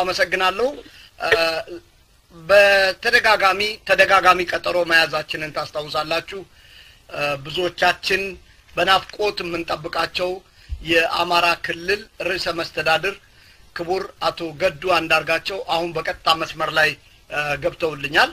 አመሰግናለሁ። በተደጋጋሚ ተደጋጋሚ ቀጠሮ መያዛችንን ታስታውሳላችሁ። ብዙዎቻችን በናፍቆት የምንጠብቃቸው የአማራ ክልል ርዕሰ መስተዳድር ክቡር አቶ ገዱ አንዳርጋቸው አሁን በቀጥታ መስመር ላይ ገብተውልኛል።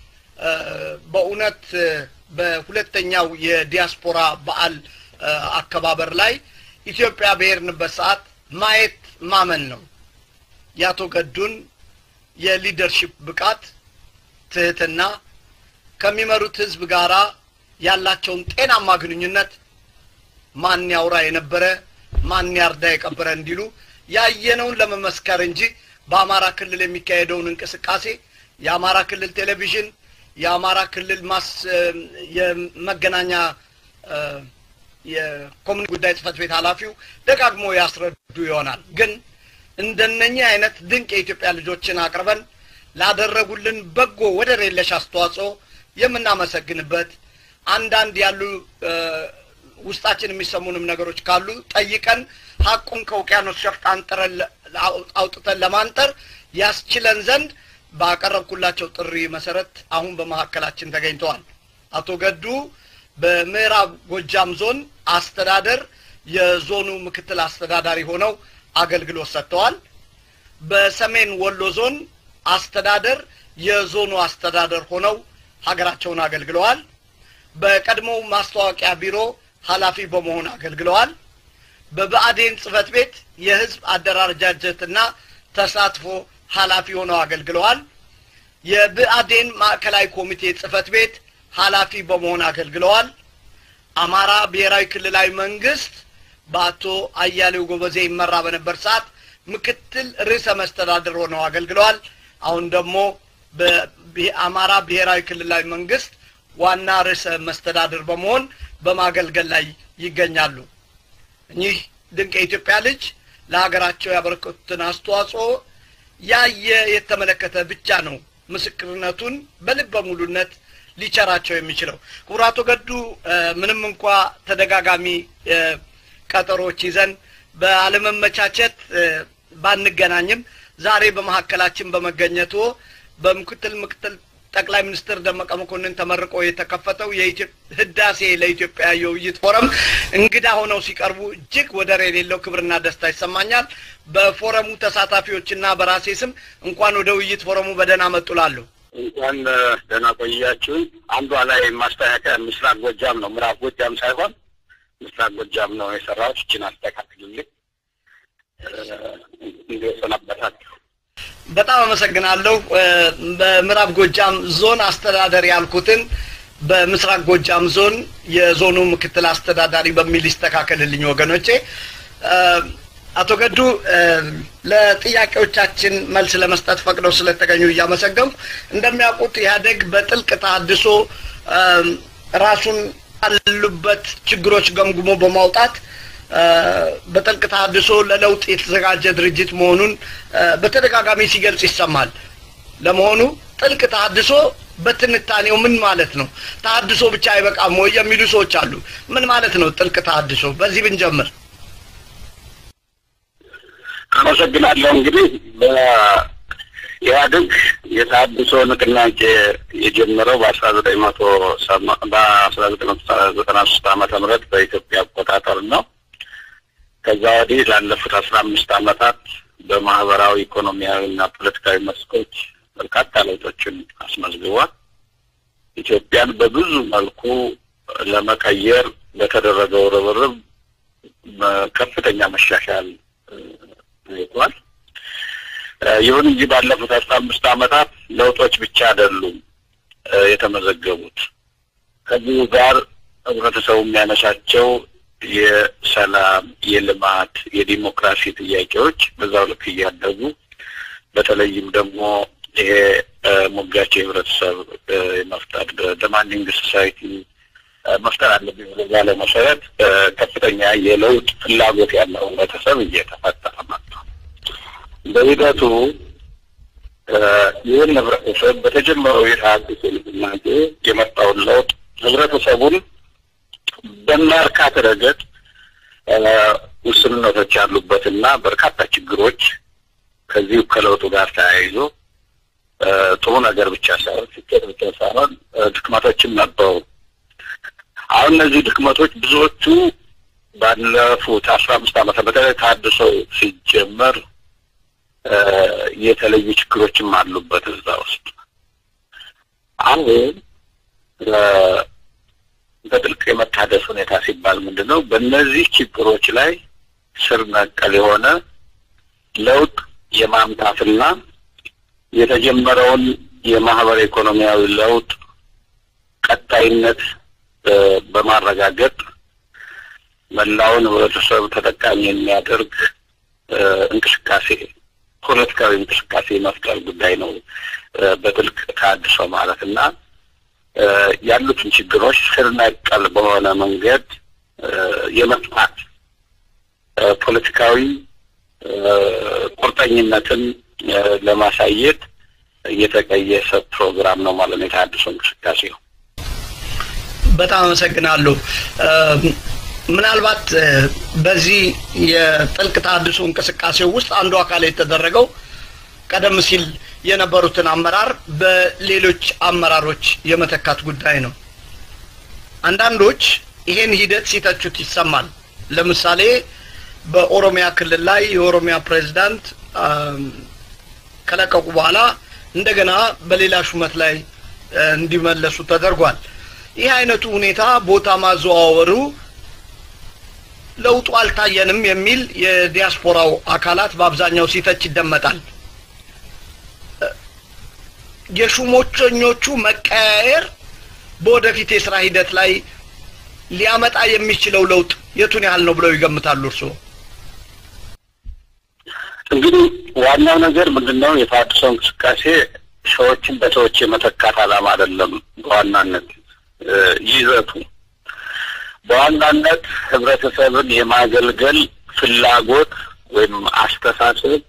በእውነት በሁለተኛው የዲያስፖራ በዓል አከባበር ላይ ኢትዮጵያ በሄድንበት ሰዓት ማየት ማመን ነው። የአቶ ገዱን የሊደርሺፕ ብቃት፣ ትህትና፣ ከሚመሩት ህዝብ ጋራ ያላቸውን ጤናማ ግንኙነት ማን ያውራ የነበረ ማን ያርዳ የቀበረ እንዲሉ ያየነውን ለመመስከር እንጂ በአማራ ክልል የሚካሄደውን እንቅስቃሴ የአማራ ክልል ቴሌቪዥን የአማራ ክልል ማስ የመገናኛ የኮሚኒቲ ጉዳይ ጽህፈት ቤት ኃላፊው ደጋግሞ ያስረዱ ይሆናል። ግን እንደነኚህ አይነት ድንቅ የኢትዮጵያ ልጆችን አቅርበን ላደረጉልን በጎ ወደር የለሽ አስተዋጽኦ የምናመሰግንበት አንዳንድ ያሉ ውስጣችን የሚሰሙንም ነገሮች ካሉ ጠይቀን ሀቁን ከውቅያኖስ ሸፍጥ አንጥረን አውጥተን ለማንጠር ያስችለን ዘንድ ባቀረብኩላቸው ጥሪ መሰረት አሁን በመካከላችን ተገኝተዋል። አቶ ገዱ በምዕራብ ጎጃም ዞን አስተዳደር የዞኑ ምክትል አስተዳዳሪ ሆነው አገልግሎት ሰጥተዋል። በሰሜን ወሎ ዞን አስተዳደር የዞኑ አስተዳደር ሆነው ሀገራቸውን አገልግለዋል። በቀድሞው ማስታወቂያ ቢሮ ኃላፊ በመሆን አገልግለዋል። በብአዴን ጽህፈት ቤት የህዝብ አደራጃጀትና ተሳትፎ ኃላፊ ሆነው አገልግለዋል። የብአዴን ማዕከላዊ ኮሚቴ ጽህፈት ቤት ኃላፊ በመሆን አገልግለዋል። አማራ ብሔራዊ ክልላዊ መንግስት በአቶ አያሌው ጎበዜ ይመራ በነበር ሰዓት ምክትል ርዕሰ መስተዳድር ሆነው አገልግለዋል። አሁን ደግሞ በአማራ ብሔራዊ ክልላዊ መንግስት ዋና ርዕሰ መስተዳድር በመሆን በማገልገል ላይ ይገኛሉ። እኚህ ድንቅ የኢትዮጵያ ልጅ ለሀገራቸው ያበረከቱትን አስተዋጽኦ ያየ የተመለከተ ብቻ ነው ምስክርነቱን በልበ ሙሉነት ሊቸራቸው የሚችለው። ክቡር አቶ ገዱ ምንም እንኳ ተደጋጋሚ ቀጠሮች ይዘን በአለመመቻቸት ባንገናኝም ዛሬ በመካከላችን በመገኘቱ በምክትል ምክትል ጠቅላይ ሚኒስትር ደመቀ መኮንን ተመርቆ የተከፈተው ህዳሴ ለኢትዮጵያ የውይይት ፎረም እንግዳ ሆነው ሲቀርቡ እጅግ ወደር የሌለው ክብርና ደስታ ይሰማኛል። በፎረሙ ተሳታፊዎችና በራሴ ስም እንኳን ወደ ውይይት ፎረሙ በደህና መጡ ላለሁ። እንኳን ደህና ቆያችሁን። አንዷ ላይ ማስተካከያ ምስራቅ ጎጃም ነው፣ ምዕራብ ጎጃም ሳይሆን ምስራቅ ጎጃም ነው የሰራሁት። እችን አስተካክልልኝ። እንዴት ሰነበታችሁ? በጣም አመሰግናለሁ። በምዕራብ ጎጃም ዞን አስተዳደር ያልኩትን በምስራቅ ጎጃም ዞን የዞኑ ምክትል አስተዳዳሪ በሚል ይስተካከልልኝ ወገኖቼ። አቶ ገዱ ለጥያቄዎቻችን መልስ ለመስጠት ፈቅደው ስለተገኙ እያመሰገንኩ፣ እንደሚያውቁት ኢህአዴግ በጥልቅ ተሃድሶ ራሱን ካሉበት ችግሮች ገምግሞ በማውጣት በጥልቅ ተሃድሶ ለለውጥ የተዘጋጀ ድርጅት መሆኑን በተደጋጋሚ ሲገልጽ ይሰማል። ለመሆኑ ጥልቅ ተሃድሶ በትንታኔው ምን ማለት ነው? ተሃድሶ ብቻ አይበቃም ወይ የሚሉ ሰዎች አሉ። ምን ማለት ነው ጥልቅ ተሃድሶ? በዚህ ብንጀምር። አመሰግናለሁ። እንግዲህ በኢህአዴግ የተሃድሶ ንቅናቄ የጀመረው በአስራ ዘጠኝ መቶ በአስራ ዘጠኝ መቶ ዘጠና ሶስት ዓመተ ምህረት በኢትዮጵያ አቆጣጠር ነው። ከዛ ወዲህ ላለፉት አስራ አምስት ዓመታት በማህበራዊ ኢኮኖሚያዊ እና ፖለቲካዊ መስኮች በርካታ ለውጦችን አስመዝግቧል። ኢትዮጵያን በብዙ መልኩ ለመቀየር በተደረገው ርብርብ ከፍተኛ መሻሻል ታይቷል። ይሁን እንጂ ባለፉት አስራ አምስት ዓመታት ለውጦች ብቻ አይደሉም የተመዘገቡት። ከዚሁ ጋር ህብረተሰቡ የሚያነሳቸው የሰላም፣ የልማት፣ የዲሞክራሲ ጥያቄዎች በዛው ልክ እያደጉ በተለይም ደግሞ ይሄ ሞጋች የህብረተሰብ የመፍጠር ደማንዲንግ ሶሳይቲ መፍጠር አለብኝ ብሎ ባለ መሰረት ከፍተኛ የለውጥ ፍላጎት ያለው ህብረተሰብ እየተፈጠረ መጥቷል። በሂደቱ ይህን ህብረተሰብ በተጀመረው የተሃድሶ ንቅናቄ የመጣውን ለውጥ ህብረተሰቡን በማርካት ረገድ ውስንነቶች ያሉበትና በርካታ ችግሮች ከዚሁ ከለውጡ ጋር ተያይዞ ጥሩ ነገር ብቻ ሳይሆን ስኬት ብቻ ሳይሆን ድክመቶችም ነበሩ። አሁን እነዚህ ድክመቶች ብዙዎቹ ባለፉት አስራ አምስት ዓመታት በተለይ ታድሶ ሲጀመር የተለዩ ችግሮችም አሉበት እዛ ውስጥ አሁን በጥልቅ የመታደስ ሁኔታ ሲባል ምንድን ነው? በእነዚህ ችግሮች ላይ ስር ነቀል የሆነ ለውጥ የማምጣትና የተጀመረውን የማህበረ ኢኮኖሚያዊ ለውጥ ቀጣይነት በማረጋገጥ መላውን ህብረተሰብ ተጠቃሚ የሚያደርግ እንቅስቃሴ ፖለቲካዊ እንቅስቃሴ የመፍጠር ጉዳይ ነው። በጥልቅ ተሃድሶ ማለት እና ያሉትን ችግሮች ስር ነቀል በሆነ መንገድ የመፍታት ፖለቲካዊ ቁርጠኝነትን ለማሳየት የተቀየሰ ፕሮግራም ነው ማለት ነው የተሃድሶ እንቅስቃሴ ነው። በጣም አመሰግናለሁ። ምናልባት በዚህ የጥልቅ ተሃድሶ እንቅስቃሴ ውስጥ አንዱ አካል የተደረገው ቀደም ሲል የነበሩትን አመራር በሌሎች አመራሮች የመተካት ጉዳይ ነው። አንዳንዶች ይሄን ሂደት ሲተቹት ይሰማል። ለምሳሌ በኦሮሚያ ክልል ላይ የኦሮሚያ ፕሬዝዳንት ከለቀቁ በኋላ እንደገና በሌላ ሹመት ላይ እንዲመለሱ ተደርጓል። ይህ አይነቱ ሁኔታ ቦታ ማዘዋወሩ ለውጡ አልታየንም የሚል የዲያስፖራው አካላት በአብዛኛው ሲተች ይደመጣል። የሹሞኞቹ መቀያየር በወደፊት የስራ ሂደት ላይ ሊያመጣ የሚችለው ለውጥ የቱን ያህል ነው ብለው ይገምታሉ እርስዎ? እንግዲህ ዋናው ነገር ምንድን ነው? የተሃድሶ እንቅስቃሴ ሰዎችን በሰዎች የመተካት ዓላማ አይደለም። በዋናነት ይዘቱ በዋናነት ህብረተሰብን የማገልገል ፍላጎት ወይም አስተሳሰብ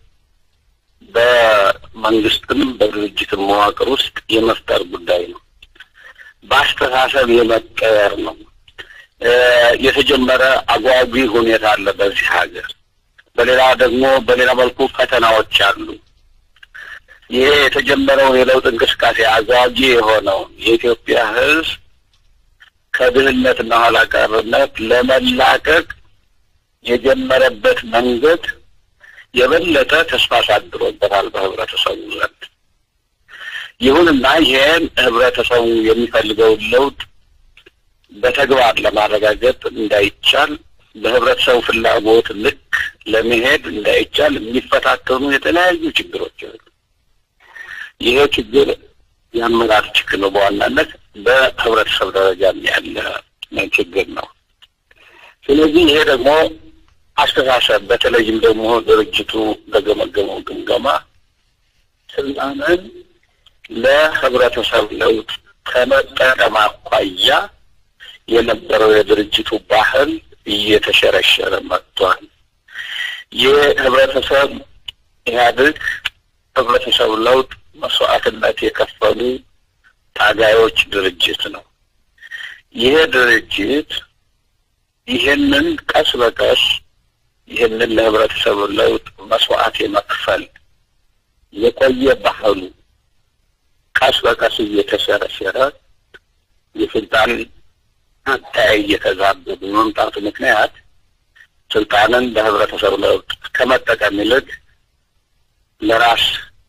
በመንግስትም በድርጅትም መዋቅር ውስጥ የመፍጠር ጉዳይ ነው። በአስተሳሰብ የመቀየር ነው። የተጀመረ አጓጊ ሁኔታ አለ በዚህ ሀገር። በሌላ ደግሞ በሌላ መልኩ ፈተናዎች አሉ። ይሄ የተጀመረው የለውጥ እንቅስቃሴ አጓጊ የሆነው የኢትዮጵያ ህዝብ ከድህነትና ኋላ ቀርነት ለመላቀቅ የጀመረበት መንገድ የበለጠ ተስፋ አሳድሮበታል በህብረተሰቡ ዘንድ። ይሁንና ይሄን ህብረተሰቡ የሚፈልገውን ለውጥ በተግባር ለማረጋገጥ እንዳይቻል በህብረተሰቡ ፍላጎት ልክ ለመሄድ እንዳይቻል የሚፈታተኑ የተለያዩ ችግሮች አሉ። ይሄ ችግር የአመራር ችግር ነው። በዋናነት በህብረተሰብ ደረጃ ያለ ችግር ነው። ስለዚህ ይሄ ደግሞ አስተሳሰብ በተለይም ደግሞ ድርጅቱ በገመገመው ግምገማ ስልጣንን ለህብረተሰብ ለውጥ ከመጠቀም አኳያ የነበረው የድርጅቱ ባህል እየተሸረሸረ መጥቷል። ይህ ህብረተሰብ ኢህአዴግ ህብረተሰብ ለውጥ መስዋዕትነት የከፈሉ ታጋዮች ድርጅት ነው። ይሄ ድርጅት ይህንን ቀስ በቀስ ይህንን ለህብረተሰቡ ለውጥ መስዋዕት የመክፈል የቆየ ባህሉ ቀስ በቀስ እየተሸረሸረ የስልጣን አተያይ እየተዛበ በመምጣቱ ምክንያት ስልጣንን ለህብረተሰቡ ለውጥ ከመጠቀም ይልቅ ለራስ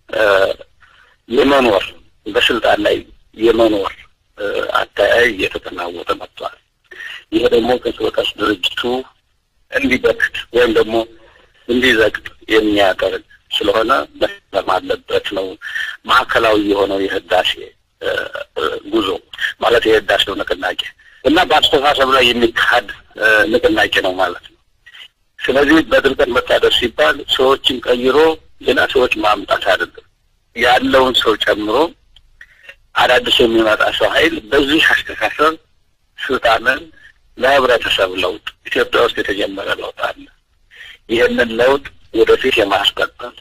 የመኖር በስልጣን ላይ የመኖር አተያይ እየተጠናወተ መጥቷል። ይሄ ደግሞ ቀስ በቀስ ድርጅቱ እንዲበክት ወይም ደግሞ እንዲዘግጥ የሚያደርግ ስለሆነ መሰለም አለበት ነው ማዕከላዊ የሆነው የህዳሴ ጉዞ ማለት የህዳሴው ንቅናቄ እና በአስተሳሰብ ላይ የሚካሄድ ንቅናቄ ነው ማለት ነው። ስለዚህ በጥልቀት መታደር ሲባል ሰዎችን ቀይሮ ሌላ ሰዎች ማምጣት አይደለም። ያለውን ሰው ጨምሮ አዳዲስ የሚመጣ ሰው ኃይል በዚህ አስተሳሰብ ስልጣንን ለህብረተሰብ ለውጥ ኢትዮጵያ ውስጥ የተጀመረ ለውጥ አለ። ይህንን ለውጥ ወደፊት የማስቀጠል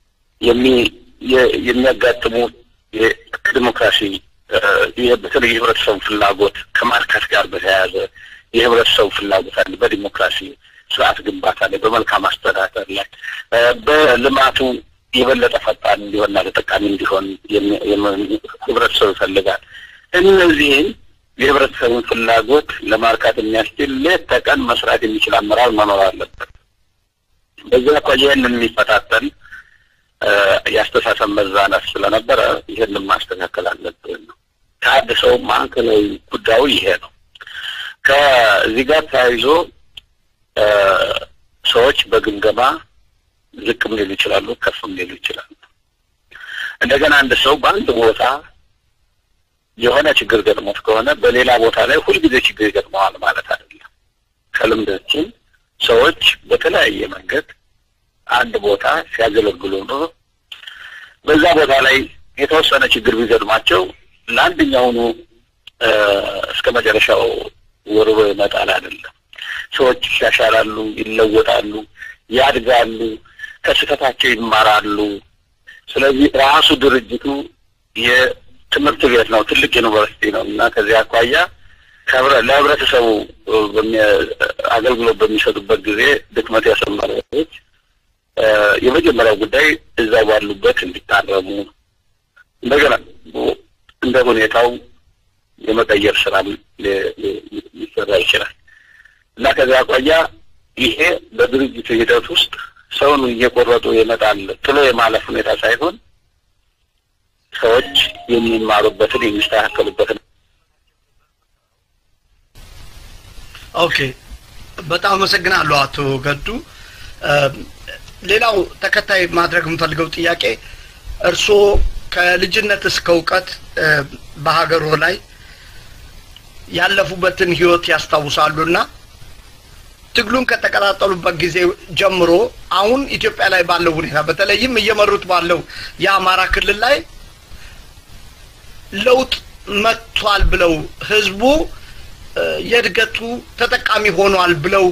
የሚያጋጥሙ ከዲሞክራሲ በተለይ የህብረተሰቡ ፍላጎት ከማርካት ጋር በተያያዘ የህብረተሰቡ ፍላጎት አለ። በዲሞክራሲ ስርዓት ግንባታ ላይ፣ በመልካም አስተዳደር ላይ፣ በልማቱ የበለጠ ፈጣን እንዲሆንና ተጠቃሚ እንዲሆን ህብረተሰቡ ይፈልጋል። እነዚህን የህብረተሰቡን ፍላጎት ለማርካት የሚያስችል ሌት ተቀን መስራት የሚችል አመራር መኖር አለበት። በዚህ አኳያ ይህንን የሚፈታተን የአስተሳሰብ መዛነት ስለነበረ ይህንን ማስተካከል አለብን ነው። ከአንድ ሰው ማዕከላዊ ጉዳዩ ይሄ ነው። ከዚህ ጋር ተያይዞ ሰዎች በግምገማ ዝቅም ሊሉ ይችላሉ፣ ከፍም ሊሉ ይችላሉ። እንደገና አንድ ሰው በአንድ ቦታ የሆነ ችግር ገጥሞት ከሆነ በሌላ ቦታ ላይ ሁልጊዜ ችግር ይገጥመዋል ማለት አይደለም። ከልምዳችን ሰዎች በተለያየ መንገድ አንድ ቦታ ሲያገለግሉ ነው በዛ ቦታ ላይ የተወሰነ ችግር ቢገጥማቸው ለአንደኛውኑ እስከ መጨረሻው ወርሮ ይመጣል አይደለም። ሰዎች ይሻሻላሉ፣ ይለወጣሉ፣ ያድጋሉ፣ ከስህተታቸው ይማራሉ። ስለዚህ ራሱ ድርጅቱ የትምህርት ቤት ነው፣ ትልቅ ዩኒቨርሲቲ ነው እና ከዚህ አኳያ ለህብረተሰቡ አገልግሎት በሚሰጡበት ጊዜ ድክመት ያሰማሩ ሰዎች የመጀመሪያው ጉዳይ እዛ ባሉበት እንዲታረሙ እንደገና እንደ ሁኔታው የመቀየር ስራ ሊሰራ ይችላል እና ከዚያ አኳያ ይሄ በድርጅቱ ሂደት ውስጥ ሰውን እየቆረጡ ይመጣል ጥሎ የማለፍ ሁኔታ ሳይሆን ሰዎች የሚማሩበትን የሚስተካከሉበትን ኦኬ በጣም አመሰግናለሁ አቶ ገዱ ሌላው ተከታይ ማድረግ የምፈልገው ጥያቄ እርስዎ ከልጅነት እስከ እውቀት በሀገሮ ላይ ያለፉበትን ህይወት ያስታውሳሉና ትግሉን ከተቀጣጠሉበት ጊዜ ጀምሮ አሁን ኢትዮጵያ ላይ ባለው ሁኔታ በተለይም እየመሩት ባለው የአማራ ክልል ላይ ለውጥ መጥቷል ብለው ህዝቡ የእድገቱ ተጠቃሚ ሆኗል ብለው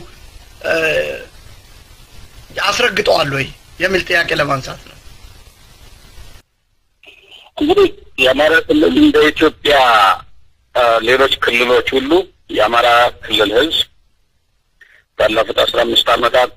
አስረግጠዋል ወይ የሚል ጥያቄ ለማንሳት ነው። እንግዲህ የአማራ ክልል እንደ ኢትዮጵያ ሌሎች ክልሎች ሁሉ የአማራ ክልል ህዝብ ባለፉት አስራ አምስት ዓመታት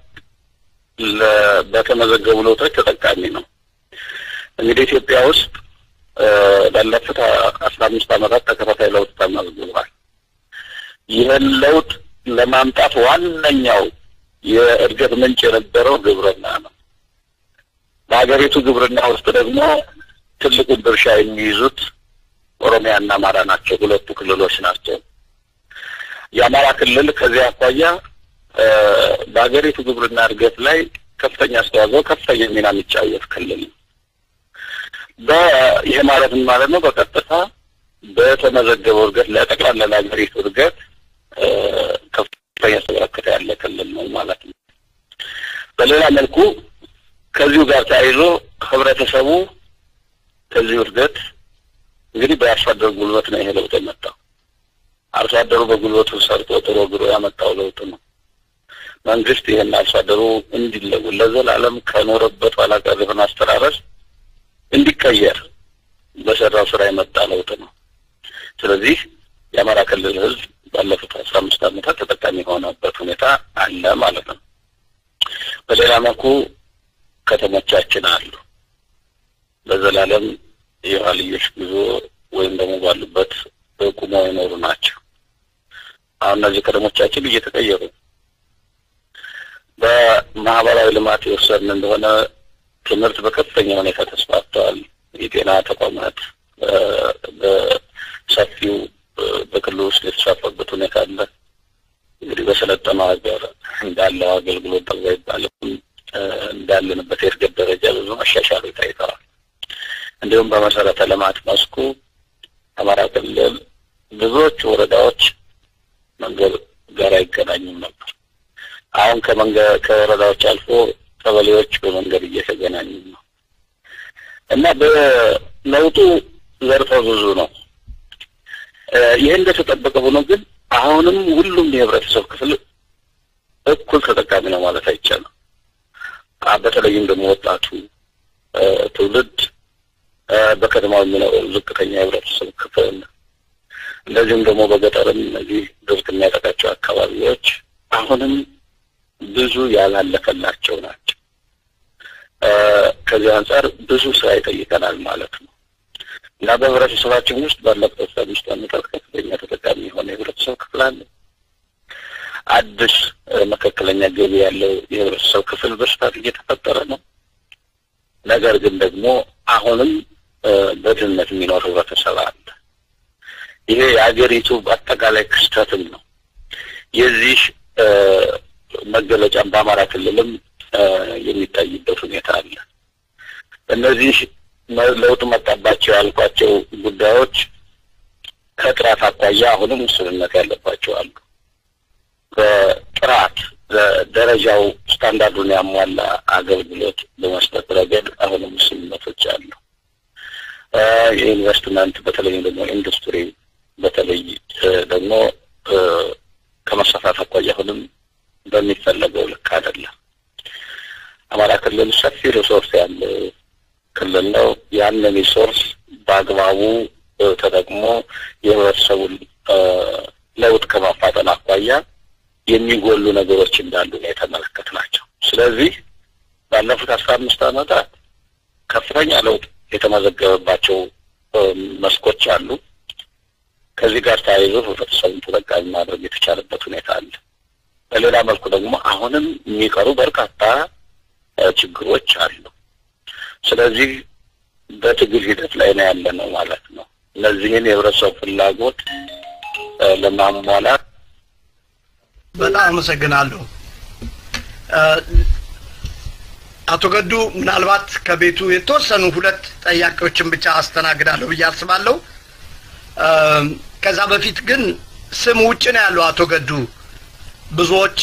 በተመዘገቡ ለውጦች ተጠቃሚ ነው። እንግዲህ ኢትዮጵያ ውስጥ ባለፉት አስራ አምስት ዓመታት ተከታታይ ለውጥ ተመዝግቧል። ይህን ለውጥ ለማምጣት ዋነኛው የእድገት ምንጭ የነበረው ግብርና ነው። በሀገሪቱ ግብርና ውስጥ ደግሞ ትልቁን ድርሻ የሚይዙት ኦሮሚያና አማራ ናቸው። ሁለቱ ክልሎች ናቸው። የአማራ ክልል ከዚህ አኳያ በሀገሪቱ ግብርና እድገት ላይ ከፍተኛ አስተዋጽኦ፣ ከፍተኛ ሚና የሚጫወት ክልል ነው። ይህ ማለት ምን ማለት ነው? በቀጥታ በተመዘገበው እድገት ለጠቅላላ ለሀገሪቱ እድገት ከፍተኛ ተበረከተ ያለ ክልል ነው ማለት ነው። በሌላ መልኩ ከዚሁ ጋር ተያይዞ ህብረተሰቡ ከዚሁ እድገት እንግዲህ በአርሶ አደር ጉልበት ነው ይሄ ለውጥ የመጣው። አርሶ አደሩ በጉልበቱ ሰርቶ ጥሮ ግሮ ያመጣው ለውጥ ነው። መንግስት ይህን አርሶ አደሩ እንዲለወጥ ለዘላለም ከኖረበት ኋላ ቀር የሆነ አስተራረስ እንዲቀየር በሰራው ስራ የመጣ ለውጥ ነው። ስለዚህ የአማራ ክልል ህዝብ ባለፉት አስራ አምስት ዓመታት ተጠቃሚ የሆነበት ሁኔታ አለ ማለት ነው። በሌላ መልኩ ከተሞቻችን አሉ። ለዘላለም የኋልዮሽ ጉዞ ወይም ደግሞ ባሉበት ቁመው የኖሩ ናቸው። አሁን እነዚህ ከተሞቻችን እየተቀየሩ በማህበራዊ ልማት የወሰድን እንደሆነ ትምህርት በከፍተኛ ሁኔታ ተስፋፍተዋል። የጤና ተቋማት በሰፊው በክልሉ ውስጥ የተስፋፋበት ሁኔታ አለ። እንግዲህ በሰለጠነው ሀገር እንዳለው አገልግሎት ጠግባ ይባልም እንዳለንበት የእድገት ደረጃ ብዙ መሻሻሎች ታይተዋል። እንዲሁም በመሰረተ ልማት መስኩ አማራ ክልል ብዙዎቹ ወረዳዎች መንገድ ጋር አይገናኙም ነበር። አሁን ከመንገድ ከወረዳዎች አልፎ ቀበሌዎች በመንገድ እየተገናኙ ነው እና በለውጡ ዘርፈ ብዙ ነው። ይህ እንደተጠበቀ ሆኖ ግን አሁንም ሁሉም የህብረተሰብ ክፍል እኩል ተጠቃሚ ነው ማለት አይቻልም። በተለይም ደግሞ ወጣቱ ትውልድ በከተማው የሚኖረው ዝቅተኛ የህብረተሰብ ክፍል እንደዚሁም ደግሞ በገጠርም እነዚህ ድርቅ የሚያጠቃቸው አካባቢዎች አሁንም ብዙ ያላለፈላቸው ናቸው። ከዚህ አንጻር ብዙ ስራ ይጠይቀናል ማለት ነው እና በህብረተሰባችን ውስጥ ባለፉት አስራ አምስት ዓመታት ከፍተኛ ተጠቃሚ የሆነ የህብረተሰብ ክፍል አለ። አዲስ መካከለኛ ገቢ ያለው የህብረተሰብ ክፍል በስፋት እየተፈጠረ ነው። ነገር ግን ደግሞ አሁንም በድህነት የሚኖር ህብረተሰብ አለ። ይሄ የአገሪቱ አጠቃላይ ክስተትም ነው። የዚህ መገለጫም በአማራ ክልልም የሚታይበት ሁኔታ አለ። እነዚህ ለውጥ መጣባቸው ያልኳቸው ጉዳዮች ከጥራት አኳያ አሁንም ውስንነት ያለባቸው አሉ። በጥራት ደረጃው ስታንዳርዱን ያሟላ አገልግሎት በመስጠት ረገድ አሁንም ውስንነቶች አሉ። የኢንቨስትመንት በተለይ ደግሞ ኢንዱስትሪ በተለይ ደግሞ ከመስፋፋት አኳያ አሁንም በሚፈለገው ልክ አይደለም። አማራ ክልል ሰፊ ሪሶርስ ያለው ክልል ነው። ያንን ሪሶርስ በአግባቡ ተጠቅሞ የህብረተሰቡን ለውጥ ከማፋጠን አኳያ የሚጎሉ ነገሮች እንዳሉ ነው የተመለከትናቸው። ስለዚህ ባለፉት አስራ አምስት ዓመታት ከፍተኛ ለውጥ የተመዘገበባቸው መስኮች አሉ። ከዚህ ጋር ተያይዞ ህብረተሰቡን ተጠቃሚ ማድረግ የተቻለበት ሁኔታ አለ። በሌላ መልኩ ደግሞ አሁንም የሚቀሩ በርካታ ችግሮች አሉ። ስለዚህ በትግል ሂደት ላይ ነው ያለ ነው ማለት ነው። እነዚህን የህብረተሰቡ ፍላጎት ለማሟላት በጣም አመሰግናለሁ አቶ ገዱ። ምናልባት ከቤቱ የተወሰኑ ሁለት ጠያቂዎችን ብቻ አስተናግዳለሁ ብዬ አስባለሁ። ከዛ በፊት ግን ስም ውጭ ነው ያለው አቶ ገዱ። ብዙዎች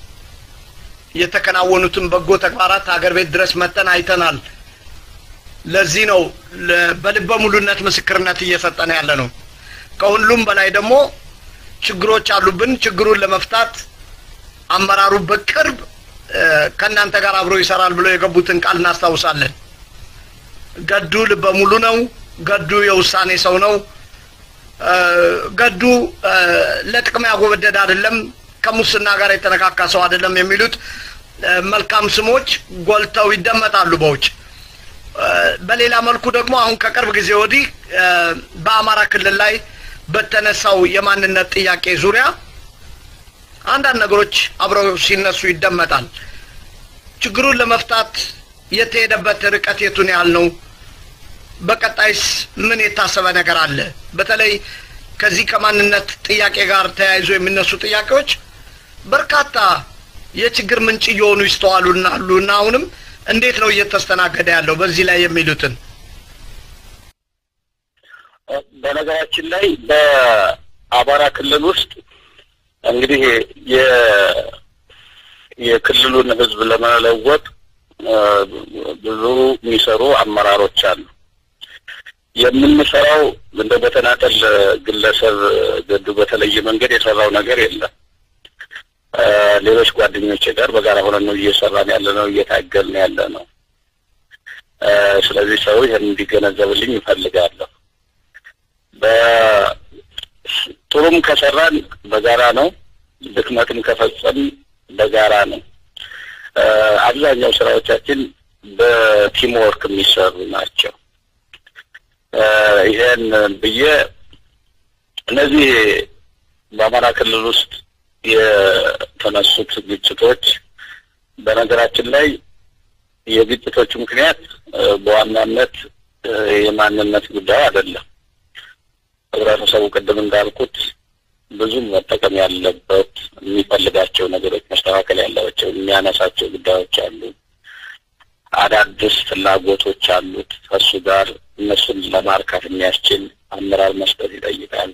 የተከናወኑትን በጎ ተግባራት ሀገር ቤት ድረስ መጠን አይተናል። ለዚህ ነው በልበ ሙሉነት ምስክርነት እየሰጠን ያለ ነው። ከሁሉም በላይ ደግሞ ችግሮች አሉብን። ችግሩን ለመፍታት አመራሩ በቅርብ ከእናንተ ጋር አብሮ ይሰራል ብሎ የገቡትን ቃል እናስታውሳለን። ገዱ ልበ ሙሉ ነው። ገዱ የውሳኔ ሰው ነው። ገዱ ለጥቅም ያጎበደድ አይደለም፣ ከሙስና ጋር የተነካካ ሰው አይደለም የሚሉት መልካም ስሞች ጎልተው ይደመጣሉ በውጭ። በሌላ መልኩ ደግሞ አሁን ከቅርብ ጊዜ ወዲህ በአማራ ክልል ላይ በተነሳው የማንነት ጥያቄ ዙሪያ አንዳንድ ነገሮች አብረው ሲነሱ ይደመጣል። ችግሩን ለመፍታት የተሄደበት ርቀት የቱን ያህል ነው? በቀጣይስ ምን የታሰበ ነገር አለ? በተለይ ከዚህ ከማንነት ጥያቄ ጋር ተያይዞ የሚነሱ ጥያቄዎች በርካታ የችግር ምንጭ እየሆኑ ይስተዋሉና አሉና አሁንም እንዴት ነው እየተስተናገደ ያለው? በዚህ ላይ የሚሉትን በነገራችን ላይ በአማራ ክልል ውስጥ እንግዲህ የ የክልሉን ሕዝብ ለመለወጥ ብዙ የሚሰሩ አመራሮች አሉ። የምንሰራው እንደ በተናጠል ግለሰብ ገዱ በተለየ መንገድ የሰራው ነገር የለም። ሌሎች ጓደኞቼ ጋር በጋራ ሆነን ነው እየሰራን ያለ ነው፣ እየታገልን ያለ ነው። ስለዚህ ሰው ይህን እንዲገነዘብልኝ ይፈልጋለሁ። በጥሩም ከሰራን በጋራ ነው፣ ድክመትም ከፈጸም በጋራ ነው። አብዛኛው ስራዎቻችን በቲም ወርክ የሚሰሩ ናቸው። ይሄን ብዬ እነዚህ በአማራ ክልል ውስጥ የተነሱት ግጭቶች በነገራችን ላይ የግጭቶቹ ምክንያት በዋናነት የማንነት ጉዳይ አይደለም። ህብረተሰቡ ቅድም እንዳልኩት ብዙም መጠቀም ያለበት የሚፈልጋቸው ነገሮች መስተካከል ያለባቸው የሚያነሳቸው ጉዳዮች አሉ። አዳዲስ ፍላጎቶች አሉት። ከእሱ ጋር እነሱን ለማርካት የሚያስችል አመራር መስጠት ይጠይቃል።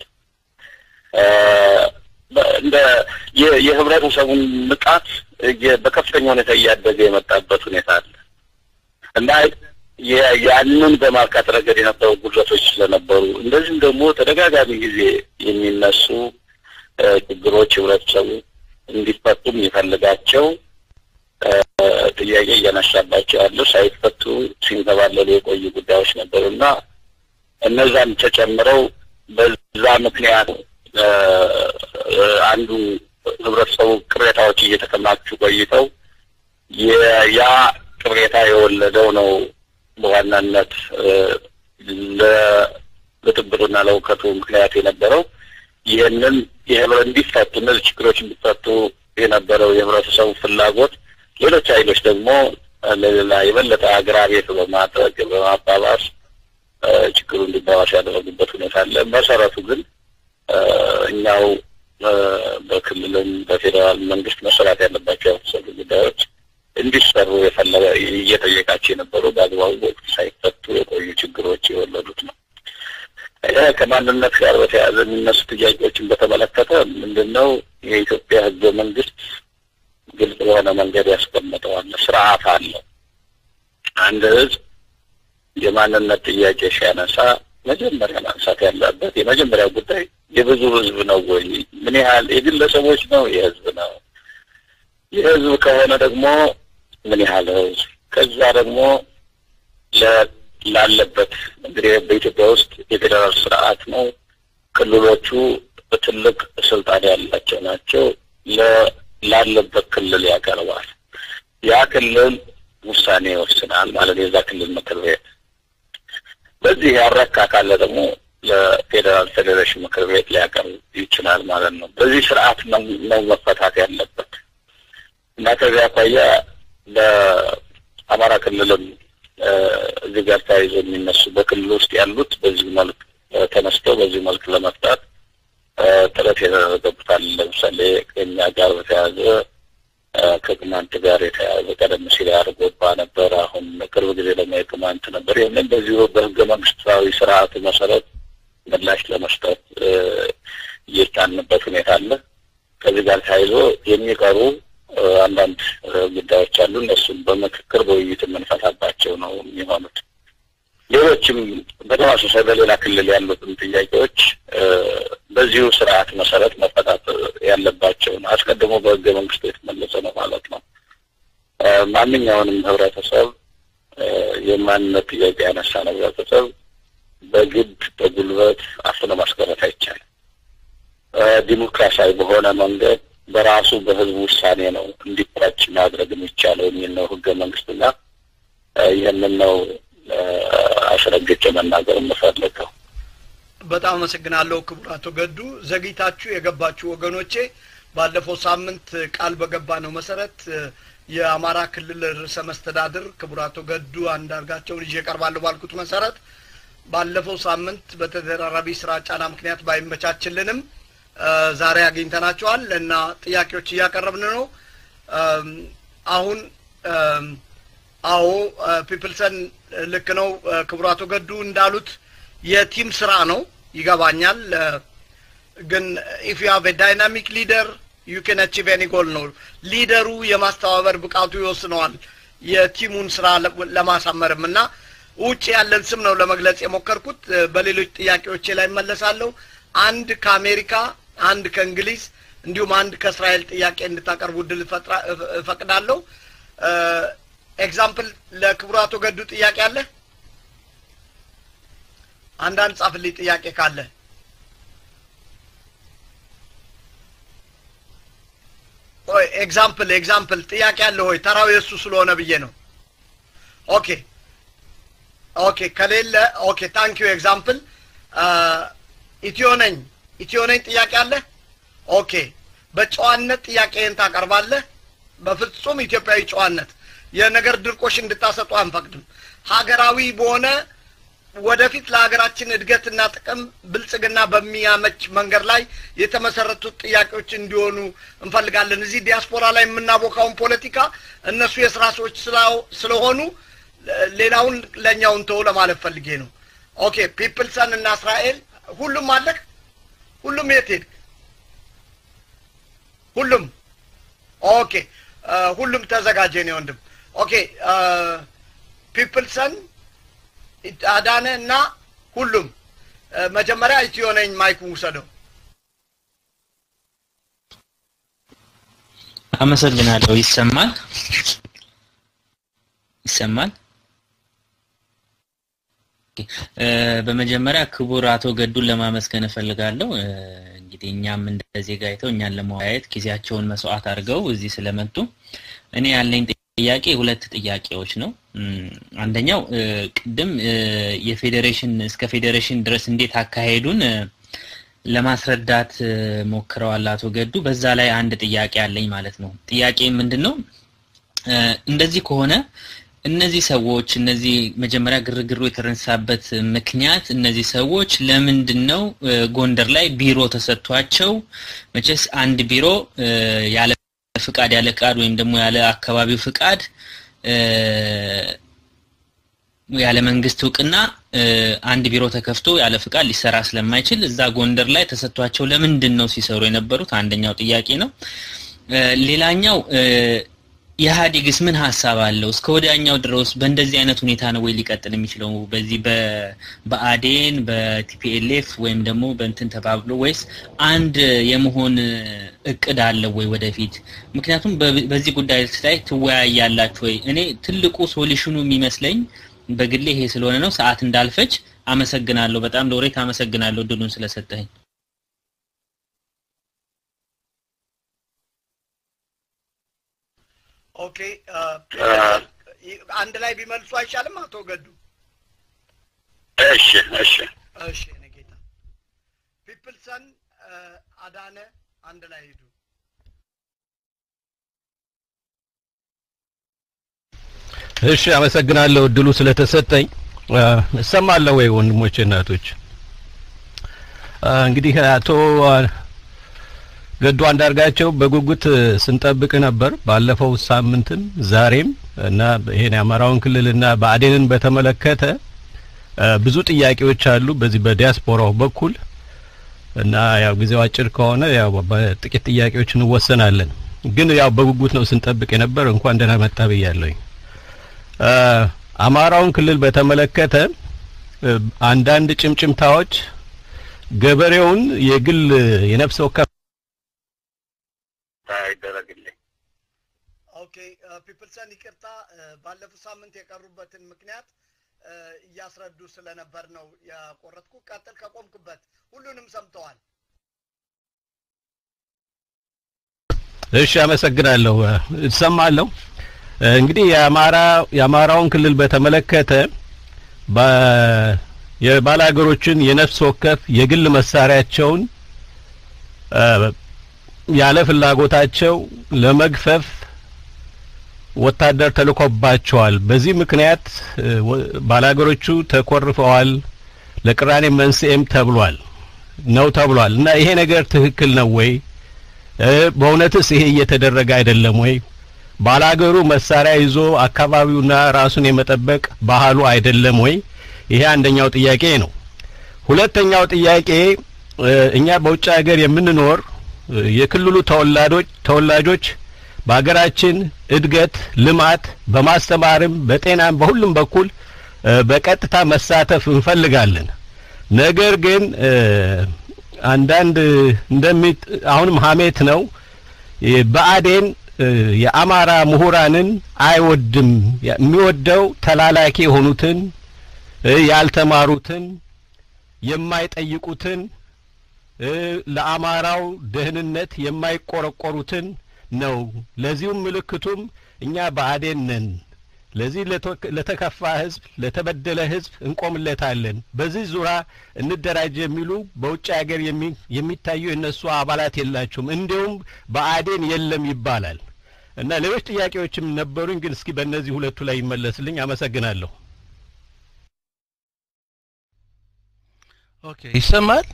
እንደ የህብረተሰቡን ንቃት በከፍተኛ ሁኔታ እያደገ የመጣበት ሁኔታ አለ እና ያንን በማርካት ረገድ የነበሩ ጉድለቶች ስለነበሩ እንደዚህም ደግሞ ተደጋጋሚ ጊዜ የሚነሱ ችግሮች ህብረተሰቡ እንዲፈቱ የሚፈልጋቸው ጥያቄ እያነሳባቸው ያሉ ሳይፈቱ ሲንከባለሉ የቆዩ ጉዳዮች ነበሩ እና እነዛም ተጨምረው በዛ ምክንያት አንዱ ህብረተሰቡ ቅሬታዎች እየተከማቹ ቆይተው ያ ቅሬታ የወለደው ነው በዋናነት ለብጥብጡና ለእውከቱ ምክንያት የነበረው ይህንን እንዲፈቱ እነዚህ ችግሮች እንዲፈቱ የነበረው የህብረተሰቡ ፍላጎት ሌሎች ኃይሎች ደግሞ ለሌላ የበለጠ አግራቤት በማድረግ በማባባስ ችግሩ እንዲባባስ ያደረጉበት ሁኔታ አለ። መሰረቱ ግን እኛው በክልልም በፌዴራል መንግስት መሰራት ያለባቸው የመሰሉ ጉዳዮች እንዲሰሩ የፈለገ እየጠየቃቸው የነበሩ በአግባቡ ወቅት ሳይፈቱ የቆዩ ችግሮች የወለዱት ነው። ከማንነት ጋር በተያያዘ የሚነሱ ጥያቄዎችን በተመለከተ ምንድን ነው የኢትዮጵያ ህገ መንግስት ግልጽ በሆነ መንገድ ያስቀምጠዋል። ስርዓት አለው። አንድ ህዝብ የማንነት ጥያቄ ሲያነሳ መጀመሪያ ማንሳት ያለበት የመጀመሪያ ጉዳይ የብዙ ህዝብ ነው ወይ? ምን ያህል የግለሰቦች ነው? የህዝብ ነው? የህዝብ ከሆነ ደግሞ ምን ያህል ህዝብ? ከዛ ደግሞ ላለበት እንግዲህ በኢትዮጵያ ውስጥ የፌዴራል ስርዓት ነው። ክልሎቹ ትልቅ ስልጣን ያላቸው ናቸው። ላለበት ክልል ያቀርባል። ያ ክልል ውሳኔ ይወስናል ማለት የዛ ክልል ምክር ቤት በዚህ ያረካ ካለ ደግሞ ለፌዴራል ፌዴሬሽን ምክር ቤት ሊያቀርብ ይችላል ማለት ነው። በዚህ ስርዓት ነው መፈታት ያለበት እና ከዚህ አኳያ በአማራ ክልልም እዚህ ጋር ተያይዞ የሚነሱ በክልል ውስጥ ያሉት በዚህ መልክ ተነስተው በዚህ መልክ ለመፍታት ጥረት የተደረገበታል። ለምሳሌ ከኛ ጋር በተያያዘ ከቅማንት ጋር የተያያዘ ቀደም ሲል ያርጎባ ነበር። አሁን ቅርብ ጊዜ ደግሞ የቅማንት ነበር። ይህንን በዚሁ በህገ መንግስታዊ ስርዓቱ መሰረት ምላሽ ለመስጠት እየጫንበት ሁኔታ አለ። ከዚህ ጋር ተያይዞ የሚቀሩ አንዳንድ ጉዳዮች አሉ። እነሱም በምክክር በውይይት የምንፈታባቸው ነው የሚሆኑት። ሌሎችም በተመሳሳይ በሌላ ክልል ያሉትን ጥያቄዎች በዚሁ ስርዓት መሰረት መፈታት ያለባቸው ነው። አስቀድሞ በህገ መንግስቱ የተመለሰ ነው ማለት ነው። ማንኛውንም ህብረተሰብ የማንነት ጥያቄ ያነሳ ነው ህብረተሰብ በግድ በጉልበት አፍኖ ማስቀረት አይቻልም። ዲሞክራሲያዊ በሆነ መንገድ በራሱ በህዝብ ውሳኔ ነው እንዲቋጭ ማድረግ የሚቻለው የሚል ነው ህገ መንግስትና ይህንን ነው አስረግጬ መናገር የምፈልገው። በጣም አመሰግናለሁ ክቡር አቶ ገዱ። ዘግይታችሁ የገባችሁ ወገኖቼ ባለፈው ሳምንት ቃል በገባ ነው መሰረት የአማራ ክልል ርዕሰ መስተዳድር ክቡር አቶ ገዱ አንዳርጋቸውን ይዤ እቀርባለሁ ባልኩት መሰረት ባለፈው ሳምንት በተደራራቢ ስራ ጫና ምክንያት ባይመቻችልንም ዛሬ አግኝተናቸዋል እና ጥያቄዎች እያቀረብን ነው። አሁን አዎ ፒፕልሰን ልክ ነው። ክቡር አቶ ገዱ እንዳሉት የቲም ስራ ነው ይገባኛል። ግን ኢፍ ዩ ሃቭ ዳይናሚክ ሊደር ዩ ካን አቺቭ ኤኒ ጎል ነው። ሊደሩ የማስተባበር ብቃቱ ይወስነዋል የቲሙን ስራ ለማሳመርም እና ውጭ ያለን ስም ነው ለመግለጽ የሞከርኩት። በሌሎች ጥያቄዎቼ ላይ እመለሳለሁ። አንድ ከአሜሪካ፣ አንድ ከእንግሊዝ እንዲሁም አንድ ከእስራኤል ጥያቄ እንድታቀርቡ እድል እፈቅዳለሁ። ኤግዛምፕል ለክቡር አቶ ገዱ ጥያቄ አለ? አንዳንድ ጻፍልኝ ጥያቄ ካለ። ኦይ ኤግዛምፕል ኤግዛምፕል ጥያቄ አለ ሆይ? ተራው የእሱ ስለሆነ ብዬ ነው። ኦኬ ኦኬ፣ ከሌለ ኦኬ፣ ታንክ ዩ ኤግዛምፕል። ኢትዮ ነኝ ኢትዮ ነኝ ጥያቄ አለ? ኦኬ፣ በጨዋነት ጥያቄህን ታቀርባለህ። በፍጹም ኢትዮጵያዊ ጨዋነት የነገር ድርቆሽ እንድታሰጡ አንፈቅድም። ሀገራዊ በሆነ ወደፊት ለሀገራችን እድገትና ጥቅም ብልጽግና በሚያመች መንገድ ላይ የተመሰረቱት ጥያቄዎች እንዲሆኑ እንፈልጋለን። እዚህ ዲያስፖራ ላይ የምናቦካውን ፖለቲካ እነሱ የስራ ሰዎች ስለሆኑ ሌላውን ለእኛውን ተው ለማለት ፈልጌ ነው። ኦኬ ፒፕልሰን እና እስራኤል ሁሉም አለክ? ሁሉም የት ሄድክ? ሁሉም ኦኬ ሁሉም ተዘጋጀ ነው ወንድም። ኦኬ ፒፕልሰን አዳነ እና ሁሉም መጀመሪያ ኢትዮ ነኝ ማይኩን ውሰደው። አመሰግናለሁ። ይሰማል ይሰማል። በመጀመሪያ ክቡር አቶ ገዱን ለማመስገን እፈልጋለሁ። እንግዲህ እኛም እንደ ዜጋ አይተው እኛን ለመወያየት ጊዜያቸውን መስዋዕት አድርገው እዚህ ስለመጡ እኔ ያለኝ ጥያቄ ሁለት ጥያቄዎች ነው። አንደኛው ቅድም የፌዴሬሽን እስከ ፌዴሬሽን ድረስ እንዴት አካሄዱን ለማስረዳት ሞክረዋል አቶ ገዱ። በዛ ላይ አንድ ጥያቄ አለኝ ማለት ነው። ጥያቄ ምንድን ነው? እንደዚህ ከሆነ እነዚህ ሰዎች እነዚህ መጀመሪያ ግርግሩ የተነሳበት ምክንያት እነዚህ ሰዎች ለምንድን ነው ጎንደር ላይ ቢሮ ተሰጥቷቸው መቼስ አንድ ቢሮ ያለ ፍቃድ ያለ ፍቃድ ወይም ደግሞ ያለ አካባቢው ፍቃድ ያለ መንግስት እውቅና አንድ ቢሮ ተከፍቶ ያለ ፍቃድ ሊሰራ ስለማይችል እዛ ጎንደር ላይ ተሰጥቷቸው ለምንድን ነው ሲሰሩ የነበሩት? አንደኛው ጥያቄ ነው። ሌላኛው ኢህአዴግስ ምን ሀሳብ አለው? እስከ ወዲያኛው ድረስ በእንደዚህ አይነት ሁኔታ ነው ወይ ሊቀጥል የሚችለው? በዚህ በአዴን በቲፒኤልኤፍ ወይም ደግሞ በእንትን ተባብሎ ወይስ አንድ የመሆን እቅድ አለው ወይ ወደፊት? ምክንያቱም በዚህ ጉዳይ ላይ ትወያያላችሁ ወይ? እኔ ትልቁ ሶሉሽኑ የሚመስለኝ በግሌ ይሄ ስለሆነ ነው። ሰዓት እንዳልፈጅ አመሰግናለሁ። በጣም ሎሬት አመሰግናለሁ እድሉን ስለሰጠኝ። ኦኬ አንድ ላይ ቢመልሱ አይሻልም አቶ ገዱ? እሺ እሺ እሺ እኔ ጌታ ፒፕልሰን አዳነ አንድ ላይ ሂዱ። እሺ አመሰግናለሁ እድሉ ስለተሰጠኝ። እሰማለሁ ወይ ወንድሞቼ እናቶች? እንግዲህ አቶ ገዱ አንዳርጋቸው በጉጉት ስንጠብቅ ነበር ባለፈው ሳምንትም ዛሬም እና ይሄን የአማራውን ክልልና ብአዴንን በተመለከተ ብዙ ጥያቄዎች አሉ በዚህ በዲያስፖራው በኩል እና ያው ጊዜው አጭር ከሆነ ያው በጥቂት ጥያቄዎች እንወሰናለን። ግን ያው በጉጉት ነው ስንጠብቅ የነበር። እንኳን ደህና መጣ ብያለሁኝ። አማራውን ክልል በተመለከተ አንዳንድ ጭምጭምታዎች ገበሬውን የግል የነፍስ ወከፍ ይደረግልኝ። ኦኬ ፒፕልሰን ይቅርታ፣ ባለፉት ሳምንት የቀሩበትን ምክንያት እያስረዱ ስለነበር ነው ያቆረጥኩ። ቀጥል ከቆምክበት። ሁሉንም ሰምተዋል። እሺ፣ አመሰግናለሁ። እሰማለሁ። እንግዲህ የአማራ የአማራውን ክልል በተመለከተ የባላገሮችን የነፍስ ወከፍ የግል መሳሪያቸውን ያለ ፍላጎታቸው ለመግፈፍ ወታደር ተልኮባቸዋል። በዚህ ምክንያት ባላገሮቹ ተኮርፈዋል፣ ለቅራኔ መንስኤም ተብሏል ነው ተብሏል። እና ይሄ ነገር ትክክል ነው ወይ? በእውነትስ ይሄ እየተደረገ አይደለም ወይ? ባላገሩ መሳሪያ ይዞ አካባቢውና ራሱን የመጠበቅ ባህሉ አይደለም ወይ? ይሄ አንደኛው ጥያቄ ነው። ሁለተኛው ጥያቄ እኛ በውጭ ሀገር የምንኖር የክልሉ ተወላጆች ተወላጆች በሀገራችን እድገት፣ ልማት በማስተማርም በጤናም በሁሉም በኩል በቀጥታ መሳተፍ እንፈልጋለን። ነገር ግን አንዳንድ እንደሚ አሁንም ሀሜት ነው ብአዴን የአማራ ምሁራንን አይወድም። የሚወደው ተላላኪ የሆኑትን ያልተማሩትን፣ የማይጠይቁትን፣ ለአማራው ደህንነት የማይቆረቆሩትን ነው። ለዚሁም ምልክቱም እኛ ብአዴን ነን። ለዚህ ለተከፋ ህዝብ፣ ለተበደለ ህዝብ እንቆምለታለን። በዚህ ዙሪያ እንደራጅ የሚሉ በውጭ ሀገር የሚታዩ የነሱ አባላት የላቸውም። እንዲሁም ብአዴን የለም ይባላል እና ሌሎች ጥያቄዎችም ነበሩኝ፣ ግን እስኪ በእነዚህ ሁለቱ ላይ ይመለስልኝ። አመሰግናለሁ። ኦኬ፣ ይሰማል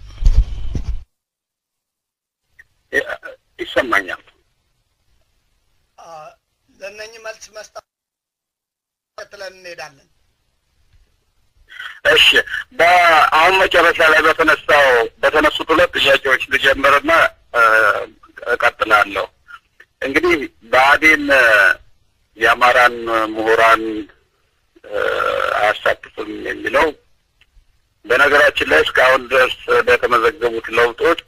ይሰማኛል። ለእነኝህ መልስ መስጠት ቀጥለን እንሄዳለን። እሺ በአሁን መጨረሻ ላይ በተነሳው በተነሱት ሁለት ጥያቄዎች ልጀምርና እቀጥላለሁ። እንግዲህ ብአዴን የአማራን ምሁራን አያሳትፍም የሚለው በነገራችን ላይ እስካሁን ድረስ በተመዘገቡት ለውጦች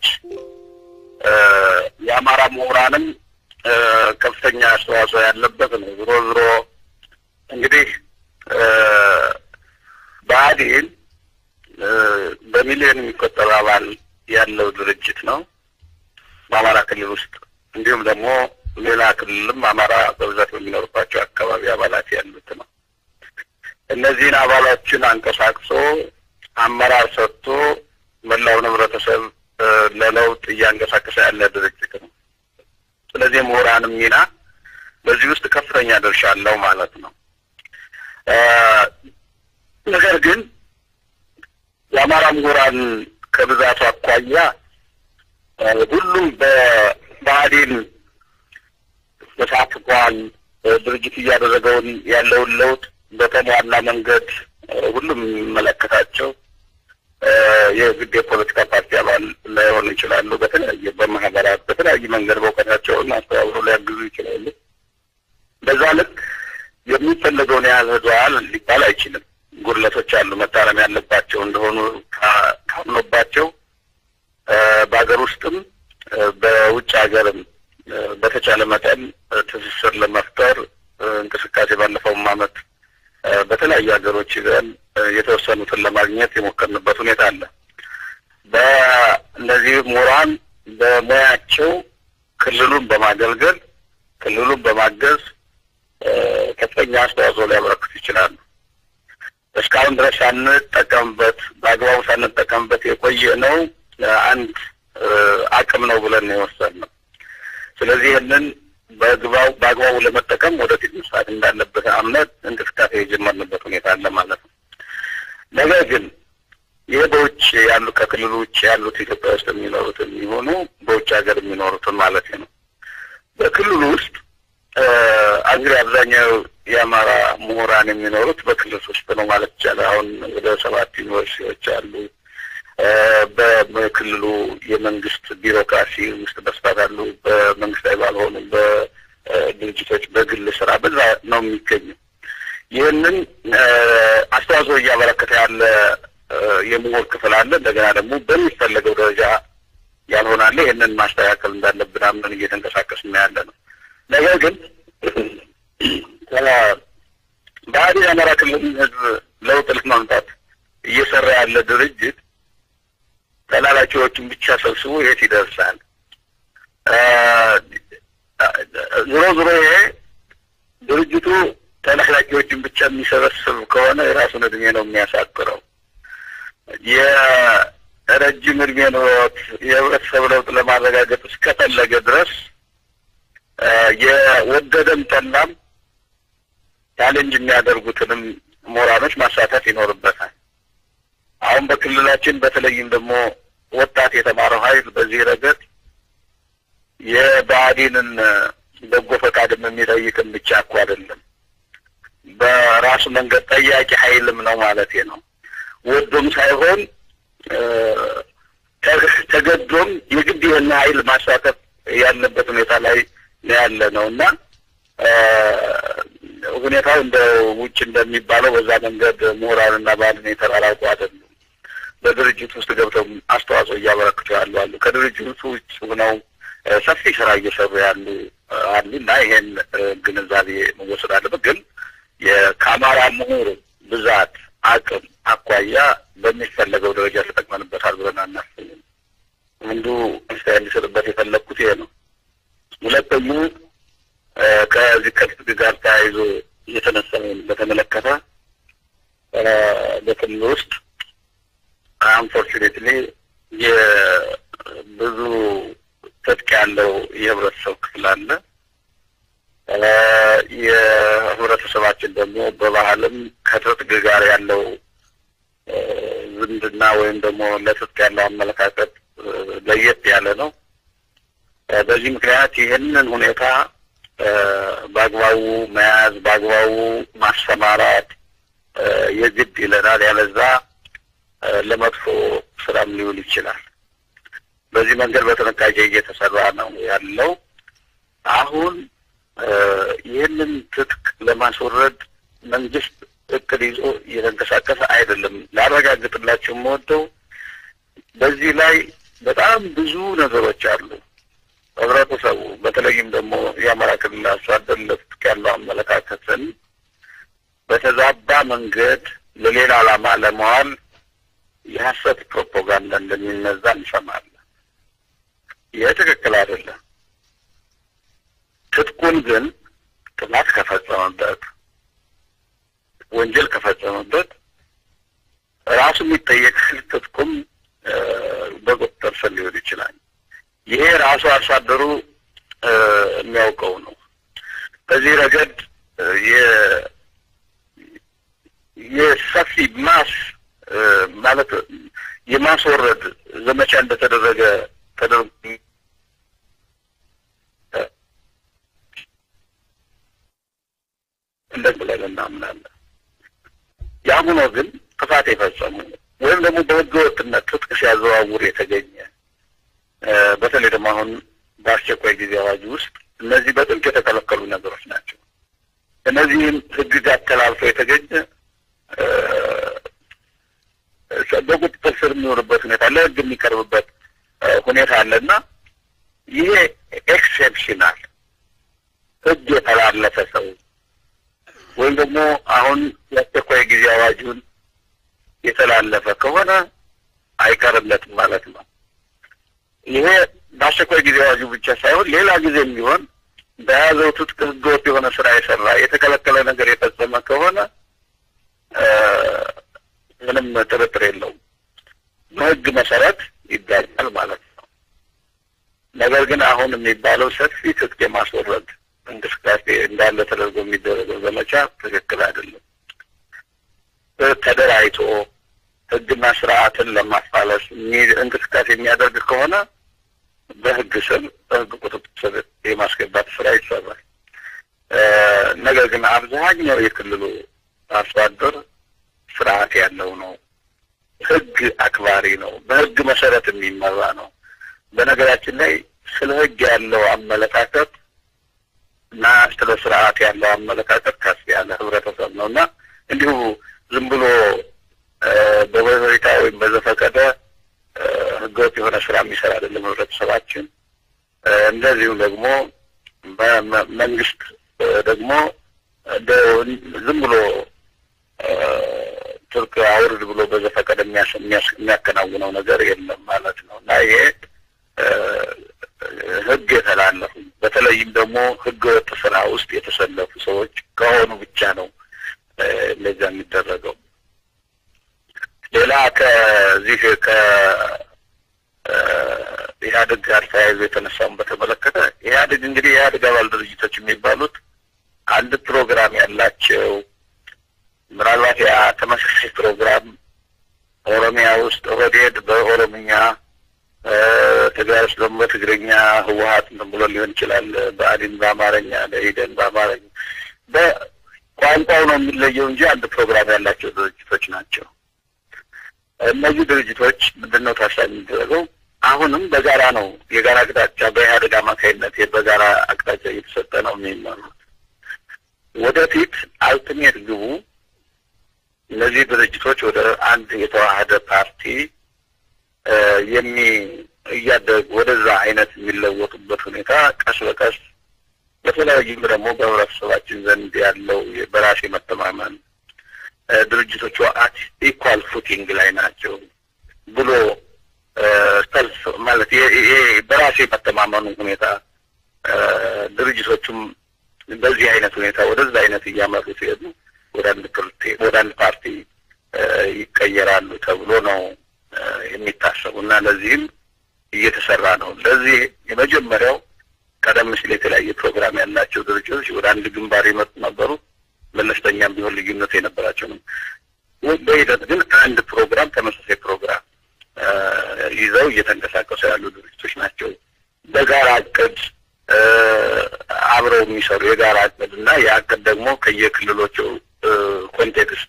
የአማራ ምሁራንም ከፍተኛ አስተዋጽኦ ያለበት ነው። ዝሮ ዝሮ እንግዲህ ብአዴን በሚሊዮን የሚቆጠር አባል ያለው ድርጅት ነው በአማራ ክልል ውስጥ እንዲሁም ደግሞ ሌላ ክልልም አማራ በብዛት በሚኖርባቸው አካባቢ አባላት ያሉት ነው። እነዚህን አባሎችን አንቀሳቅሶ አመራር ሰጥቶ መላውን ህብረተሰብ ለለውጥ እያንቀሳቀሰ ያለ ድርጅት ነው። ስለዚህ ምሁራንም ሚና በዚህ ውስጥ ከፍተኛ ድርሻ አለው ማለት ነው። ነገር ግን የአማራ ምሁራን ከብዛቱ አኳያ ሁሉም በብአዴን ተሳትፏል። ድርጅት እያደረገውን ያለውን ለውጥ በተሟላ መንገድ ሁሉም የሚመለከታቸው የግድ የፖለቲካ ፓርቲ አባል ላይሆኑ ይችላሉ። በተለያየ በማህበራት በተለያየ መንገድ በእውቀታቸውን አስተባብረው ሊያግዙ ይችላሉ። በዛ ልክ የሚፈለገውን ያህል ህዝባል ሊባል አይችልም። ጉድለቶች አሉ፣ መታረም ያለባቸው እንደሆኑ ካምኖባቸው በሀገር ውስጥም በውጭ ሀገርም በተቻለ መጠን ትስስር ለመፍጠር እንቅስቃሴ ባለፈውም ዓመት በተለያዩ ሀገሮች ይዘን የተወሰኑትን ለማግኘት የሞከርንበት ሁኔታ አለ። በእነዚህ ምሁራን በሙያቸው ክልሉን በማገልገል ክልሉን በማገዝ ከፍተኛ አስተዋጽኦ ሊያበረክቱ ይችላሉ። እስካሁን ድረስ ሳንጠቀምበት በአግባቡ ሳንጠቀምበት የቆየ ነው አንድ አቅም ነው ብለን ነው የወሰድነው። ስለዚህ ይህንን በግባው በአግባቡ ለመጠቀም ወደፊት መስራት እንዳለበት አምነት እንቅስቃሴ የጀመርንበት ሁኔታ አለ ማለት ነው። ነገር ግን ይህ በውጭ ያሉ ከክልሉ ውጭ ያሉት ኢትዮጵያ ውስጥ የሚኖሩትን የሚሆኑ በውጭ ሀገር የሚኖሩትን ማለት ነው። በክልሉ ውስጥ እንግዲህ አብዛኛው የአማራ ምሁራን የሚኖሩት በክልል ውስጥ ነው ማለት ይቻላል። አሁን ወደ ሰባት ዩኒቨርሲቲዎች አሉ። በክልሉ የመንግስት ቢሮክራሲ ውስጥ በስፋት አሉ። በመንግስታዊ ባልሆኑ በድርጅቶች በግል ስራ በዛ ነው የሚገኘው። ይህንን አስተዋጽኦ እያበረከተ ያለ የምሁር ክፍል አለ። እንደገና ደግሞ በሚፈለገው ደረጃ ያልሆናለ ይህንን ማስተካከል እንዳለብን አምነን እየተንቀሳቀስን ያለ ነው። ነገር ግን ብአዴን የአማራ ክልል ህዝብ ለውጥ ለማምጣት እየሰራ ያለ ድርጅት ተላላኪዎችን ብቻ ሰብስቦ የት ይደርሳል? ዞሮ ዞሮ ይሄ ድርጅቱ ተላላኪዎችን ብቻ የሚሰበስብ ከሆነ የራሱን እድሜ ነው የሚያሳጥረው። የረጅም እድሜ ኑሮት የህብረተሰብ ለውጥ ለማረጋገጥ እስከፈለገ ድረስ የወደደም ጠላም ቻሌንጅ የሚያደርጉትንም ምሁራኖች ማሳተፍ ይኖርበታል። አሁን በክልላችን በተለይም ደግሞ ወጣት የተማረው ኃይል በዚህ ረገድ የብአዴንን በጎ ፈቃድም የሚጠይቅም ብቻ እኮ አይደለም፣ በራሱ መንገድ ጠያቂ ኃይልም ነው ማለት ነው። ወዶም ሳይሆን ተገዶም የግድ የሆነ ኃይል ማሳተፍ ያለበት ሁኔታ ላይ ነው ያለ ነው እና ሁኔታው እንደ ውጭ እንደሚባለው በዛ መንገድ ምሁራንና ባህልን የተራራቁ አይደሉም። በድርጅት ውስጥ ገብተው አስተዋጽኦ እያበረክቱ ያሉ አሉ። ከድርጅቱ ውጭ ሆነው ሰፊ ስራ እየሰሩ ያሉ አሉ እና ይሄን ግንዛቤ መወሰድ አለበት። ግን ከአማራ ምሁር ብዛት አቅም አኳያ በሚፈለገው ደረጃ ተጠቅመንበታል ብለን አናስብም። አንዱ አስተያየት እንዲሰጥበት የፈለግኩት ይሄ ነው። ሁለተኛው ከዚህ ከትጥቅ ጋር ተያይዞ እየተነሳውን በተመለከተ በክልል ውስጥ አንፎርቹኔትሊ የብዙ ትጥቅ ያለው የህብረተሰብ ክፍል አለ። የህብረተሰባችን ደግሞ በባህልም ከትጥቅ ጋር ያለው ዝምድና ወይም ደግሞ ለትጥቅ ያለው አመለካከት ለየት ያለ ነው። በዚህ ምክንያት ይህንን ሁኔታ በአግባቡ መያዝ በአግባቡ ማሰማራት የግድ ይለናል። ያለዛ ለመጥፎ ስራም ሊውል ይችላል። በዚህ መንገድ በጥንቃቄ እየተሰራ ነው ያለው። አሁን ይህንን ትጥቅ ለማስወረድ መንግስት እቅድ ይዞ እየተንቀሳቀሰ አይደለም። ላረጋግጥላቸው የምወደው በዚህ ላይ በጣም ብዙ ነገሮች አሉ። ህብረተሰቡ በተለይም ደግሞ የአማራ ክልል አርሶ አደር ለትጥቅ ያለው አመለካከትን በተዛባ መንገድ ለሌላ ዓላማ ለመዋል የሀሰት ፕሮፓጋንዳ እንደሚነዛ እንሰማለን። ይህ ትክክል አይደለም። ትጥቁን ግን ጥፋት ከፈጸመበት ወንጀል ከፈጸመበት ራሱ የሚጠየቅ ትጥቁም በቁጥጥር ስር ሊሆን ይችላል። ይሄ ራሱ አርሶ አደሩ የሚያውቀው ነው። በዚህ ረገድ የሰፊ ማስ ማለት የማስወረድ ዘመቻ እንደተደረገ ተደርጎ እንደዚህ ብለን እናምናለን። ያም ሆኖ ግን ጥፋት የፈጸሙ ወይም ደግሞ በህገ ወጥነት ትጥቅ ሲያዘዋውር የተገኘ በተለይ ደግሞ አሁን በአስቸኳይ ጊዜ አዋጅ ውስጥ እነዚህ በጥብቅ የተከለከሉ ነገሮች ናቸው። እነዚህም ህግጋት ተላልፎ የተገኘ በቁጥጥር ስር የሚሆንበት ሁኔታ ለህግ የሚቀርብበት ሁኔታ አለና ይሄ ኤክሴፕሽናል ህግ የተላለፈ ሰው ወይም ደግሞ አሁን የአስቸኳይ ጊዜ አዋጁን የተላለፈ ከሆነ አይቀርለትም ማለት ነው። ይሄ በአስቸኳይ ጊዜ አዋጁ ብቻ ሳይሆን ሌላ ጊዜም ቢሆን በያዘው ትጥቅ ህገወጥ የሆነ ስራ የሰራ የተከለከለ ነገር የፈጸመ ከሆነ ምንም ጥርጥር የለውም በህግ መሰረት ይዳኛል ማለት ነው። ነገር ግን አሁን የሚባለው ሰፊ ትጥቅ የማስወረድ እንቅስቃሴ እንዳለ ተደርጎ የሚደረገው ዘመቻ ትክክል አይደለም። ተደራጅቶ ህግና ስርዓትን ለማፋለስ እንቅስቃሴ የሚያደርግ ከሆነ በህግ ስር በህግ ቁጥጥር ስር የማስገባት ስራ ይሰራል። ነገር ግን አብዛኛው የክልሉ አርሶ አደር ስርዓት ያለው ነው። ህግ አክባሪ ነው። በህግ መሰረት የሚመራ ነው። በነገራችን ላይ ስለ ህግ ያለው አመለካከት እና ስለ ስርዓት ያለው አመለካከት ከፍ ያለ ህብረተሰብ ነው እና እንዲሁ ዝም ብሎ በበሬታ ወይም በዘፈቀደ ህገወጥ የሆነ ስራ የሚሰራ አይደለም ህብረተሰባችን። እንደዚሁም ደግሞ መንግስት ደግሞ ዝም ብሎ ትርክ አውርድ ብሎ በዘፈቀደ የሚያከናውነው ነገር የለም ማለት ነው እና ይሄ ህግ የተላለፉ በተለይም ደግሞ ህገ ወጥ ስራ ውስጥ የተሰለፉ ሰዎች ከሆኑ ብቻ ነው እንደዛ የሚደረገው። ሌላ ከዚህ ከኢህአዴግ ጋር ተያይዞ የተነሳውን በተመለከተ ኢህአዴግ እንግዲህ የኢህአዴግ አባል ድርጅቶች የሚባሉት አንድ ፕሮግራም ያላቸው ምናልባት ያ ተመሳሳይ ፕሮግራም ኦሮሚያ ውስጥ ኦህዴድ በኦሮምኛ ትግራይ ውስጥ ደግሞ በትግርኛ ህወሀት እንትን ብሎ ሊሆን ይችላል። ብአዴን በአማርኛ ደኢህዴን በአማርኛ በቋንቋው ነው የሚለየው እንጂ አንድ ፕሮግራም ያላቸው ድርጅቶች ናቸው። እነዚህ ድርጅቶች ምንድን ነው ታሳቢ የሚደረገው? አሁንም በጋራ ነው የጋራ አቅጣጫ በኢህአዴግ አማካኝነት በጋራ አቅጣጫ እየተሰጠ ነው የሚመሩት። ወደፊት አልቲሜት ግቡ እነዚህ ድርጅቶች ወደ አንድ የተዋሃደ ፓርቲ የሚ እያደጉ ወደዛ አይነት የሚለወጡበት ሁኔታ ቀስ በቀስ በተለያዩም ደግሞ በህብረተሰባችን ዘንድ ያለው በራስ መተማመን ድርጅቶቹ አት ኢኳል ፉቲንግ ላይ ናቸው ብሎ ሰልፍ ማለት ይሄ በራሴ መተማመኑ ሁኔታ ድርጅቶቹም በዚህ አይነት ሁኔታ ወደዛ አይነት እያመሩ ሲሄዱ ወደ አንድ ወደ አንድ ፓርቲ ይቀየራሉ ተብሎ ነው የሚታሰቡ እና ለዚህም እየተሰራ ነው። ለዚህ የመጀመሪያው ቀደም ሲል የተለያየ ፕሮግራም ያላቸው ድርጅቶች ወደ አንድ ግንባር የመጡ ነበሩ። መለስተኛም ቢሆን ልዩነት የነበራቸው ነው። በሂደት ግን አንድ ፕሮግራም ተመሳሳይ ፕሮግራም ይዘው እየተንቀሳቀሱ ያሉ ድርጅቶች ናቸው። በጋራ እቅድ አብረው የሚሰሩ የጋራ እቅድ እና የእቅድ ደግሞ ከየክልሎቹ ኮንቴክስት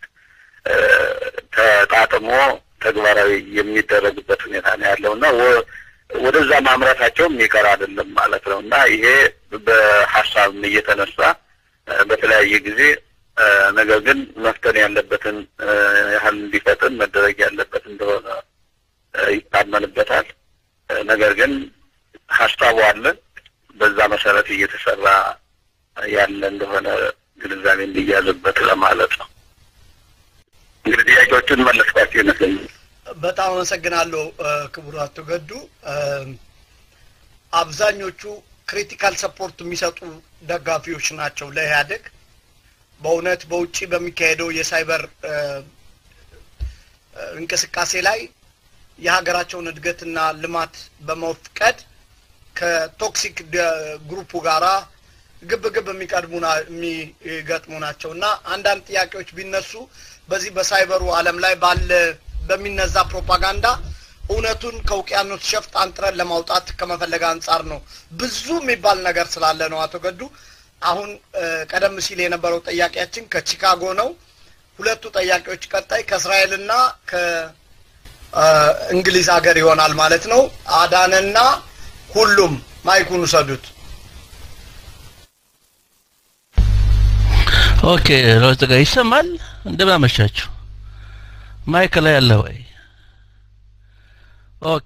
ተጣጥሞ ተግባራዊ የሚደረግበት ሁኔታ ነው ያለው እና ወደዛ ማምራታቸው የሚቀር አይደለም ማለት ነው እና ይሄ በሀሳብም እየተነሳ በተለያየ ጊዜ ነገር ግን መፍጠን ያለበትን ያህል እንዲፈጥን መደረግ ያለበት እንደሆነ ይታመንበታል። ነገር ግን ሀሳቡ አለ። በዛ መሰረት እየተሰራ ያለ እንደሆነ ግንዛቤ እንዲያዝበት ለማለት ነው። እንግዲህ ጥያቄዎቹን መለስኳቸው ይመስለኛል። በጣም አመሰግናለሁ ክቡር አቶ ገዱ። አብዛኞቹ ክሪቲካል ሰፖርት የሚሰጡ ደጋፊዎች ናቸው ለኢህአዴግ። በእውነት በውጭ በሚካሄደው የሳይበር እንቅስቃሴ ላይ የሀገራቸውን እድገትና ልማት በመፍቀድ ከቶክሲክ ግሩፑ ጋራ ግብ ግብ የሚቀድሙ የሚገጥሙ ናቸው እና አንዳንድ ጥያቄዎች ቢነሱ በዚህ በሳይበሩ ዓለም ላይ ባለ በሚነዛ ፕሮፓጋንዳ እውነቱን ከውቅያኖስ ሸፍጥ አንጥረን ለማውጣት ከመፈለግ አንጻር ነው። ብዙ የሚባል ነገር ስላለ ነው። አቶ ገዱ አሁን ቀደም ሲል የነበረው ጥያቄያችን ከቺካጎ ነው። ሁለቱ ጥያቄዎች ቀጣይ ከእስራኤልና ከእንግሊዝ ሀገር ይሆናል ማለት ነው። አዳነና ሁሉም ማይኩን ውሰዱት። ኦኬ ሮዝ ጋር ይሰማል። እንደምን አመሻችሁ። ማይክ ላይ አለ ወይ? ኦኬ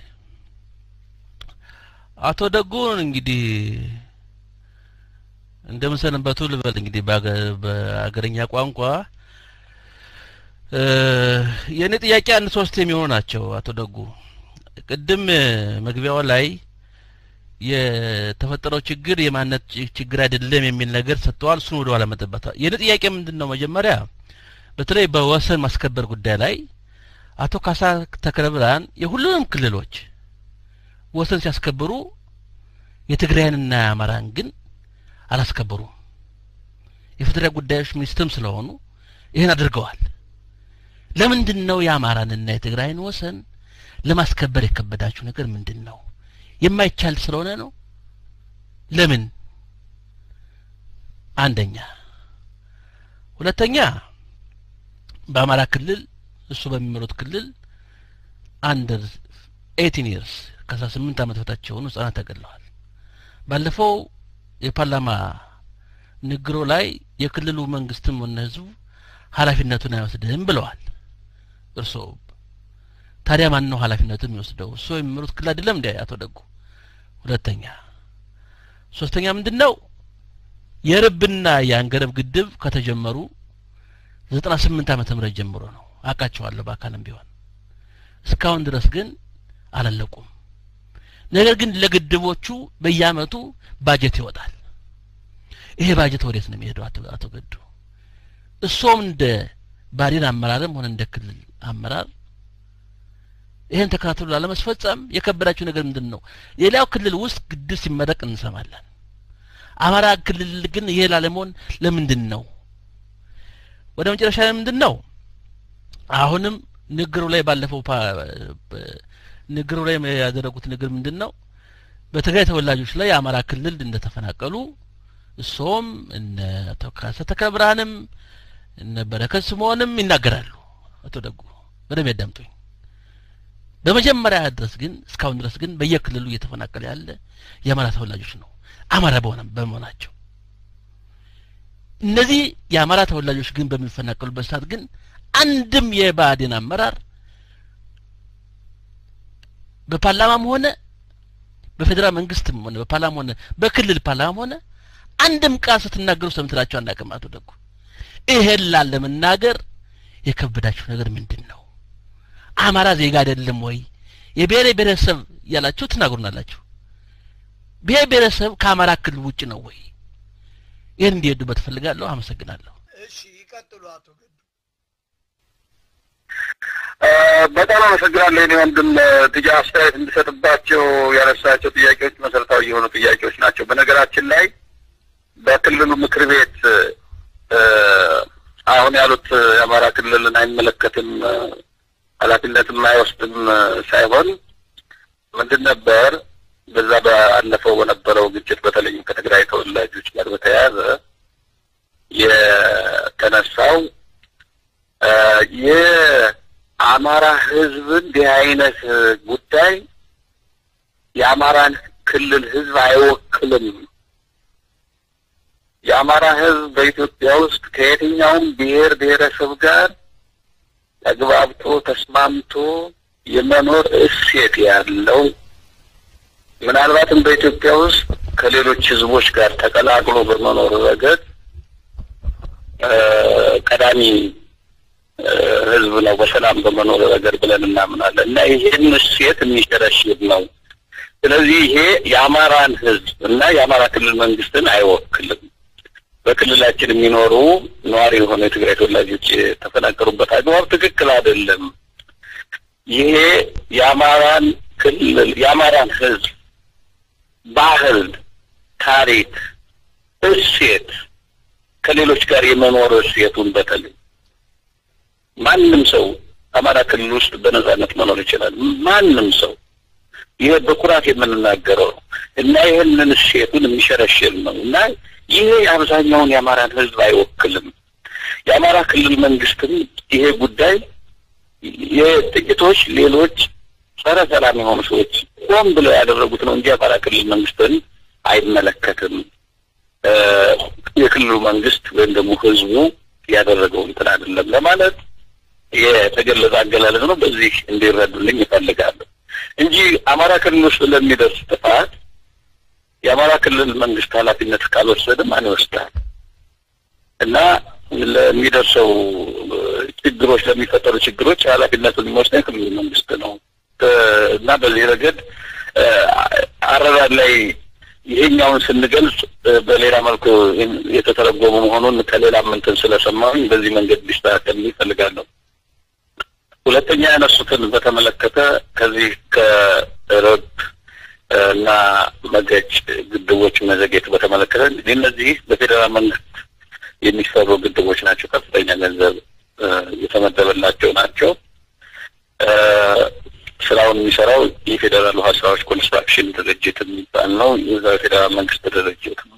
አቶ ደጉን እንግዲህ እንደምን ሰነበቱ ልበል እንግዲህ በአገረኛ ቋንቋ የእኔ ጥያቄ አንድ ሶስት የሚሆኑ ናቸው። አቶ ደጉ ቅድም መግቢያው ላይ የተፈጠረው ችግር የማንነት ችግር አይደለም የሚል ነገር ሰጥተዋል። እሱን ወደ ኋላ መጠበታ የእኔ ጥያቄ ምንድን ነው? መጀመሪያ በተለይ በወሰን ማስከበር ጉዳይ ላይ አቶ ካሳ ተክለ ብርሃን የሁሉንም ክልሎች ወሰን ሲያስከብሩ የትግራይንና የአማራን ግን አላስከበሩም። የፌዴራል ጉዳዮች ሚኒስትርም ስለሆኑ ይህን አድርገዋል። ለምንድን ነው የአማራንና የትግራይን ወሰን ለማስከበር የከበዳችሁ ነገር ምንድን ነው? የማይቻል ስለሆነ ነው? ለምን? አንደኛ። ሁለተኛ በአማራ ክልል እሱ በሚመሩት ክልል አንደር ኤቲን ይርስ ከአስራ ስምንት ዓመት በታች የሆኑ ህጻናት ተገድለዋል። ባለፈው የፓርላማ ንግሮ ላይ የክልሉ መንግስትም ሆነ ህዝቡ ኃላፊነቱን አይወስድም ብለዋል። እርስዎ ታዲያ ማን ነው ኃላፊነቱን የሚወስደው? እርስዎ የሚመሩት ክልል አይደለም እንዴ አቶ ደጉ? ሁለተኛ ሶስተኛ ምንድን ነው የርብና የአንገረብ ግድብ ከተጀመሩ ዘጠና ስምንት ዓመተ ምህረት ጀምሮ ነው አውቃቸዋለሁ በአካልም ቢሆን እስካሁን ድረስ ግን አላለቁም። ነገር ግን ለግድቦቹ በየአመቱ ባጀት ይወጣል። ይሄ ባጀት ወዴት ነው የሚሄደው? አቶ አቶ ገዱ እሶም እንደ ባዴን አመራርም ሆነ እንደ ክልል አመራር ይህን ተከታትሎ ላለመስፈጸም የከበዳችሁ ነገር ምንድን ነው? ሌላው ክልል ውስጥ ግድብ ሲመረቅ እንሰማለን። አማራ ክልል ግን ይሄ ላለመሆን ለምንድን ነው? ወደ መጨረሻ ምንድን ነው? አሁንም ንግሩ ላይ ባለፈው ንግሩ ላይ ያደረጉት ንግር ምንድን ነው? በትግራይ ተወላጆች ላይ የአማራ ክልል እንደተፈናቀሉ እሶም እነ አቶ ካሳ ተክለ ብርሃንም እነ በረከት ስምኦንም ይናገራሉ። አቶ ደጉ በደንብ ያዳምጡኝ። በመጀመሪያ ድረስ ግን እስካሁን ድረስ ግን በየክልሉ እየተፈናቀለ ያለ የአማራ ተወላጆች ነው። አማራ በሆነ በመሆናቸው እነዚህ የአማራ ተወላጆች ግን በሚፈናቀሉበት ሰዓት ግን አንድም የብአዴን አመራር በፓርላማም ሆነ በፌዴራል መንግስትም ሆነ በፓርላማ ሆነ በክልል ፓርላማም ሆነ አንድም ቃል ስትናገሩ ሰምተናቸው አናውቅም። አቶ ደጉ ይሄን ላለመናገር የከበዳችሁ ነገር ምንድን ነው? አማራ ዜጋ አይደለም ወይ? የብሔር ብሔረሰብ እያላችሁ ትናገሩናላችሁ። ብሔር ብሔረሰብ ከአማራ ክልል ውጭ ነው ወይ? ይህን እንዲሄዱበት እፈልጋለሁ። አመሰግናለሁ። እሺ ይቀጥሉ አቶ ገዱ። በጣም አመሰግናለሁ። እኔ ወንድም ጥያ አስተያየት እንዲሰጥባቸው ያነሳቸው ጥያቄዎች መሰረታዊ የሆኑ ጥያቄዎች ናቸው። በነገራችን ላይ በክልሉ ምክር ቤት አሁን ያሉት የአማራ ክልልን አይመለከትም ኃላፊነትም አይወስድም ሳይሆን ምንድን ነበር በዛ ባለፈው በነበረው ግጭት በተለይም ከትግራይ ተወላጆች ጋር በተያያዘ የተነሳው የአማራ ሕዝብ እንዲህ አይነት ጉዳይ የአማራን ክልል ሕዝብ አይወክልም። የአማራ ሕዝብ በኢትዮጵያ ውስጥ ከየትኛውም ብሔር ብሔረሰብ ጋር ተግባብቶ ተስማምቶ የመኖር እሴት ያለው ምናልባትም በኢትዮጵያ ውስጥ ከሌሎች ህዝቦች ጋር ተቀላቅሎ በመኖር ረገድ ቀዳሚ ህዝብ ነው በሰላም በመኖር ረገድ ብለን እናምናለን እና ይህን እሴት የሚሸረሽር ነው። ስለዚህ ይሄ የአማራን ህዝብ እና የአማራ ክልል መንግስትን አይወክልም። በክልላችን የሚኖሩ ነዋሪ የሆኑ የትግራይ ተወላጆች የተፈናቀሩበት አግባብ ትክክል አይደለም። ይሄ የአማራን ክልል የአማራን ህዝብ ባህል፣ ታሪክ፣ እሴት ከሌሎች ጋር የመኖር እሴቱን በተለይ ማንም ሰው አማራ ክልል ውስጥ በነጻነት መኖር ይችላል። ማንም ሰው ይሄ በኩራት የምንናገረው ነው እና ይህንን እሴቱን የሚሸረሽር ነው እና ይሄ የአብዛኛውን የአማራን ህዝብ አይወክልም። የአማራ ክልል መንግስትም ይሄ ጉዳይ የጥቂቶች ሌሎች ጸረ ሰላም የሆኑ ሰዎች ሆን ብለው ያደረጉት ነው እንጂ የአማራ ክልል መንግስትን አይመለከትም። የክልሉ መንግስት ወይም ደግሞ ህዝቡ ያደረገው እንትን አይደለም ለማለት የተገለጸ አገላለጽ ነው። በዚህ እንዲረዱልኝ ይፈልጋሉ እንጂ አማራ ክልል ውስጥ ለሚደርስ ጥፋት የአማራ ክልል መንግስት ኃላፊነት ካልወሰደ ማን ይወስዳል? እና ለሚደርሰው ችግሮች ለሚፈጠሩ ችግሮች ኃላፊነቱን የሚወስደው የክልሉ መንግስት ነው እና በዚህ ረገድ አረዳድ ላይ ይሄኛውን ስንገልጽ በሌላ መልኩ የተተረጎመ መሆኑን ከሌላ ምንትን ስለሰማሁኝ በዚህ መንገድ ሊስተካከል ይፈልጋለሁ። ሁለተኛ ያነሱትን በተመለከተ ከዚህ ከረብ እና መገጭ ግድቦች መዘግየት በተመለከተ እንግዲህ እነዚህ በፌዴራል መንግስት የሚሰሩ ግድቦች ናቸው። ከፍተኛ ገንዘብ የተመደበላቸው ናቸው። ስራውን የሚሰራው የፌዴራል ውሃ ስራዎች ኮንስትራክሽን ድርጅት የሚባል ነው። የዛ የፌዴራል መንግስት ድርጅት ነው።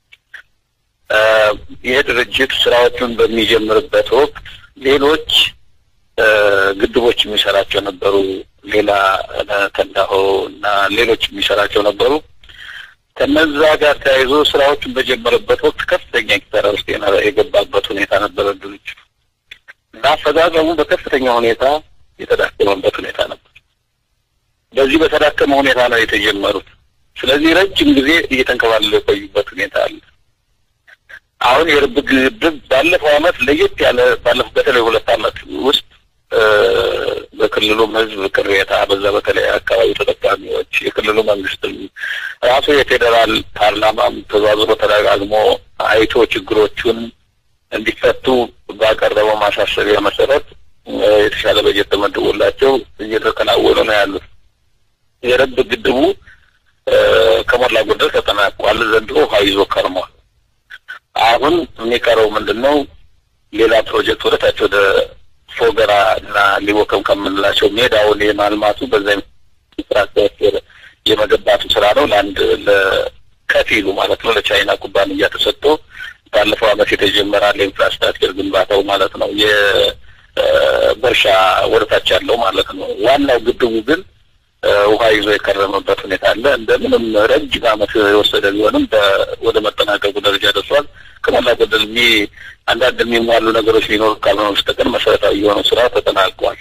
ይህ ድርጅት ስራዎቹን በሚጀምርበት ወቅት ሌሎች ግድቦች የሚሰራቸው ነበሩ። ሌላ ተንዳሆ እና ሌሎች የሚሰራቸው ነበሩ። ከነዛ ጋር ተያይዞ ስራዎቹን በጀመረበት ወቅት ከፍተኛ ኪሳራ ውስጥ የገባበት ሁኔታ ነበረ ድርጅቱ እና አፈጻጸሙ በከፍተኛ ሁኔታ የተዳከመበት ሁኔታ ነበር። በዚህ በተዳከመ ሁኔታ ነው የተጀመሩት። ስለዚህ ረጅም ጊዜ እየተንከባለሉ የቆዩበት ሁኔታ አለ። አሁን የርብ ግድብ ባለፈው አመት ለየት ያለ ባለፈው በተለይ ሁለት አመት ውስጥ በክልሉም ህዝብ ቅሬታ በዛ በተለይ አካባቢ ተጠቃሚዎች የክልሉ መንግስትም ራሱ የፌዴራል ፓርላማም ተዟዝሮ ተደጋግሞ አይቶ ችግሮቹን እንዲፈቱ ባቀረበው ማሳሰቢያ መሰረት የተሻለ በጀት ተመድቦላቸው እየተከናወኑ ነው ያሉት። የረብ ግድቡ ከሞላ ጎደል ተጠናቋል። ዘንድሮ ውሃ ይዞ ከርሟል። አሁን የሚቀረው ምንድን ነው? ሌላ ፕሮጀክት ወደታች ወደ ፎገራ እና ሊቦከም ከምንላቸው ሜዳውን የማልማቱ በዛ ኢንፍራስትራክቸር የመገንባቱ ስራ ነው። ለአንድ ለከፊሉ ማለት ነው ለቻይና ኩባንያ ተሰጥቶ ባለፈው አመት የተጀመረ ለኢንፍራስትራክቸር ግንባታው ማለት ነው የበርሻ ወደታች ያለው ማለት ነው። ዋናው ግድቡ ግን ውሃ ይዞ የከረመበት ሁኔታ አለ። እንደምንም ረጅም አመት የወሰደ ቢሆንም ወደ መጠናቀቁ ደረጃ ደርሷል። ከሞላ ጎደል የሚ አንዳንድ የሚሟሉ ነገሮች ሊኖሩ ካልሆነ በስተቀር መሰረታዊ የሆነው ስራ ተጠናቋል።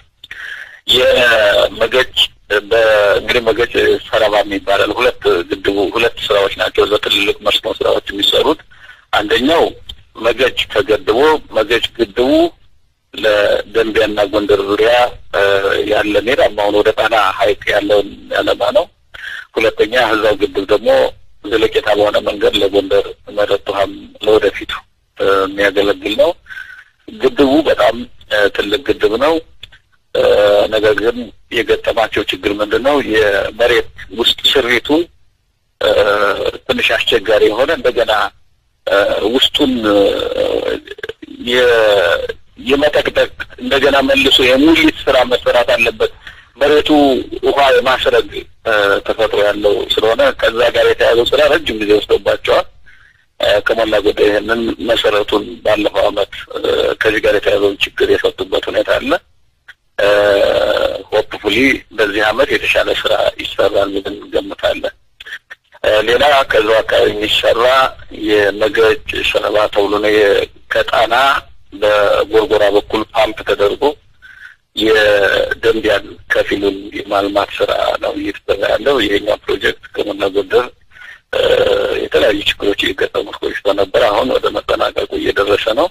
የመገጭ በእንግዲህ መገጭ ሰረባም ይባላል። ሁለት ግድቡ ሁለት ስራዎች ናቸው እዛ ትልልቅ መስኖ ስራዎች የሚሰሩት። አንደኛው መገጭ ተገድቦ መገጭ ግድቡ ለደንቢያና ጎንደር ዙሪያ ያለ ሜዳማውን ወደ ጣና ሐይቅ ያለውን ያለማ ነው። ሁለተኛ ህዛው ግድብ ደግሞ ዘለቄታ በሆነ መንገድ ለጎንደር መጠጥ ውሃም ለወደፊቱ የሚያገለግል ነው። ግድቡ በጣም ትልቅ ግድብ ነው። ነገር ግን የገጠማቸው ችግር ምንድን ነው? የመሬት ውስጥ ስሪቱ ትንሽ አስቸጋሪ የሆነ እንደገና ውስጡን የመጠቅጠቅ እንደገና መልሶ የሙሊት ስራ መሰራት አለበት። መሬቱ ውሃ የማስረግ ተፈጥሮ ያለው ስለሆነ ከዛ ጋር የተያዘው ስራ ረጅም ጊዜ ወስዶባቸዋል። ከሞላ ጎደል ይህንን መሰረቱን ባለፈው አመት ከዚህ ጋር የተያዘውን ችግር የፈቱበት ሁኔታ አለ። ሆፕፉሊ በዚህ አመት የተሻለ ስራ ይሰራል ብለን እንገምታለን። ሌላ ከዛው አካባቢ የሚሰራ የመገጭ ሰለባ ተብሎ ነው ከጣና በጎርጎራ በኩል ፓምፕ ተደርጎ የደንቢያን ከፊሉን የማልማት ስራ ነው እየተሰራ ያለው። ይሄኛው ፕሮጀክት ከሞላ ጎደል የተለያዩ ችግሮች እየገጠሙት ቆይቶ ነበር። አሁን ወደ መጠናቀቁ እየደረሰ ነው።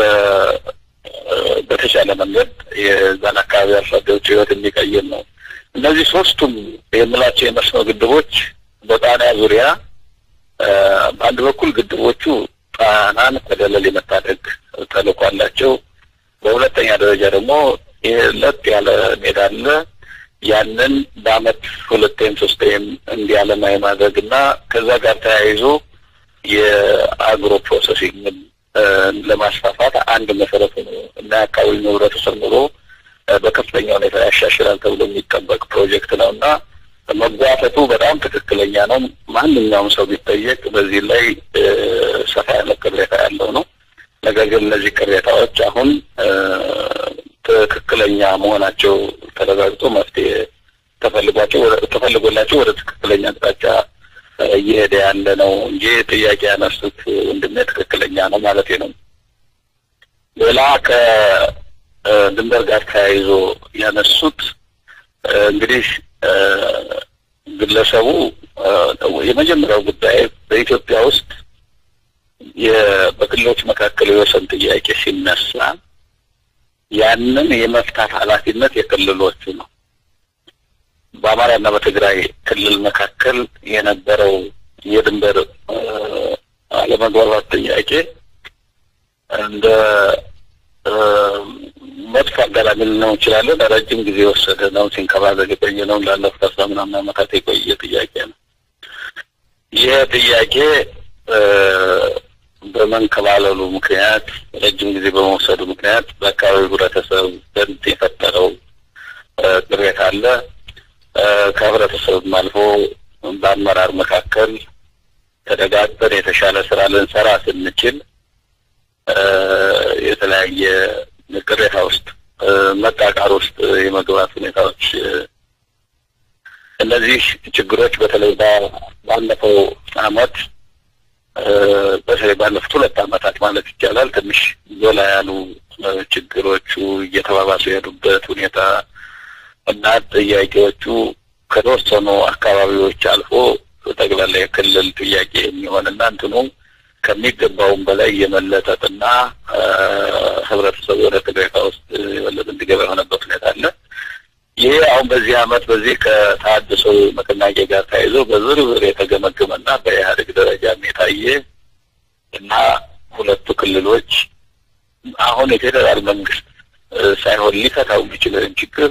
በተሻለ መንገድ የዛን አካባቢ አርሶ አደሮች ህይወት የሚቀይር ነው። እነዚህ ሶስቱም የምላቸው የመስኖ ግድቦች በጣና ዙሪያ በአንድ በኩል ግድቦቹ ጣናን ከደለል የመታደግ ተልዕኮ አላቸው። በሁለተኛ ደረጃ ደግሞ ለጥ ያለ ሜዳ አለ። ያንን በአመት ሁለቴም ሶስቴም እንዲያለማ የማድረግ እና ከዛ ጋር ተያይዞ የአግሮ ፕሮሰሲንግ ለማስፋፋት አንድ መሰረት ነው እና የአካባቢ ህብረተሰብ ኑሮ በከፍተኛ ሁኔታ ያሻሽላል ተብሎ የሚጠበቅ ፕሮጀክት ነው እና መጓተቱ በጣም ትክክለኛ ነው። ማንኛውም ሰው ቢጠየቅ በዚህ ላይ ሰፋ ያለ ቅሬታ ያለው ነው። ነገር ግን እነዚህ ቅሬታዎች አሁን ትክክለኛ መሆናቸው ተረጋግጦ መፍትሄ ተፈልጓቸው ተፈልጎላቸው ወደ ትክክለኛ አቅጣጫ እየሄደ ያለ ነው እንጂ ጥያቄ ያነሱት ወንድሜ ትክክለኛ ነው ማለት ነው። ሌላ ከድንበር ጋር ተያይዞ ያነሱት እንግዲህ ግለሰቡ የመጀመሪያው ጉዳይ በኢትዮጵያ ውስጥ በክልሎች መካከል የወሰን ጥያቄ ሲነሳ ያንን የመፍታት ኃላፊነት የክልሎቹ ነው። በአማራና በትግራይ ክልል መካከል የነበረው የድንበር አለመግባባት ጥያቄ እንደ መጥፎ አጋጣሚ ልነው እንችላለን። ረጅም ጊዜ የወሰደ ነው። ሲንከባለል የቆየ ነው። ላለፉት አስራ ምናምን ዓመታት የቆየ ጥያቄ ነው። ይህ ጥያቄ በመንከባለሉ ምክንያት ረጅም ጊዜ በመውሰዱ ምክንያት በአካባቢው ህብረተሰብ ዘንድ የፈጠረው ቅሬታ አለ። ከህብረተሰብም አልፎ በአመራር መካከል ተደጋግጠን የተሻለ ስራ ልንሰራ ስንችል የተለያየ ቅሬታ ውስጥ መቃቃር ውስጥ የመግባት ሁኔታዎች እነዚህ ችግሮች በተለይ ባለፈው አመት በተለይ ባለፉት ሁለት አመታት ማለት ይቻላል ትንሽ ጎላ ያሉ ችግሮቹ እየተባባሱ የሄዱበት ሁኔታ እና ጥያቄዎቹ ከተወሰኑ አካባቢዎች አልፎ ጠቅላላ የክልል ጥያቄ የሚሆንና እንትኑ ከሚገባውም በላይ የመለጠጥና ህብረተሰቡ ወደ ቅሬታ ውስጥ የበለጠ እንዲገባ የሆነበት ሁኔታ አለ። ይሄ አሁን በዚህ አመት በዚህ ከተሃድሶ ንቅናቄ ጋር ተያይዞ በዝርዝር የተገመገመና በኢህአዴግ ደረጃም የታየ እና ሁለቱ ክልሎች አሁን የፌዴራል መንግስት ሳይሆን ሊፈታው የሚችለውን ችግር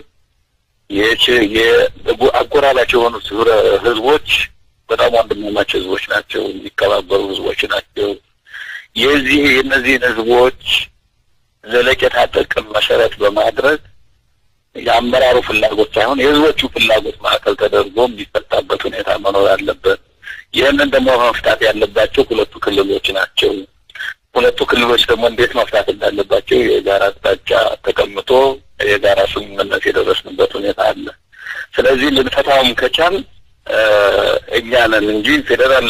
አጎራባች የሆኑት ህዝቦች በጣም ወንድማማች ህዝቦች ናቸው። የሚከባበሩ ህዝቦች ናቸው። የዚህ የእነዚህን ህዝቦች ዘለቄታ ጥቅም መሰረት በማድረግ የአመራሩ ፍላጎት ሳይሆን የህዝቦቹ ፍላጎት ማዕከል ተደርጎ የሚፈታበት ሁኔታ መኖር አለበት። ይህንን ደግሞ መፍታት ያለባቸው ሁለቱ ክልሎች ናቸው። ሁለቱ ክልሎች ደግሞ እንዴት መፍታት እንዳለባቸው የጋራ አቅጣጫ ተቀምጦ የጋራ ስምምነት የደረስንበት ሁኔታ አለ። ስለዚህ ልንፈታውም ከቻል እኛ ነን እንጂ ፌዴራል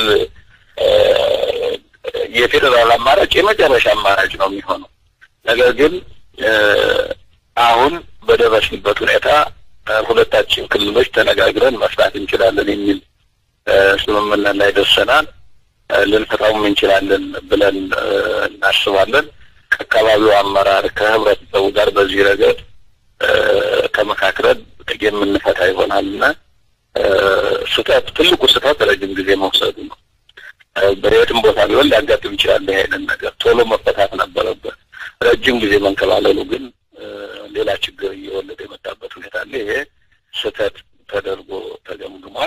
የፌዴራል አማራጭ የመጨረሻ አማራጭ ነው የሚሆነው። ነገር ግን አሁን በደረስንበት ሁኔታ ሁለታችን ክልሎች ተነጋግረን መፍታት እንችላለን የሚል ስምምነት ላይ ደርሰናል። ልንፈታውም እንችላለን ብለን እናስባለን። ከአካባቢው አመራር ከህብረተሰቡ ጋር በዚህ ረገድ ተመካክረን የምንፈታ ይሆናልና ስህተት ትልቁ ስህተት ረጅም ጊዜ መውሰዱ ነው። በየትም ቦታ ቢሆን ሊያጋጥም ይችላል። ይሄንን ነገር ቶሎ መፈታት ነበረበት። ረጅም ጊዜ መንከባለሉ ግን ሌላ ችግር እየወለደ የመጣበት ሁኔታ አለ። ይሄ ስህተት ተደርጎ ተገምግሟል።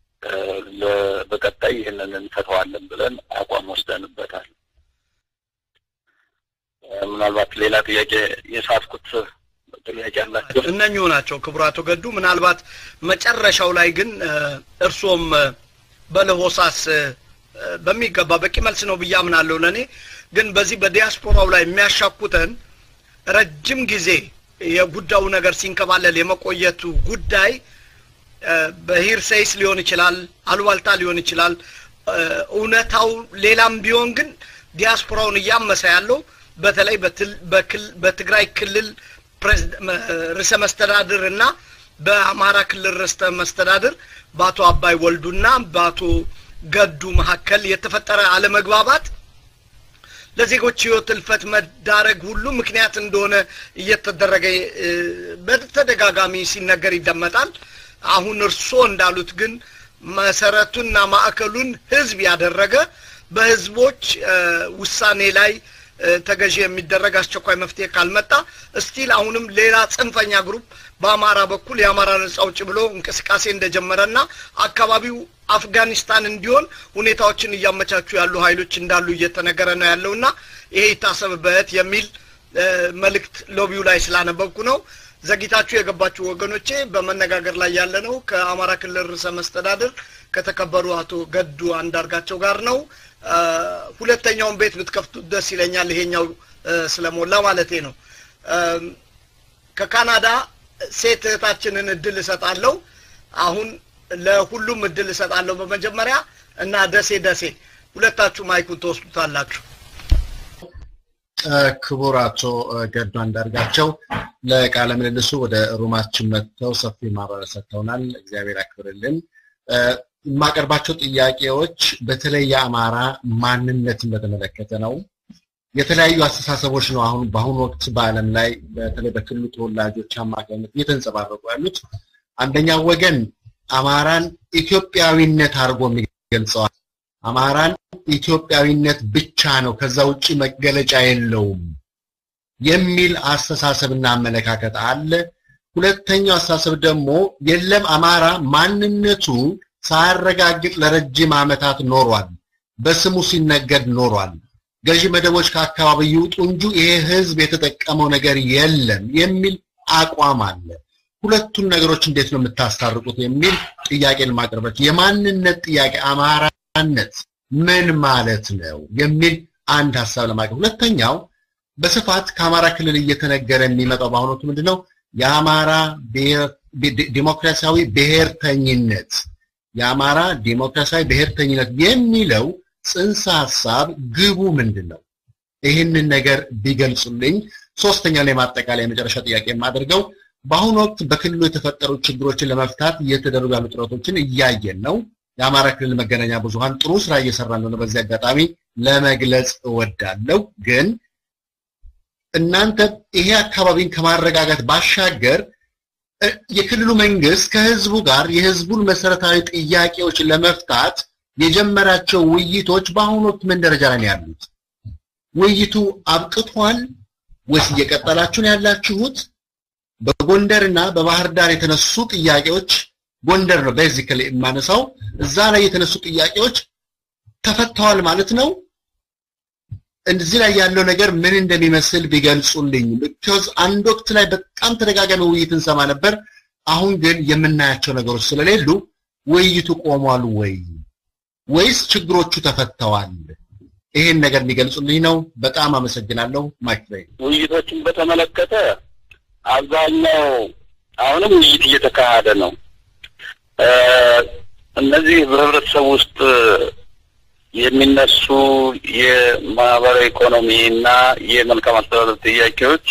በቀጣይ ይህንን እንፈተዋለን ብለን አቋም ወስደንበታል። ምናልባት ሌላ ጥያቄ የሳትኩት ጥያቄ አላቸው። እነኚሁ ናቸው ክቡራቶ ገዱ። ምናልባት መጨረሻው ላይ ግን እርሶም በለሆሳስ በሚገባ በቂ መልስ ነው ብዬ አምናለሁ። ለእኔ ግን በዚህ በዲያስፖራው ላይ የሚያሻኩተን ረጅም ጊዜ የጉዳዩ ነገር ሲንከባለል የመቆየቱ ጉዳይ በሂርሴይስ ሊሆን ይችላል፣ አሉባልታ ሊሆን ይችላል። እውነታው ሌላም ቢሆን ግን ዲያስፖራውን እያመሰ ያለው በተለይ በትግራይ ክልል ርዕሰ መስተዳድር እና በአማራ ክልል ርዕሰ መስተዳድር በአቶ አባይ ወልዱና በአቶ ገዱ መካከል የተፈጠረ አለመግባባት ለዜጎች ህይወት እልፈት መዳረግ ሁሉ ምክንያት እንደሆነ እየተደረገ በተደጋጋሚ ሲነገር ይደመጣል። አሁን እርስዎ እንዳሉት ግን መሰረቱና ማዕከሉን ህዝብ ያደረገ በህዝቦች ውሳኔ ላይ ተገዢ የሚደረግ አስቸኳይ መፍትሄ ካልመጣ እስቲል አሁንም ሌላ ጽንፈኛ ግሩፕ በአማራ በኩል የአማራ ነጻ አውጪ ብሎ እንቅስቃሴ እንደጀመረና አካባቢው አፍጋኒስታን እንዲሆን ሁኔታዎችን እያመቻቹ ያሉ ኃይሎች እንዳሉ እየተነገረ ነው ያለውና ይሄ ይታሰብበት የሚል መልእክት ሎቢው ላይ ስላነበብኩ ነው። ዘግይታችሁ የገባችሁ ወገኖቼ በመነጋገር ላይ ያለ ነው ከአማራ ክልል ርዕሰ መስተዳድር ከተከበሩ አቶ ገዱ አንዳርጋቸው ጋር ነው። ሁለተኛውን ቤት ብትከፍቱት ደስ ይለኛል። ይሄኛው ስለሞላ ማለቴ ነው። ከካናዳ ሴት እህታችንን እድል እሰጣለሁ። አሁን ለሁሉም እድል እሰጣለሁ በመጀመሪያ እና ደሴ ደሴ ሁለታችሁ ማይኩን ትወስዱታላችሁ። ክቡር አቶ ገዱ አንዳርጋቸው ለቃለ ምልልሱ ወደ ሩማችን መጥተው ሰፊ ማብራሪያ ሰጥተውናል። እግዚአብሔር ያክብርልን። የማቀርባቸው ጥያቄዎች በተለይ የአማራ ማንነትን በተመለከተ ነው። የተለያዩ አስተሳሰቦች ነው አሁን በአሁኑ ወቅት በዓለም ላይ በተለይ በክልሉ ተወላጆች አማካኝነት እየተንጸባረቁ ያሉት። አንደኛው ወገን አማራን ኢትዮጵያዊነት አድርጎ የሚገልጸዋል። አማራን ኢትዮጵያዊነት ብቻ ነው፣ ከዛ ውጭ መገለጫ የለውም የሚል አስተሳሰብና አመለካከት አለ። ሁለተኛው አስተሳሰብ ደግሞ የለም አማራ ማንነቱ ሳያረጋግጥ ለረጅም ዓመታት ኖሯል፣ በስሙ ሲነገድ ኖሯል። ገዢ መደቦች ከአካባቢ ይውጡ እንጂ ይሄ ህዝብ የተጠቀመው ነገር የለም የሚል አቋም አለ። ሁለቱን ነገሮች እንዴት ነው የምታስታርቁት የሚል ጥያቄ ለማቅረባቸው የማንነት ጥያቄ አማራነት ምን ማለት ነው የሚል አንድ ሀሳብ ለማቅረብ ሁለተኛው በስፋት ከአማራ ክልል እየተነገረ የሚመጣው በአሁኑ ወቅት ምንድነው የአማራ ዲሞክራሲያዊ ብሔርተኝነት የአማራ ዲሞክራሲያዊ ብሔርተኝነት የሚለው ጽንሰ ሀሳብ ግቡ ምንድን ነው? ይህንን ነገር ቢገልጹልኝ። ሶስተኛው ላይ ማጠቃለያ የመጨረሻ ጥያቄ የማደርገው በአሁኑ ወቅት በክልሉ የተፈጠሩ ችግሮችን ለመፍታት እየተደረጉ ያሉ ጥረቶችን እያየን ነው። የአማራ ክልል መገናኛ ብዙሃን ጥሩ ስራ እየሰራ እንደሆነ በዚህ አጋጣሚ ለመግለጽ እወዳለሁ። ግን እናንተ ይሄ አካባቢን ከማረጋጋት ባሻገር የክልሉ መንግስት ከህዝቡ ጋር የህዝቡን መሰረታዊ ጥያቄዎች ለመፍታት የጀመራቸው ውይይቶች በአሁኑ ወቅት ምን ደረጃ ላይ ነው ያሉት? ውይይቱ አብቅቷል ወይስ እየቀጠላችሁ ነው ያላችሁት? በጎንደር እና በባህር ዳር የተነሱ ጥያቄዎች ጎንደር ነው ቤዚካሊ የማነሳው። እዛ ላይ የተነሱ ጥያቄዎች ተፈተዋል ማለት ነው። እዚህ ላይ ያለው ነገር ምን እንደሚመስል ቢገልጹልኝ። ቢኮዝ አንድ ወቅት ላይ በጣም ተደጋጋሚ ውይይት እንሰማ ነበር። አሁን ግን የምናያቸው ነገሮች ስለሌሉ ውይይቱ ቆሟል ወይ ወይስ ችግሮቹ ተፈተዋል? ይሄን ነገር የሚገልጹልኝ ነው። በጣም አመሰግናለሁ። ማይክ ላይ ውይይቶችን በተመለከተ አብዛኛው አሁንም ውይይት እየተካሄደ ነው። እነዚህ በህብረተሰብ ውስጥ የሚነሱ የማህበራዊ ኢኮኖሚ እና የመልካም አስተዳደር ጥያቄዎች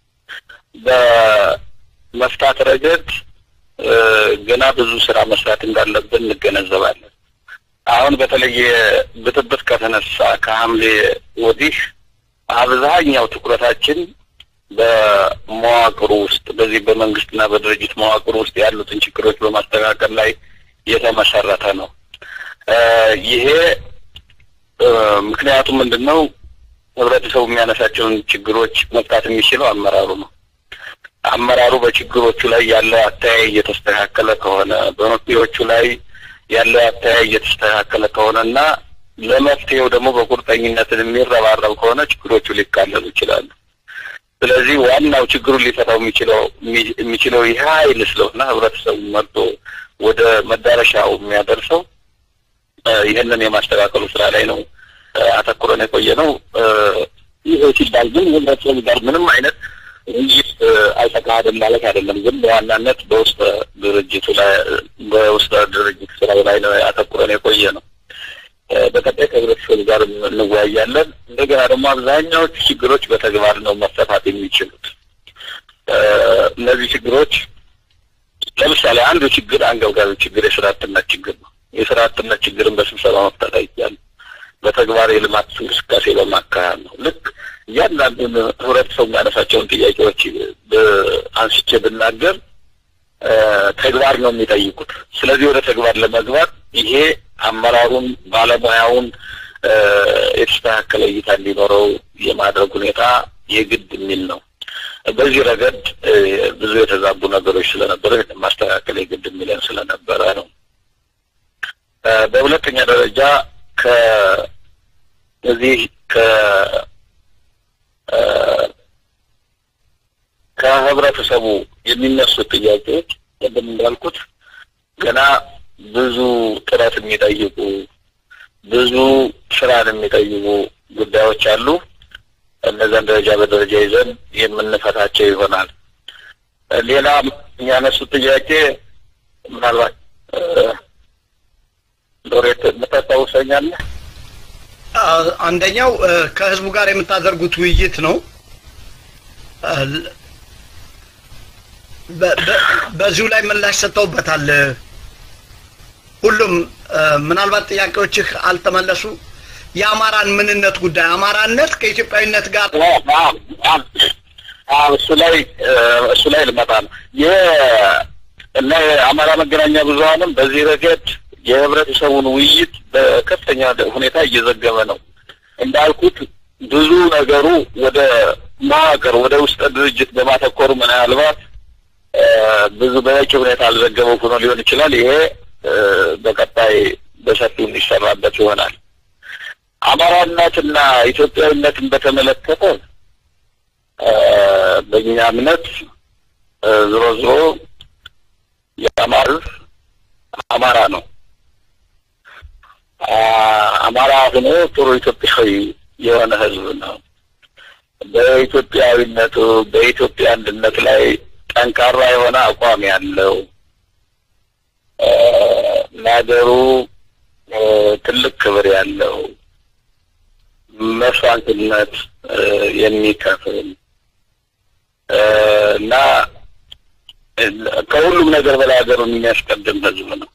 በመፍታት ረገድ ገና ብዙ ስራ መስራት እንዳለብን እንገነዘባለን። አሁን በተለየ ብጥብጥ ከተነሳ ከሐምሌ ወዲህ አብዛኛው ትኩረታችን በመዋቅሩ ውስጥ በዚህ በመንግስትና በድርጅት መዋቅሩ ውስጥ ያሉትን ችግሮች በማስተካከል ላይ የተመሰረተ ነው። ይሄ ምክንያቱ ምንድን ነው? ህብረተሰቡ የሚያነሳቸውን ችግሮች መፍታት የሚችለው አመራሩ ነው። አመራሩ በችግሮቹ ላይ ያለው አተያይ እየተስተካከለ ከሆነ በመፍትሄዎቹ ላይ ያለው አተያይ እየተስተካከለ ከሆነ እና ለመፍትሄው ደግሞ በቁርጠኝነትን የሚረባረብ ከሆነ ችግሮቹ ሊቃለሉ ይችላሉ። ስለዚህ ዋናው ችግሩን ሊፈታው የሚችለው የሚችለው ይህ ኃይል ስለሆነ ህብረተሰቡ መርጦ ወደ መዳረሻው የሚያደርሰው ይህንን የማስተካከሉ ስራ ላይ ነው አተኩረን የቆየ ነው። ይህ ሲባል ግን ህብረተሰቡ ጋር ምንም አይነት ውይይት አልተካሄደም ማለት አይደለም። ግን በዋናነት በውስጥ ድርጅቱ ላይ በውስጥ ድርጅት ስራው ላይ ነው አተኩረን የቆየ ነው። በቀጣይ ከህብረተሰቡ ጋር እንወያያለን። እንደገና ደግሞ አብዛኛዎቹ ችግሮች በተግባር ነው መፈታት የሚችሉት። እነዚህ ችግሮች ለምሳሌ አንዱ ችግር አንገብጋቢ ችግር የስራ አጥነት ችግር ነው። የስራ አጥነት ችግርን በስብሰባ መፍታት አይቻልም። በተግባር የልማት እንቅስቃሴ በማካሄድ ነው። ልክ እያንዳንዱን ህብረተሰቡ የሚያነሳቸውን ጥያቄዎች አንስቼ ብናገር ተግባር ነው የሚጠይቁት። ስለዚህ ወደ ተግባር ለመግባት ይሄ አመራሩን ባለሙያውን የተስተካከለ እይታ እንዲኖረው የማድረግ ሁኔታ የግድ የሚል ነው። በዚህ ረገድ ብዙ የተዛቡ ነገሮች ስለነበረ ማስተካከል የግድ የሚለን ስለነበረ ነው። በሁለተኛ ደረጃ ከዚህ ከ ከህብረተሰቡ የሚነሱ ጥያቄዎች ቅድም እንዳልኩት ገና ብዙ ጥረት የሚጠይቁ ብዙ ስራን የሚጠይቁ ጉዳዮች አሉ። እነዛን ደረጃ በደረጃ ይዘን የምንፈታቸው ይሆናል። ሌላ የሚያነሱት ጥያቄ ምናልባት ሎሬት የምታስታውሰኛለህ? አንደኛው ከህዝቡ ጋር የምታደርጉት ውይይት ነው። በዚሁ ላይ ምላሽ ሰጥተውበታል። ሁሉም ምናልባት ጥያቄዎችህ አልተመለሱ። የአማራን ምንነት ጉዳይ አማራነት ከኢትዮጵያዊነት ጋር እሱ ላይ እሱ ላይ ልመጣ ነው። እና የአማራ መገናኛ ብዙኃንም በዚህ ረገድ የህብረተሰቡን ውይይት በከፍተኛ ሁኔታ እየዘገበ ነው። እንዳልኩት ብዙ ነገሩ ወደ መዋቅር ወደ ውስጥ ድርጅት በማተኮሩ ምናልባት ብዙ በበቂ ሁኔታ አልዘገበው ሆኖ ሊሆን ይችላል። ይሄ በቀጣይ በሰፊው የሚሰራበት ይሆናል። አማራነትና ኢትዮጵያዊነትን በተመለከተ በእኛ እምነት ዝሮ ዝሮ የአማራ አማራ ነው። አማራ ሆኖ ጥሩ ኢትዮጵያዊ የሆነ ህዝብ ነው። በኢትዮጵያዊነቱ በኢትዮጵያ አንድነት ላይ ጠንካራ የሆነ አቋም ያለው ለሀገሩ ትልቅ ክብር ያለው መስዋዕትነት የሚከፍል እና ከሁሉም ነገር በላይ ሀገሩን የሚያስቀድም ህዝብ ነው።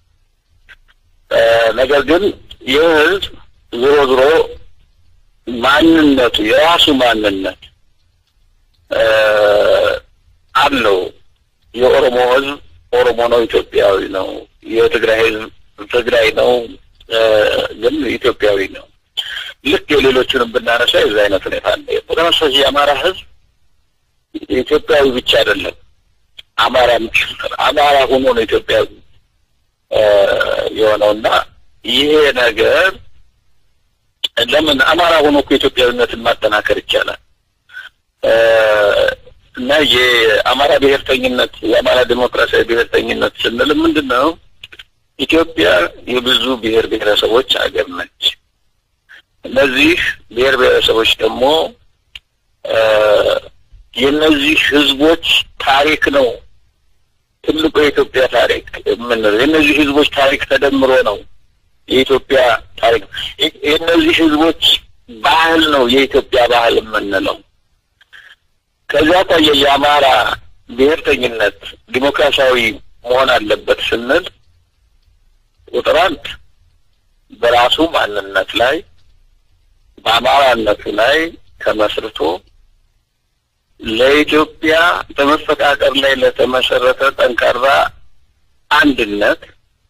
ነገር ግን ይህ ህዝብ ዞሮ ዞሮ ማንነቱ የራሱ ማንነት አለው። የኦሮሞ ህዝብ ኦሮሞ ነው፣ ኢትዮጵያዊ ነው። የትግራይ ህዝብ ትግራይ ነው፣ ግን ኢትዮጵያዊ ነው። ልክ የሌሎቹንም ብናነሳ የዛ አይነት ሁኔታ አለ። በተመሳሳይ የአማራ ህዝብ ኢትዮጵያዊ ብቻ አይደለም፣ አማራ አማራ ሆኖ ነው ኢትዮጵያዊ የሆነውና ይሄ ነገር ለምን አማራ ሆኖ እኮ ኢትዮጵያዊነትን ማጠናከር ይቻላል። እና የአማራ ብሔርተኝነት የአማራ ዲሞክራሲያዊ ብሔርተኝነት ስንል ምንድን ነው? ኢትዮጵያ የብዙ ብሔር ብሔረሰቦች ሀገር ነች። እነዚህ ብሔር ብሔረሰቦች ደግሞ የእነዚህ ህዝቦች ታሪክ ነው ትልቁ የኢትዮጵያ ታሪክ የምንለው የእነዚህ ህዝቦች ታሪክ ተደምሮ ነው የኢትዮጵያ ታሪክ። የእነዚህ ህዝቦች ባህል ነው የኢትዮጵያ ባህል የምንለው። ከዚያ አኳያ የአማራ ብሔርተኝነት ዲሞክራሲያዊ መሆን አለበት ስንል ቁጥር አንድ በራሱ ማንነት ላይ በአማራነቱ ላይ ተመስርቶ ለኢትዮጵያ በመፈቃቀር ላይ ለተመሰረተ ጠንካራ አንድነት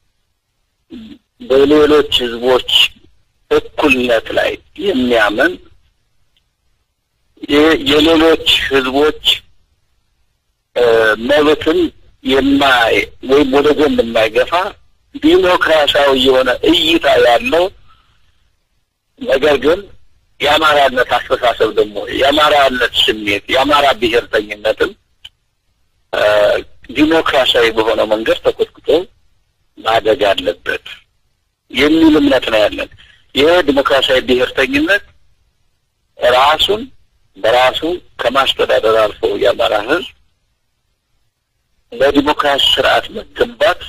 በሌሎች ህዝቦች እኩልነት ላይ የሚያምን የሌሎች ህዝቦች መብትን የማይ ወይም ወደ ጎን የማይገፋ ዲሞክራሲያዊ የሆነ እይታ ያለው ነገር ግን የአማራነት አስተሳሰብ ደግሞ የአማራነት ስሜት የአማራ ብሔርተኝነትም ዲሞክራሲያዊ በሆነ መንገድ ተኮትኩቶ ማደግ አለበት የሚል እምነት ነው ያለን። ይህ ዲሞክራሲያዊ ብሔርተኝነት ራሱን በራሱ ከማስተዳደር አልፎ የአማራ ህዝብ ለዲሞክራሲ ስርዓት መገንባት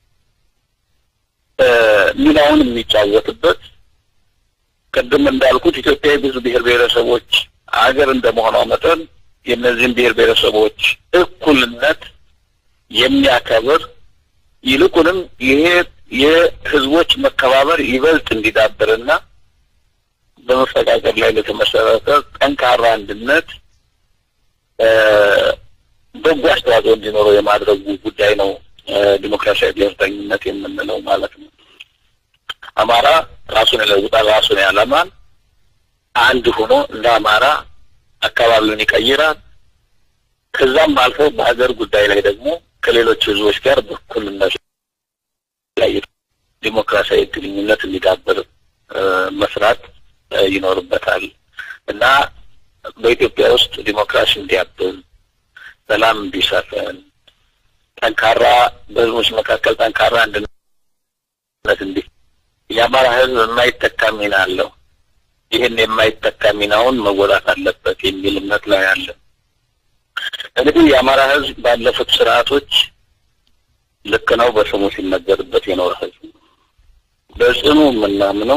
ሚናውን የሚጫወትበት ቅድም እንዳልኩት ኢትዮጵያ ብዙ ብሔር ብሔረሰቦች ሀገር እንደመሆኗ መጠን የእነዚህን ብሔር ብሔረሰቦች እኩልነት የሚያከብር ይልቁንም ይሄ የህዝቦች መከባበር ይበልጥ እንዲዳብርና በመፈቃቀር ላይ ለተመሰረተ ጠንካራ አንድነት በጎ አስተዋጽኦ እንዲኖረው የማድረጉ ጉዳይ ነው ዲሞክራሲያዊ ብሔርተኝነት የምንለው ማለት ነው። አማራ ራሱን ይለውጣል፣ ራሱን ያለማል። አንድ ሆኖ እንደ አማራ አካባቢውን ይቀይራል። ከዛም አልፎ በሀገር ጉዳይ ላይ ደግሞ ከሌሎች ህዝቦች ጋር በእኩልነት ላይ ዲሞክራሲያዊ ግንኙነት እንዲዳብር መስራት ይኖርበታል እና በኢትዮጵያ ውስጥ ዲሞክራሲ እንዲያብብ፣ ሰላም እንዲሰፍን፣ ጠንካራ በህዝቦች መካከል ጠንካራ አንድነት እንዲ የአማራ ህዝብ የማይተካ ሚና አለው። ይህን የማይተካ ሚናውን መወጣት አለበት የሚል እምነት ላይ አለ። እንግዲህ የአማራ ህዝብ ባለፉት ስርዓቶች ልክ ነው በስሙ ሲነገርበት የኖረ ህዝብ ነው። በጽኑ የምናምነው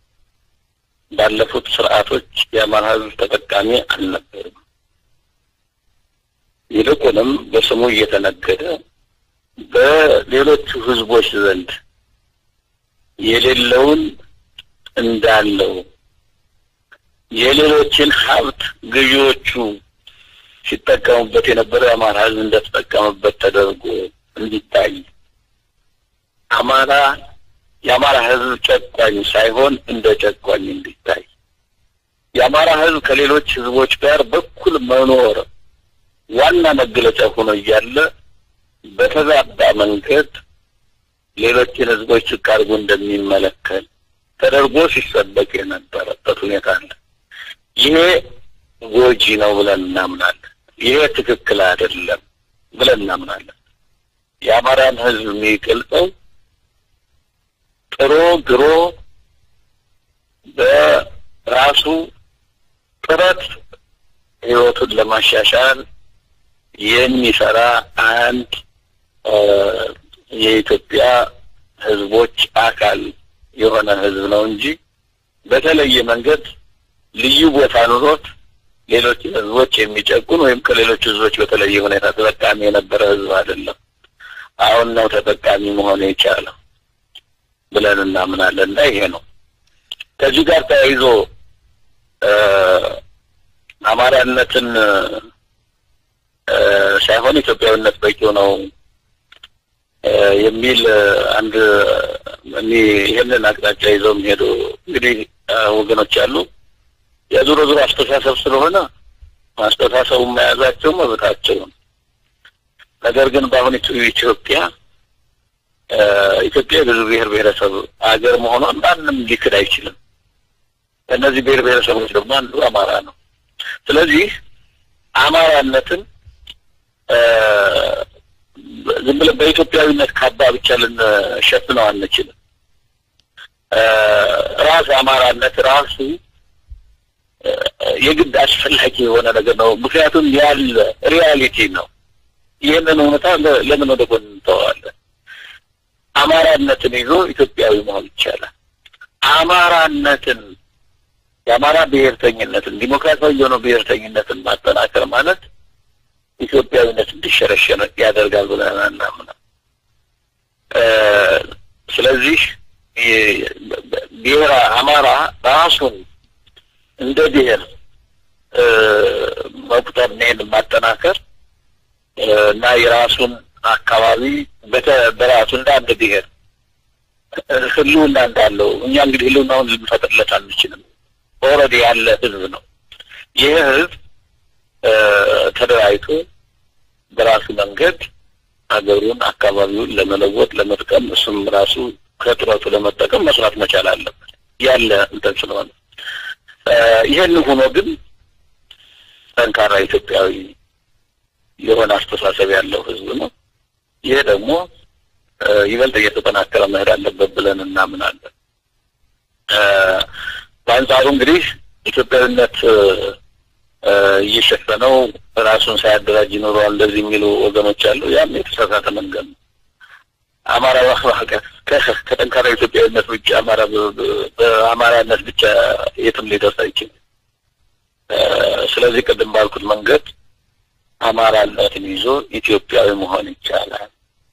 ባለፉት ስርዓቶች የአማራ ህዝብ ተጠቃሚ አልነበርም። ይልቁንም በስሙ እየተነገደ በሌሎቹ ህዝቦች ዘንድ የሌለውን እንዳለው የሌሎችን ሀብት ገዢዎቹ ሲጠቀሙበት የነበረው የአማራ ህዝብ እንደተጠቀመበት ተደርጎ እንዲታይ አማራ የአማራ ህዝብ ጨቋኝ ሳይሆን እንደ ጨቋኝ እንዲታይ የአማራ ህዝብ ከሌሎች ህዝቦች ጋር በኩል መኖር ዋና መገለጫ ሆኖ እያለ በተዛባ መንገድ ሌሎችን ህዝቦች ዝቅ አድርጎ እንደሚመለከት ተደርጎ ሲሰበክ የነበረበት ሁኔታ አለ። ይሄ ጎጂ ነው ብለን እናምናለን። ይሄ ትክክል አይደለም ብለን እናምናለን። የአማራን ህዝብ የሚገልጸው ጥሮ ግሮ በራሱ ጥረት ህይወቱን ለማሻሻል የሚሰራ አንድ የኢትዮጵያ ህዝቦች አካል የሆነ ህዝብ ነው እንጂ በተለየ መንገድ ልዩ ቦታ ኑሮት ሌሎች ህዝቦች የሚጨቁን ወይም ከሌሎች ህዝቦች በተለየ ሁኔታ ተጠቃሚ የነበረ ህዝብ አይደለም። አሁን ነው ተጠቃሚ መሆን የቻለው ብለን እናምናለን እና ይሄ ነው። ከዚህ ጋር ተያይዞ አማራነትን ሳይሆን ኢትዮጵያዊነት በቂው ነው የሚል አንድ እኔ ይህንን አቅጣጫ ይዘው የሚሄዱ እንግዲህ ወገኖች አሉ። የዞሮ ዞሮ አስተሳሰብ ስለሆነ አስተሳሰቡን መያዛቸው መብታቸው ነው። ነገር ግን በአሁን ኢትዮጵያ ኢትዮጵያ የብዙ ብሔር ብሔረሰብ ሀገር መሆኗን ማንም ሊክድ አይችልም። ከእነዚህ ብሔር ብሔረሰቦች ደግሞ አንዱ አማራ ነው። ስለዚህ አማራነትን ዝም ብለን በኢትዮጵያዊነት ካባ ብቻ ልንሸፍነው አንችልም። ራስ አማራነት ራሱ የግድ አስፈላጊ የሆነ ነገር ነው። ምክንያቱም ያለ ሪያሊቲ ነው። ይህንን እውነታ ለምን ወደ ጎን እንተዋለን? አማራነትን ይዞ ኢትዮጵያዊ መሆን ይቻላል። አማራነትን የአማራ ብሔርተኝነትን ዲሞክራሲያዊ የሆነው ብሔርተኝነትን ማጠናከር ማለት ኢትዮጵያዊነት እንዲሸረሸር ያደርጋል ብለን አናምንም። ስለዚህ ብሔር አማራ ራሱን እንደ ብሔር መቁጠር ይሄን ማጠናከር እና የራሱን አካባቢ በራሱ እንደ አንድ ብሔር ህልውና እንዳለው እኛ እንግዲህ ህልውናውን ልንፈጥርለት አንችልም። ኦልሬዲ ያለ ህዝብ ነው። ይህ ህዝብ ተደራጅቶ በራሱ መንገድ ሀገሩን አካባቢውን ለመለወጥ ለመጥቀም እሱም ራሱ ከጥረቱ ለመጠቀም መስራት መቻል አለበት ያለ እንትን ስለሆነ ይህን ሆኖ ግን ጠንካራ ኢትዮጵያዊ የሆነ አስተሳሰብ ያለው ህዝብ ነው። ይሄ ደግሞ ይበልጥ እየተጠናከረ መሄድ አለበት ብለን እናምናለን። በአንጻሩ እንግዲህ ኢትዮጵያዊነት እየሸፈነው ራሱን ሳያደራጅ ይኖረዋል እንደዚህ የሚሉ ወገኖች አሉ። ያም የተሳሳተ መንገድ ነው። አማራ ከጠንካራ ኢትዮጵያዊነት ውጭ አማራ በአማራነት ብቻ የትም ሊደርስ አይችልም። ስለዚህ ቅድም ባልኩት መንገድ አማራነትን ይዞ ኢትዮጵያዊ መሆን ይቻላል።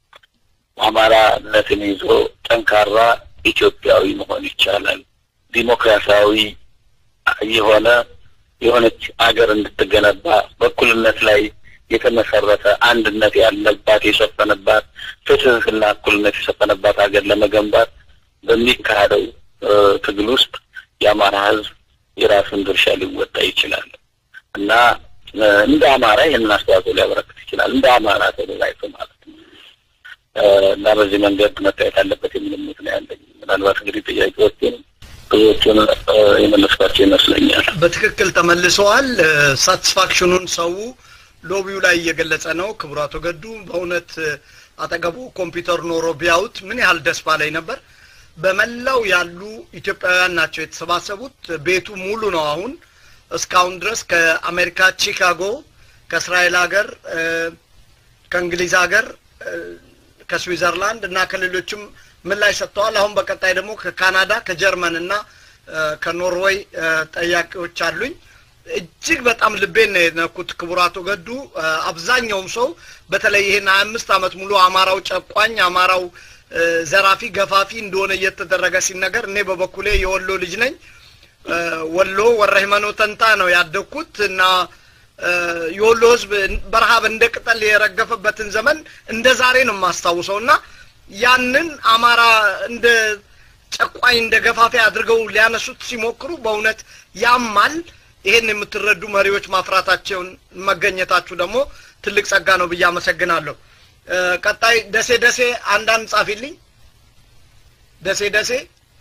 አማራነትን ይዞ ጠንካራ ኢትዮጵያዊ መሆን ይቻላል። ዲሞክራሲያዊ የሆነ የሆነች አገር እንድትገነባ በእኩልነት ላይ የተመሰረተ አንድነት ያለባት የሰፈነባት ፍትህና እኩልነት የሰፈነባት ሀገር ለመገንባት በሚካሄደው ትግል ውስጥ የአማራ ህዝብ የራሱን ድርሻ ሊወጣ ይችላል እና እንደ አማራ ይህንን አስተዋጽኦ ሊያበረክት ይችላል። እንደ አማራ ተደራጅቶ ማለት ነው እና በዚህ መንገድ መታየት አለበት የሚል እምነት ነው ያለኝ። ምናልባት እንግዲህ ጥያቄዎችን ብዙዎቹን የመለስኳቸው ይመስለኛል። በትክክል ተመልሰዋል። ሳቲስፋክሽኑን ሰው ሎቢው ላይ እየገለጸ ነው። ክቡር አቶ ገዱ በእውነት አጠገቡ ኮምፒውተር ኖሮ ቢያዩት ምን ያህል ደስ ባላይ ነበር። በመላው ያሉ ኢትዮጵያውያን ናቸው የተሰባሰቡት። ቤቱ ሙሉ ነው። አሁን እስካሁን ድረስ ከአሜሪካ ቺካጎ፣ ከእስራኤል ሀገር፣ ከእንግሊዝ ሀገር፣ ከስዊዘርላንድ እና ከሌሎችም ምላሽ ሰጥተዋል። አሁን በቀጣይ ደግሞ ከካናዳ ከጀርመን እና ከኖርዌይ ጠያቂዎች አሉኝ። እጅግ በጣም ልቤን ነው የነኩት ክቡር አቶ ገዱ። አብዛኛውም ሰው በተለይ ይህን ሀያ አምስት ዓመት ሙሉ አማራው ጨቋኝ፣ አማራው ዘራፊ፣ ገፋፊ እንደሆነ እየተደረገ ሲነገር እኔ በበኩሌ የወሎ ልጅ ነኝ። ወሎ ወረ ሃይማኖ ተንታ ነው ያደግኩት እና የወሎ ሕዝብ በረሃብ እንደ ቅጠል የረገፈበትን ዘመን እንደ ዛሬ ነው የማስታውሰው እና ያንን አማራ እንደ ጨቋኝ እንደ ገፋፊ አድርገው ሊያነሱት ሲሞክሩ በእውነት ያማል። ይሄን የምትረዱ መሪዎች ማፍራታቸውን መገኘታችሁ ደግሞ ትልቅ ጸጋ ነው ብዬ አመሰግናለሁ። ቀጣይ ደሴ ደሴ አንዳንድ ጻፊልኝ። ደሴ ደሴ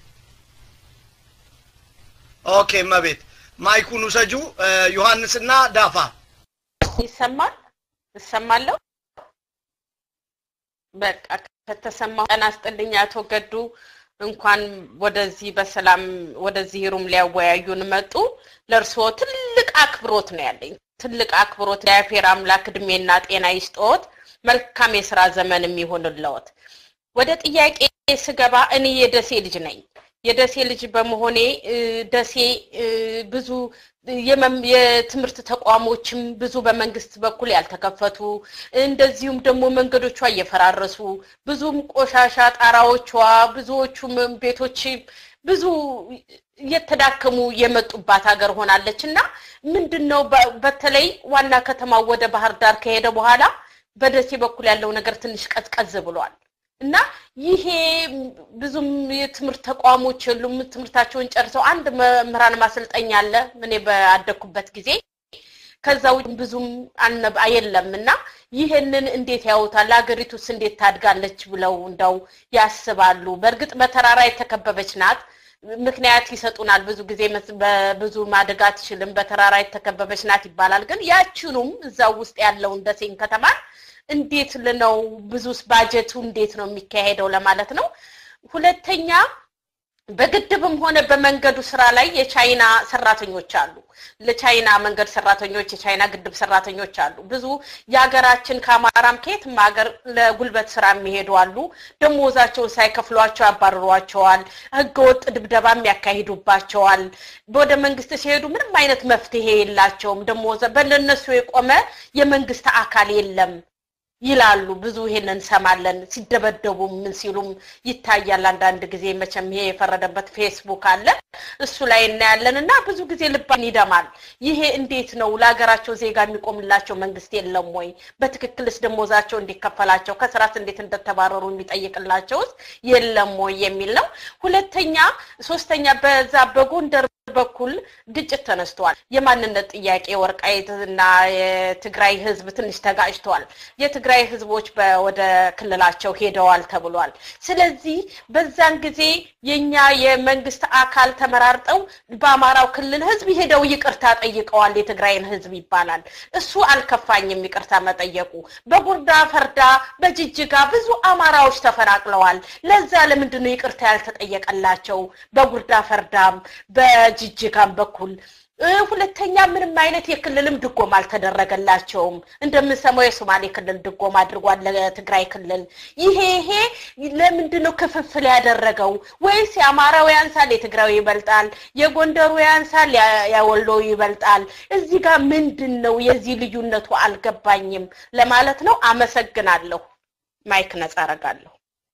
ኦኬ፣ መቤት ማይኩን ውሰጁ። ዮሐንስና ዳፋ ይሰማል? እሰማለሁ። በቃ ከተሰማሁ ቀን አስጥልኝ አቶ ገዱ እንኳን ወደዚህ በሰላም ወደዚህ ሩም ሊያወያዩን መጡ። ለእርስዎ ትልቅ አክብሮት ነው ያለኝ፣ ትልቅ አክብሮት። እግዚአብሔር አምላክ እድሜና ጤና ይስጥዎት፣ መልካም የስራ ዘመን የሚሆንልዎት። ወደ ጥያቄ ስገባ እኔ የደሴ ልጅ ነኝ። የደሴ ልጅ በመሆኔ ደሴ ብዙ የትምህርት ተቋሞችም ብዙ በመንግስት በኩል ያልተከፈቱ እንደዚሁም ደግሞ መንገዶቿ እየፈራረሱ ብዙም ቆሻሻ ጣራዎቿ ብዙዎቹም ቤቶች ብዙ እየተዳከሙ የመጡባት ሀገር ሆናለች እና ምንድን ነው በተለይ ዋና ከተማው ወደ ባህር ዳር ከሄደ በኋላ በደሴ በኩል ያለው ነገር ትንሽ ቀዝቀዝ ብሏል እና ይሄ ብዙም የትምህርት ተቋሞች የሉም። ትምህርታቸውን ጨርሰው አንድ መምህራን ማሰልጠኛ አለ እኔ ባደግኩበት ጊዜ። ከዛ ውጭ ብዙም የለም እና ይህንን እንዴት ያዩታል? ሀገሪቱስ እንዴት ታድጋለች ብለው እንደው ያስባሉ? በእርግጥ በተራራ የተከበበች ናት። ምክንያት ይሰጡናል ብዙ ጊዜ በብዙ ማደግ አትችልም፣ በተራራ የተከበበች ናት ይባላል። ግን ያችኑም እዛው ውስጥ ያለውን ደሴን ከተማን እንዴት ነው ብዙስ ባጀቱ እንዴት ነው የሚካሄደው ለማለት ነው። ሁለተኛ በግድብም ሆነ በመንገዱ ስራ ላይ የቻይና ሰራተኞች አሉ። ለቻይና መንገድ ሰራተኞች፣ የቻይና ግድብ ሰራተኞች አሉ። ብዙ የሀገራችን ከአማራም ከየትም ሀገር ለጉልበት ስራ የሚሄዱ አሉ። ደሞዛቸውን ሳይከፍሏቸው ያባርሯቸዋል። ህገወጥ ድብደባም ያካሂዱባቸዋል። ወደ መንግስት ሲሄዱ ምንም አይነት መፍትሄ የላቸውም። ደሞዘ በለነሱ የቆመ የመንግስት አካል የለም ይላሉ። ብዙ ይሄንን እንሰማለን። ሲደበደቡ ምን ሲሉም ይታያል። አንዳንድ ጊዜ መቼም ይሄ የፈረደበት ፌስቡክ አለ እሱ ላይ እናያለን እና ብዙ ጊዜ ልባን ይደማል። ይሄ እንዴት ነው? ለሀገራቸው ዜጋ የሚቆምላቸው መንግስት የለም ወይ? በትክክልስ ደሞዛቸው እንዲከፈላቸው ከስራት እንዴት እንደተባረሩ የሚጠይቅላቸውስ የለም ወይ የሚል ነው። ሁለተኛ ሶስተኛ በዛ በጎንደር በኩል ግጭት ተነስቷል። የማንነት ጥያቄ ወልቃይትና የትግራይ ህዝብ ትንሽ ተጋጭተዋል። የትግራይ ህዝቦች ወደ ክልላቸው ሄደዋል ተብሏል። ስለዚህ በዛን ጊዜ የኛ የመንግስት አካል ተመራርጠው በአማራው ክልል ህዝብ ሄደው ይቅርታ ጠይቀዋል። የትግራይን ህዝብ ይባላል። እሱ አልከፋኝም ይቅርታ መጠየቁ። በጉርዳ ፈርዳ፣ በጅጅጋ ብዙ አማራዎች ተፈናቅለዋል። ለዛ ለምንድን ነው ይቅርታ ያልተጠየቀላቸው? በጉርዳ ፈርዳም በጅጅጋም በኩል ሁለተኛ ምንም አይነት የክልልም ድጎማ አልተደረገላቸውም። እንደምንሰማው የሶማሌ ክልል ድጎማ አድርጓል ለትግራይ ክልል። ይሄ ይሄ ለምንድን ነው ክፍፍል ያደረገው? ወይስ የአማራው ያንሳል የትግራዊ ይበልጣል፣ የጎንደሩ ያንሳል ያወሎ ይበልጣል? እዚህ ጋር ምንድን ነው የዚህ ልዩነቱ አልገባኝም ለማለት ነው። አመሰግናለሁ። ማይክ ነጻ አረጋለሁ።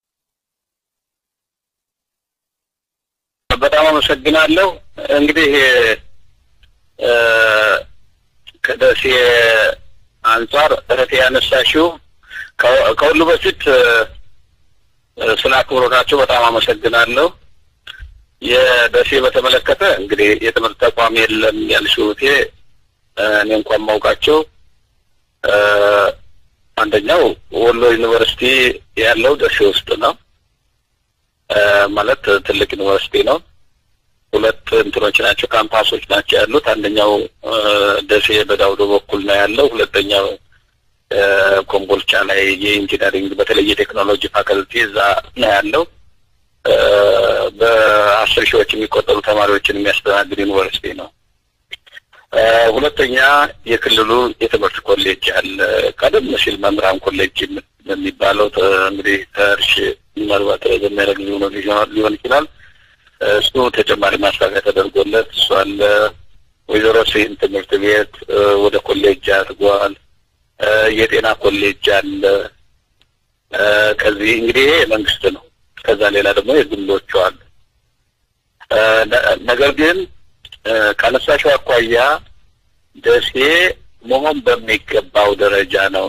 በጣም አመሰግናለሁ። እንግዲህ ከደሴ አንጻር እህቴ ያነሳሽው ከሁሉ በፊት ስለ አክብሮታቸው በጣም አመሰግናለሁ። የደሴ በተመለከተ እንግዲህ የትምህርት ተቋም የለም ያልሽው እህቴ እኔ እንኳን ማውቃቸው አንደኛው ወሎ ዩኒቨርሲቲ ያለው ደሴ ውስጥ ነው። ማለት ትልቅ ዩኒቨርሲቲ ነው። ሁለት እንትኖች ናቸው፣ ካምፓሶች ናቸው ያሉት። አንደኛው ደሴ በዳውዶ በኩል ነው ያለው። ሁለተኛው ኮምቦልቻ ላይ የኢንጂነሪንግ በተለይ የቴክኖሎጂ ፋከልቲ እዛ ነው ያለው። በአስር ሺዎች የሚቆጠሩ ተማሪዎችን የሚያስተናግድ ዩኒቨርሲቲ ነው። ሁለተኛ የክልሉ የትምህርት ኮሌጅ አለ። ቀደም ሲል መምህራን ኮሌጅ የሚባለው እንግዲህ ከእርሽ ምናልባት በሚያደርግ ሊሆን ይችላል። እሱ ተጨማሪ ማስፋፊያ ተደርጎለት እሱ አለ። ወይዘሮ ስሂን ትምህርት ቤት ወደ ኮሌጅ አድርጓል። የጤና ኮሌጅ አለ። ከዚህ እንግዲህ ይሄ የመንግስት ነው። ከዛ ሌላ ደግሞ የግሎቹ አሉ። ነገር ግን ካነሳሽው አኳያ ደሴ መሆን በሚገባው ደረጃ ነው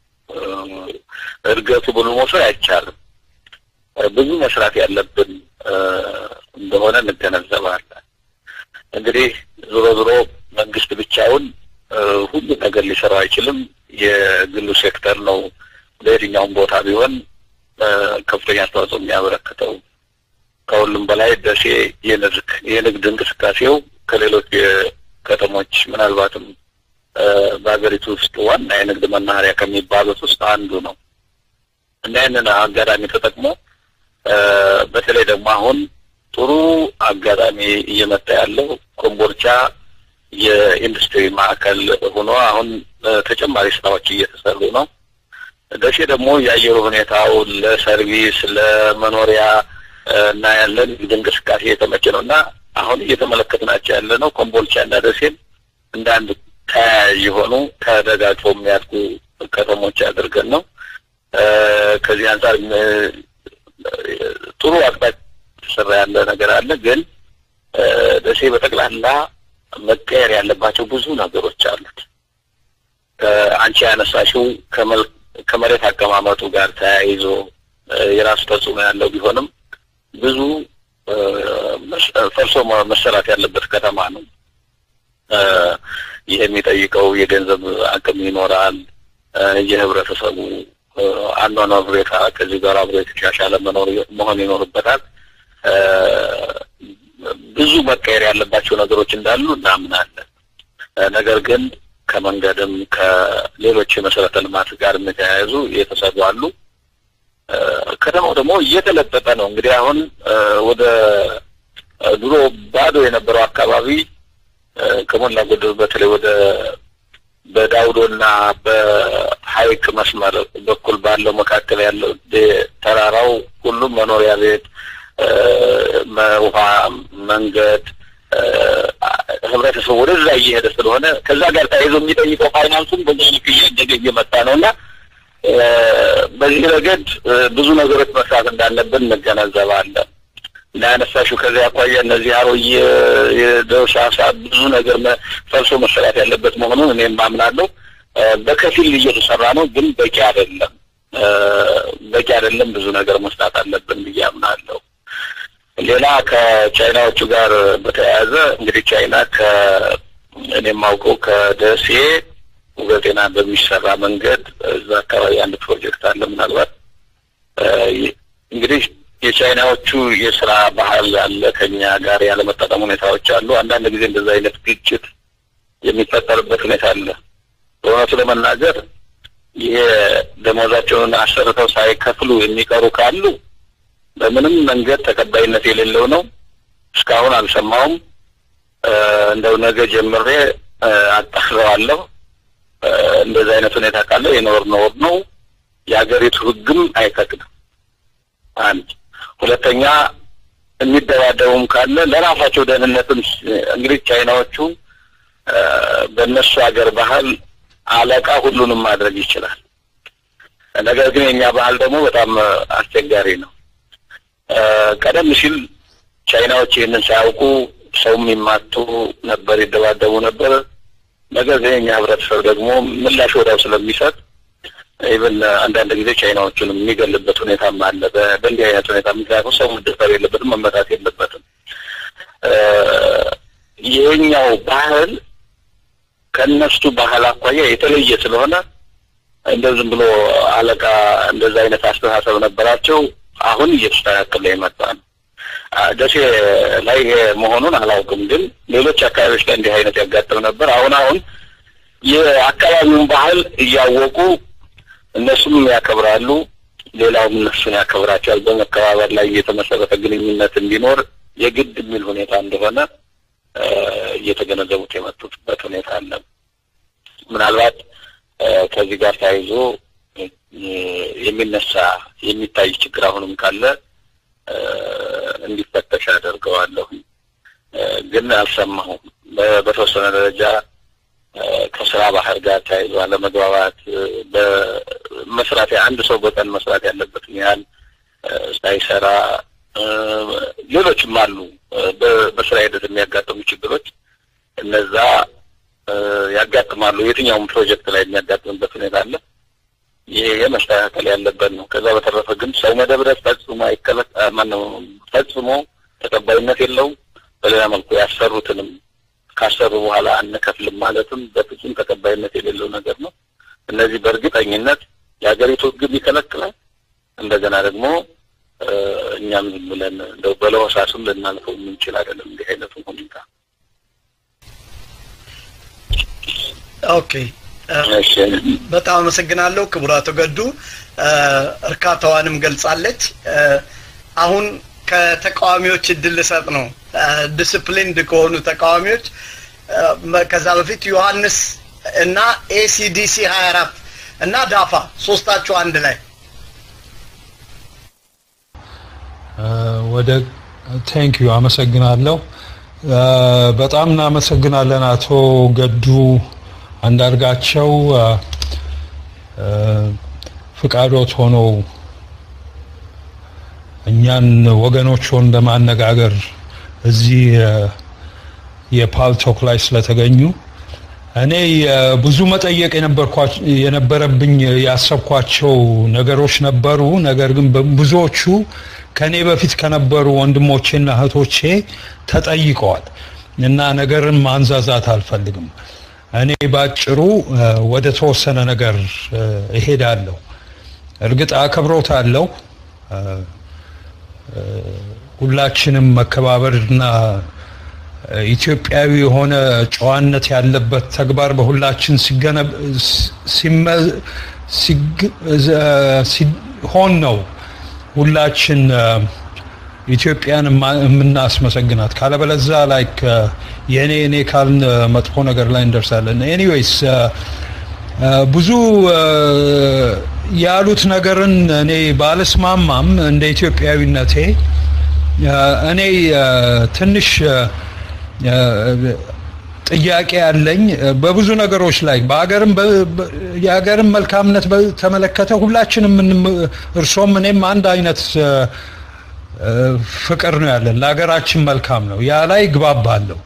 እድገቱ ብሎ መውሰድ አይቻልም። ብዙ መስራት ያለብን እንደሆነ እንገነዘባለን። እንግዲህ ዞሮ ዞሮ መንግስት ብቻውን ሁሉ ነገር ሊሰራው አይችልም። የግሉ ሴክተር ነው ለየትኛውም ቦታ ቢሆን ከፍተኛ አስተዋጽኦ የሚያበረክተው። ከሁሉም በላይ ደሴ የንግድ እንቅስቃሴው ከሌሎች ከተሞች ምናልባትም በሀገሪቱ ውስጥ ዋና የንግድ መናኸሪያ ከሚባሉት ውስጥ አንዱ ነው እና ይህንን አጋጣሚ ተጠቅሞ በተለይ ደግሞ አሁን ጥሩ አጋጣሚ እየመጣ ያለው ኮምቦልቻ የኢንዱስትሪ ማዕከል ሆኖ አሁን ተጨማሪ ስራዎች እየተሰሩ ነው። ደሴ ደግሞ የአየሩ ሁኔታው ለሰርቪስ ለመኖሪያ እና ያለን እንቅስቃሴ የተመቸ ነው እና አሁን እየተመለከትናቸው ያለ ነው ኮምቦልቻ እና ደሴን እንደ አንድ ተያያዥ የሆኑ ተደጋግፈው የሚያድጉ ከተሞች አድርገን ነው። ከዚህ አንጻር ጥሩ አቅጣጫ ተሰራ ያለ ነገር አለ። ግን ደሴ በጠቅላላ መቀየር ያለባቸው ብዙ ነገሮች አሉት። አንቺ ያነሳሽው ከመሬት አቀማመጡ ጋር ተያይዞ የራሱ ተጽዕኖ ያለው ቢሆንም ብዙ ፈርሶ መሰራት ያለበት ከተማ ነው። ይህ የሚጠይቀው የገንዘብ አቅም ይኖራል። የህብረተሰቡ አኗኗር ሁኔታ ከዚህ ጋር አብሮ የተሻሻለ መኖር መሆን ይኖርበታል። ብዙ መቀየር ያለባቸው ነገሮች እንዳሉ እናምናለን። ነገር ግን ከመንገድም ከሌሎች የመሰረተ ልማት ጋር የተያያዙ የተሰሩ አሉ። ከተማው ደግሞ እየተለጠጠ ነው። እንግዲህ አሁን ወደ ድሮ ባዶ የነበረው አካባቢ ከሞላ ጎደል በተለይ ወደ በዳውዶና በሀይቅ መስመር በኩል ባለው መካከል ያለው ተራራው ሁሉም መኖሪያ ቤት፣ ውሃ፣ መንገድ ህብረተሰቡ ወደዛ እየሄደ ስለሆነ ከዛ ጋር ተያይዞ የሚጠይቀው ፋይናንሱም በዚህ ልክ እያደገ እየመጣ ነው እና በዚህ ረገድ ብዙ ነገሮች መስራት እንዳለብን እንገነዘባለን። እና ያነሳሽው ከዚያ አኳያ እነዚህ አሮዬ የደውሳ ሰዓት ብዙ ነገር ፈልሶ መሰራት ያለበት መሆኑን እኔም አምናለሁ። በከፊል እየተሰራ ነው፣ ግን በቂ አይደለም። በቂ አይደለም። ብዙ ነገር መስራት አለብን ብዬ አምናለሁ። ሌላ ከቻይናዎቹ ጋር በተያያዘ እንግዲህ ቻይና ከእኔ የማውቀው ከደሴ ውበጤና በሚሰራ መንገድ እዛ አካባቢ አንድ ፕሮጀክት አለ። ምናልባት እንግዲህ የቻይናዎቹ የስራ ባህል አለ፣ ከኛ ጋር ያለመጣጠም ሁኔታዎች አሉ። አንዳንድ ጊዜ እንደዛ አይነት ግጭት የሚፈጠርበት ሁኔታ አለ። በእውነቱ ለመናገር ይሄ ደሞዛቸውን አሰርተው ሳይከፍሉ የሚቀሩ ካሉ በምንም መንገድ ተቀባይነት የሌለው ነው። እስካሁን አልሰማውም። እንደው ነገ ጀምሬ አጣራዋለሁ። እንደዚህ አይነት ሁኔታ ካለ የኖር ኖር ነው። የሀገሪቱ ሕግም አይፈቅድም። አንድ ሁለተኛ የሚደባደቡም ካለ ለራሳቸው ደህንነትም እንግዲህ ቻይናዎቹ በእነሱ ሀገር ባህል አለቃ ሁሉንም ማድረግ ይችላል። ነገር ግን የኛ ባህል ደግሞ በጣም አስቸጋሪ ነው። ቀደም ሲል ቻይናዎች ይህንን ሳያውቁ ሰው የሚማቱ ነበር፣ ይደባደቡ ነበር። ነገር ግን የኛ ህብረተሰብ ደግሞ ምላሽ ወዲያው ስለሚሰጥ ኢቨን አንዳንድ ጊዜ ቻይናዎቹንም የሚገልበት ሁኔታም አለ። በእንዲህ አይነት ሁኔታ ምክንያቱም ሰው መደፈር የለበትም መመታት የለበትም። ይሄኛው ባህል ከእነሱ ባህል አኳያ የተለየ ስለሆነ እንደ ዝም ብሎ አለቃ እንደዛ አይነት አስተሳሰብ ነበራቸው። አሁን እየተስተካከለ የመጣ ነው። ደሴ ላይ ይሄ መሆኑን አላውቅም፣ ግን ሌሎች አካባቢዎች ላይ እንዲህ አይነት ያጋጥም ነበር። አሁን አሁን የአካባቢውን ባህል እያወቁ እነሱም ያከብራሉ፣ ሌላውም እነሱን ያከብራቸዋል። በመከባበር ላይ የተመሰረተ ግንኙነት እንዲኖር የግድ የሚል ሁኔታ እንደሆነ እየተገነዘቡት የመጡበት ሁኔታ አለ። ምናልባት ከዚህ ጋር ተያይዞ የሚነሳ የሚታይ ችግር አሁንም ካለ እንዲፈተሽ አደርገዋለሁ። ግን አልሰማሁም። በተወሰነ ደረጃ ከስራ ባህር ጋር ተያይዞ አለመግባባት፣ በመስራት አንድ ሰው በቀን መስራት ያለበትን ያህል ሳይሰራ ሌሎችም አሉ። በስራ ሂደት የሚያጋጥሙ ችግሮች እነዛ ያጋጥማሉ። የትኛውም ፕሮጀክት ላይ የሚያጋጥምበት ሁኔታ አለ። ይሄ የመስተካከል ያለበት ነው። ከዛ በተረፈ ግን ሰው መደብደብ ፈጽሞ አይከለክ ማነው ፈጽሞ ተቀባይነት የለውም። በሌላ መልኩ ያሰሩትንም ካሰሩ በኋላ አንከፍልም ማለትም በፍጹም ተቀባይነት የሌለው ነገር ነው። እነዚህ በእርግጠኝነት የሀገሪቱ ሕግም ይከለክላል። እንደገና ደግሞ እኛም ዝም ብለን እንደው በለሆሳስም ልናልፈው የምንችል አይደለም እንዲህ አይነቱን ሁኔታ። ኦኬ በጣም አመሰግናለሁ ክቡር አቶ ገዱ እርካታዋንም ገልጻለች። አሁን ከተቃዋሚዎች እድል ልሰጥ ነው። ዲስፕሊንድ ከሆኑ ተቃዋሚዎች ከዛ በፊት ዮሐንስ እና ኤሲዲሲ ሀያ አራት እና ዳፋ ሶስታችሁ አንድ ላይ ወደ ቴንክ ዩ አመሰግናለሁ። በጣም እናመሰግናለን አቶ ገዱ አንዳርጋቸው ፍቃዶት ሆነው እኛን ወገኖችን ለማነጋገር እዚህ የፓልቶክ ላይ ስለተገኙ እኔ ብዙ መጠየቅ የነበረብኝ ያሰብኳቸው ነገሮች ነበሩ። ነገር ግን ብዙዎቹ ከኔ በፊት ከነበሩ ወንድሞቼና እህቶቼ ተጠይቀዋል እና ነገርን ማንዛዛት አልፈልግም። እኔ ባጭሩ ወደ ተወሰነ ነገር እሄዳለሁ። እርግጥ አከብሮታለሁ። ሁላችንም መከባበርና ኢትዮጵያዊ የሆነ ጨዋነት ያለበት ተግባር በሁላችን ሲሆን ነው ሁላችን ኢትዮጵያን የምናስመሰግናት። ካለበለዛ ላይክ የእኔ እኔ ካልን መጥፎ ነገር ላይ እንደርሳለን። ኤኒዌይስ ብዙ ያሉት ነገርን እኔ ባልስማማም እንደ ኢትዮጵያዊነቴ እኔ ትንሽ ጥያቄ ያለኝ በብዙ ነገሮች ላይ በሀገርም የሀገርን መልካምነት በተመለከተ ሁላችንም እርሶም እኔም አንድ አይነት ፍቅር ነው ያለን ለሀገራችን መልካም ነው። ያ ላይ ግባባለሁ።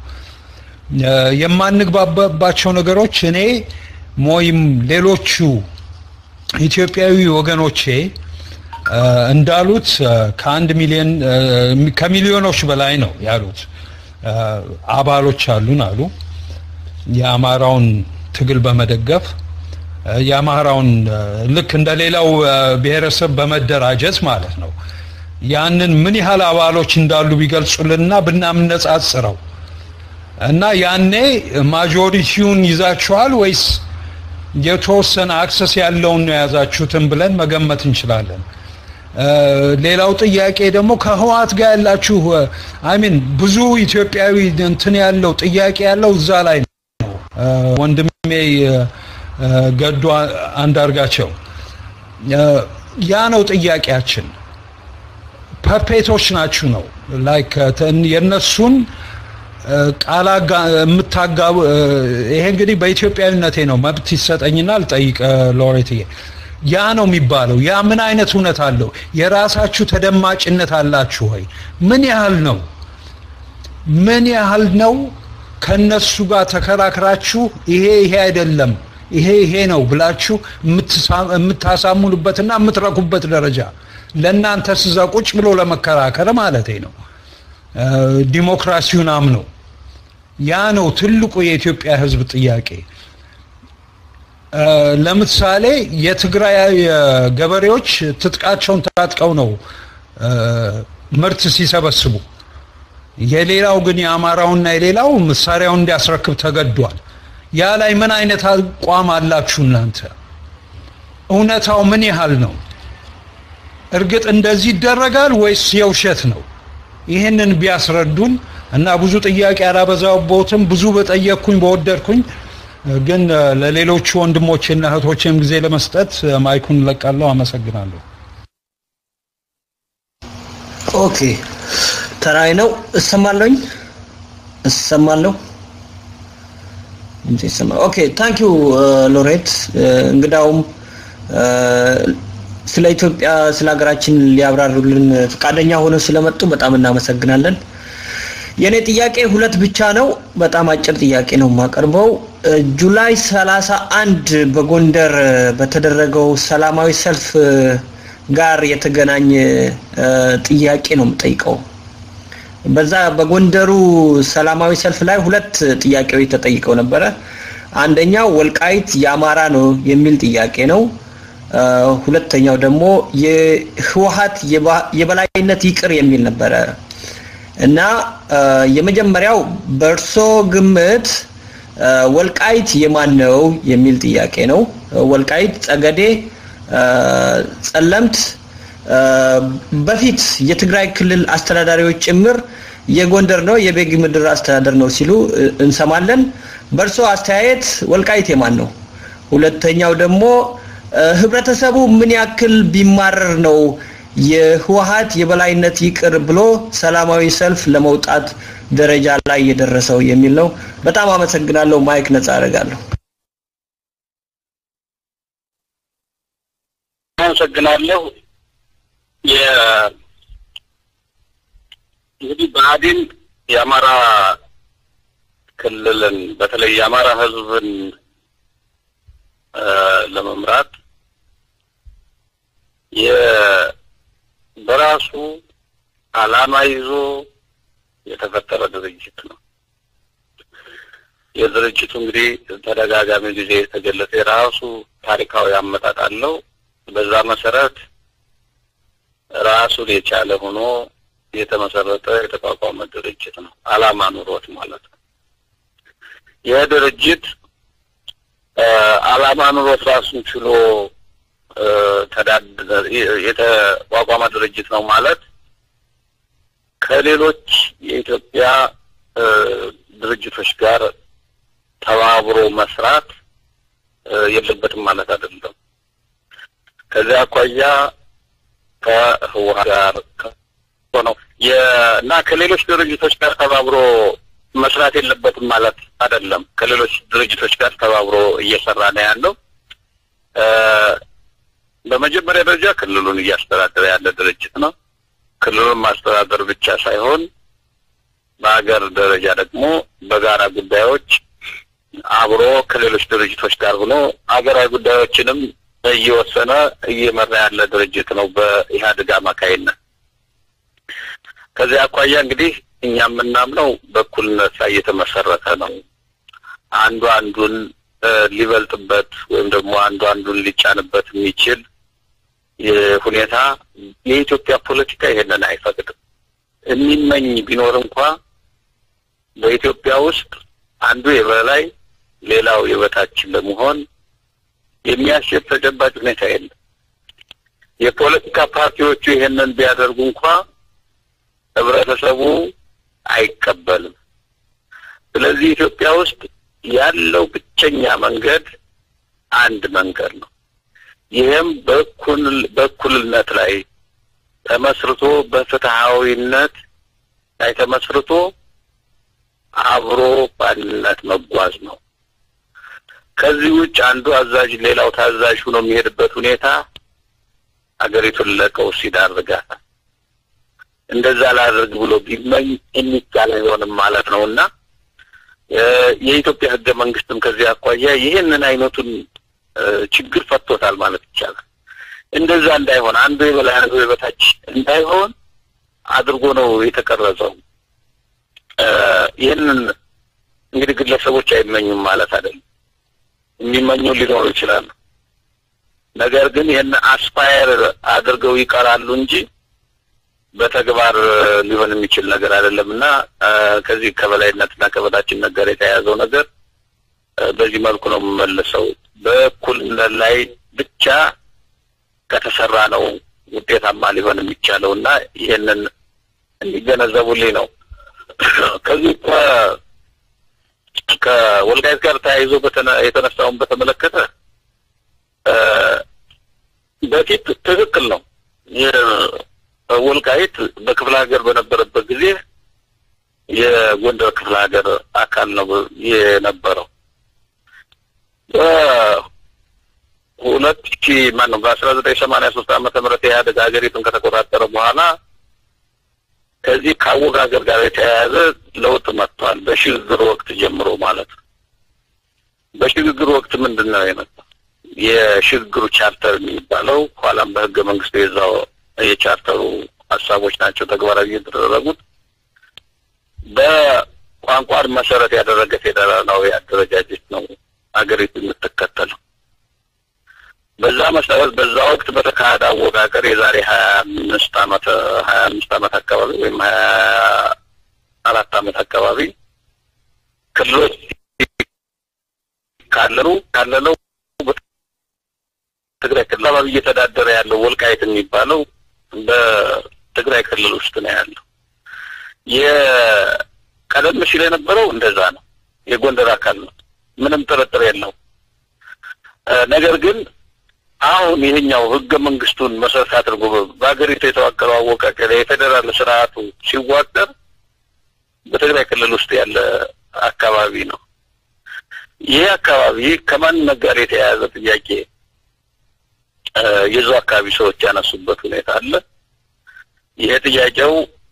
የማንግባባባቸው ነገሮች እኔ ሞይም ሌሎቹ ኢትዮጵያዊ ወገኖቼ እንዳሉት ከአንድ ሚሊዮን ከሚሊዮኖች በላይ ነው ያሉት አባሎች አሉን አሉ። የአማራውን ትግል በመደገፍ የአማራውን ልክ እንደ ሌላው ብሔረሰብ በመደራጀት ማለት ነው። ያንን ምን ያህል አባሎች እንዳሉ ቢገልጹልንና ብናምነጻጽረው እና ያኔ ማጆሪቲውን ይዛችኋል ወይስ የተወሰነ አክሰስ ያለውን ነው የያዛችሁትን ብለን መገመት እንችላለን። ሌላው ጥያቄ ደግሞ ከህወሓት ጋር ያላችሁ አይሚን ብዙ ኢትዮጵያዊ እንትን ያለው ጥያቄ ያለው እዛ ላይ ነው። ወንድሜ ገዱ አንዳርጋቸው ያ ነው ጥያቄያችን። ፐፔቶች ናችሁ ነው ላይክ የነሱን ቃላ የምታጋቡ ይሄ እንግዲህ በኢትዮጵያዊነቴ ነው መብት ይሰጠኝና ልጠይቅ ሎሬትዬ ያ ነው የሚባለው ያ ምን አይነት እውነት አለው የራሳችሁ ተደማጭነት አላችሁ ወይ ምን ያህል ነው ምን ያህል ነው ከነሱ ጋር ተከራክራችሁ ይሄ ይሄ አይደለም ይሄ ይሄ ነው ብላችሁ የምታሳምኑበትና የምትረኩበት ደረጃ ለእናንተ ስዛ ቁጭ ብሎ ለመከራከር ማለት ነው። ዲሞክራሲውን አምነው ያ ነው ትልቁ የኢትዮጵያ ሕዝብ ጥያቄ። ለምሳሌ የትግራይ ገበሬዎች ትጥቃቸውን ታጥቀው ነው ምርት ሲሰበስቡ፣ የሌላው ግን የአማራውና የሌላው መሳሪያውን እንዲያስረክብ ተገዷል። ያ ላይ ምን አይነት አቋም አላችሁ እናንተ? እውነታው ምን ያህል ነው? እርግጥ እንደዚህ ይደረጋል ወይስ የውሸት ነው? ይህንን ቢያስረዱን እና ብዙ ጥያቄ አላበዛቦትም። ብዙ በጠየቅኩኝ በወደድኩኝ፣ ግን ለሌሎቹ ወንድሞቼና እህቶቼም ጊዜ ለመስጠት ማይኩን ለቃለሁ። አመሰግናለሁ። ኦኬ ተራይ ነው። እሰማለሁኝ እሰማለሁ። ኦኬ ታንክ ዩ ሎሬት። እንግዳውም ስለ ኢትዮጵያ ስለ ሀገራችን ሊያብራሩልን ፈቃደኛ ሆነው ስለመጡ በጣም እናመሰግናለን። የኔ ጥያቄ ሁለት ብቻ ነው። በጣም አጭር ጥያቄ ነው የማቀርበው። ጁላይ ሰላሳ አንድ በጎንደር በተደረገው ሰላማዊ ሰልፍ ጋር የተገናኘ ጥያቄ ነው የምጠይቀው። በዛ በጎንደሩ ሰላማዊ ሰልፍ ላይ ሁለት ጥያቄዎች ተጠይቀው ነበረ። አንደኛው ወልቃይት የአማራ ነው የሚል ጥያቄ ነው። ሁለተኛው ደግሞ የህወሀት የበላይነት ይቅር የሚል ነበረ እና የመጀመሪያው በእርሶ ግምት ወልቃይት የማን ነው የሚል ጥያቄ ነው። ወልቃይት ጸገዴ፣ ጸለምት በፊት የትግራይ ክልል አስተዳዳሪዎች ጭምር የጎንደር ነው የቤጊ ምድር አስተዳደር ነው ሲሉ እንሰማለን። በእርሶ አስተያየት ወልቃይት የማን ነው? ሁለተኛው ደግሞ ህብረተሰቡ ምን ያክል ቢማረር ነው የህወሀት የበላይነት ይቅር ብሎ ሰላማዊ ሰልፍ ለመውጣት ደረጃ ላይ የደረሰው የሚል ነው። በጣም አመሰግናለሁ። ማይክ ነጻ አደርጋለሁ። አመሰግናለሁ። እንግዲህ ብአዴን የአማራ ክልልን በተለይ የአማራ ህዝብን ለመምራት በራሱ አላማ ይዞ የተፈጠረ ድርጅት ነው። የድርጅቱ እንግዲህ ተደጋጋሚ ጊዜ የተገለጸ የራሱ ታሪካዊ አመጣጥ አለው። በዛ መሰረት ራሱን የቻለ ሆኖ የተመሰረተ የተቋቋመ ድርጅት ነው። አላማ ኑሮት ማለት ነው። ይህ ድርጅት አላማ ኑሮት ራሱን ችሎ የተቋቋመ ድርጅት ነው ማለት ከሌሎች የኢትዮጵያ ድርጅቶች ጋር ተባብሮ መስራት የለበትም ማለት አይደለም። ከዚያ አኳያ ከህወሓት ጋር ነው እና ከሌሎች ድርጅቶች ጋር ተባብሮ መስራት የለበትም ማለት አይደለም። ከሌሎች ድርጅቶች ጋር ተባብሮ እየሰራ ነው ያለው። በመጀመሪያ ደረጃ ክልሉን እያስተዳደረ ያለ ድርጅት ነው። ክልሉን ማስተዳደር ብቻ ሳይሆን በሀገር ደረጃ ደግሞ በጋራ ጉዳዮች አብሮ ከሌሎች ድርጅቶች ጋር ሆኖ ሀገራዊ ጉዳዮችንም እየወሰነ እየመራ ያለ ድርጅት ነው በኢህአዴግ አማካይነት። ከዚያ አኳያ እንግዲህ እኛ የምናምነው በእኩልነት ላይ የተመሰረተ ነው። አንዱ አንዱን ሊበልጥበት ወይም ደግሞ አንዱ አንዱን ሊጫንበት የሚችል ሁኔታ የኢትዮጵያ ፖለቲካ ይሄንን አይፈቅድም። የሚመኝ ቢኖር እንኳ በኢትዮጵያ ውስጥ አንዱ የበላይ ሌላው የበታች ለመሆን የሚያስችል ተጨባጭ ሁኔታ የለም። የፖለቲካ ፓርቲዎቹ ይሄንን ቢያደርጉ እንኳ ህብረተሰቡ አይቀበልም። ስለዚህ ኢትዮጵያ ውስጥ ያለው ብቸኛ መንገድ አንድ መንገድ ነው። ይህም በእኩል በእኩልነት ላይ ተመስርቶ በፍትሃዊነት ላይ ተመስርቶ አብሮ በአንድነት መጓዝ ነው። ከዚህ ውጭ አንዱ አዛዥ ሌላው ታዛዥ ሆኖ የሚሄድበት ሁኔታ አገሪቱን ለቀውስ ይዳርጋታል። እንደዛ ላድርግ ብሎ ቢመኝ የሚቻል አይሆንም ማለት ነው እና የኢትዮጵያ ህገ መንግስትም ከዚህ አኳያ ይህንን አይነቱን ችግር ፈቶታል ማለት ይቻላል። እንደዛ እንዳይሆን አንዱ የበላይ አንዱ የበታች እንዳይሆን አድርጎ ነው የተቀረጸው። ይህንን እንግዲህ ግለሰቦች አይመኙም ማለት አይደለም። የሚመኙ ሊኖሩ ይችላሉ። ነገር ግን ይህን አስፓየር አድርገው ይቀራሉ እንጂ በተግባር ሊሆን የሚችል ነገር አይደለም እና ከዚህ ከበላይነትና ከበታችነት ጋር የተያያዘው ነገር በዚህ መልኩ ነው የምመልሰው። በእኩልነት ላይ ብቻ ከተሰራ ነው ውጤታማ ሊሆን የሚቻለው እና ይህንን እንዲገነዘቡልኝ ነው። ከዚህ ከወልቃይት ጋር ተያይዞ የተነሳውን በተመለከተ በፊት ትክክል ነው። ወልቃይት በክፍለ ሀገር በነበረበት ጊዜ የጎንደር ክፍለ ሀገር አካል ነው የነበረው። በሁለት ሺ ማን ነው በአስራ ዘጠኝ ሰማንያ ሶስት ዓመተ ምህረት ኢህአዴግ ሀገሪቱን ከተቆጣጠረ በኋላ ከዚህ ከአወጋገር ጋር የተያያዘ ለውጥ መጥቷል። በሽግግር ወቅት ጀምሮ ማለት ነው። በሽግግር ወቅት ምንድን ነው የመጣው? የሽግግሩ ቻርተር የሚባለው ኋላም በህገ መንግስቱ የዛው የቻርተሩ ሀሳቦች ናቸው ተግባራዊ የተደረጉት። በቋንቋን መሰረት ያደረገ ፌዴራላዊ አደረጃጀት ነው አገሪቱ የምትከተለው። በዛ መሰረት በዛ ወቅት በተካሄደ አወቃቀር የዛሬ ሀያ አምስት አመት ሀያ አምስት አመት አካባቢ ወይም ሀያ አራት አመት አካባቢ ክልሎች ካለሉ ካለለው ትግራይ ክልል አካባቢ እየተዳደረ ያለው ወልቃይት የሚባለው በትግራይ ክልል ውስጥ ነው ያለው። የቀደም ሲል የነበረው እንደዛ ነው፣ የጎንደር አካል ነው፣ ምንም ጥርጥር የለው። ነገር ግን አሁን ይሄኛው ህገ መንግስቱን መሰረት አድርጎ በሀገሪቱ የተዋቀረው አወቃቀር የፌዴራል ስርዓቱ ሲዋቀር በትግራይ ክልል ውስጥ ያለ አካባቢ ነው። ይህ አካባቢ ከማንነት ጋር የተያያዘ ጥያቄ የዛው አካባቢ ሰዎች ያነሱበት ሁኔታ አለ። ይሄ ጥያቄው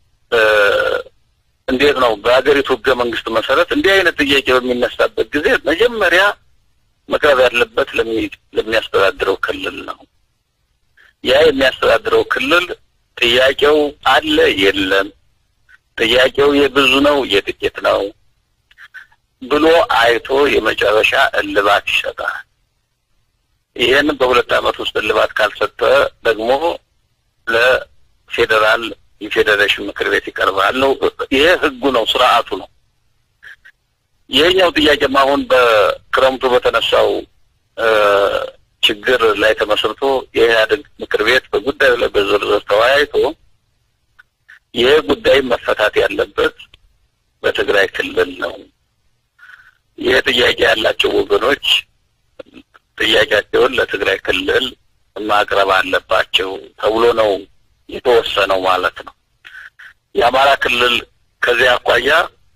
እንዴት ነው? በሀገሪቱ ህገ መንግስት መሰረት እንዲህ አይነት ጥያቄ በሚነሳበት ጊዜ መጀመሪያ መቅረብ ያለበት ለሚያስተዳድረው ክልል ነው። ያ የሚያስተዳድረው ክልል ጥያቄው አለ የለም፣ ጥያቄው የብዙ ነው የጥቂት ነው ብሎ አይቶ የመጨረሻ እልባት ይሰጣል። ይህን በሁለት ዓመት ውስጥ እልባት ካልሰጠ ደግሞ ለፌዴራል የፌዴሬሽን ምክር ቤት ይቀርባል ነው። ይሄ ህጉ ነው፣ ስርዓቱ ነው። ይሄኛው ጥያቄም አሁን በክረምቱ በተነሳው ችግር ላይ ተመስርቶ የኢህአዴግ ምክር ቤት በጉዳዩ ላይ በዝርዝር ተወያይቶ ይሄ ጉዳይ መፈታት ያለበት በትግራይ ክልል ነው። ይህ ጥያቄ ያላቸው ወገኖች ጥያቄያቸውን ለትግራይ ክልል ማቅረብ አለባቸው ተብሎ ነው የተወሰነው ማለት ነው። የአማራ ክልል ከዚህ አኳያ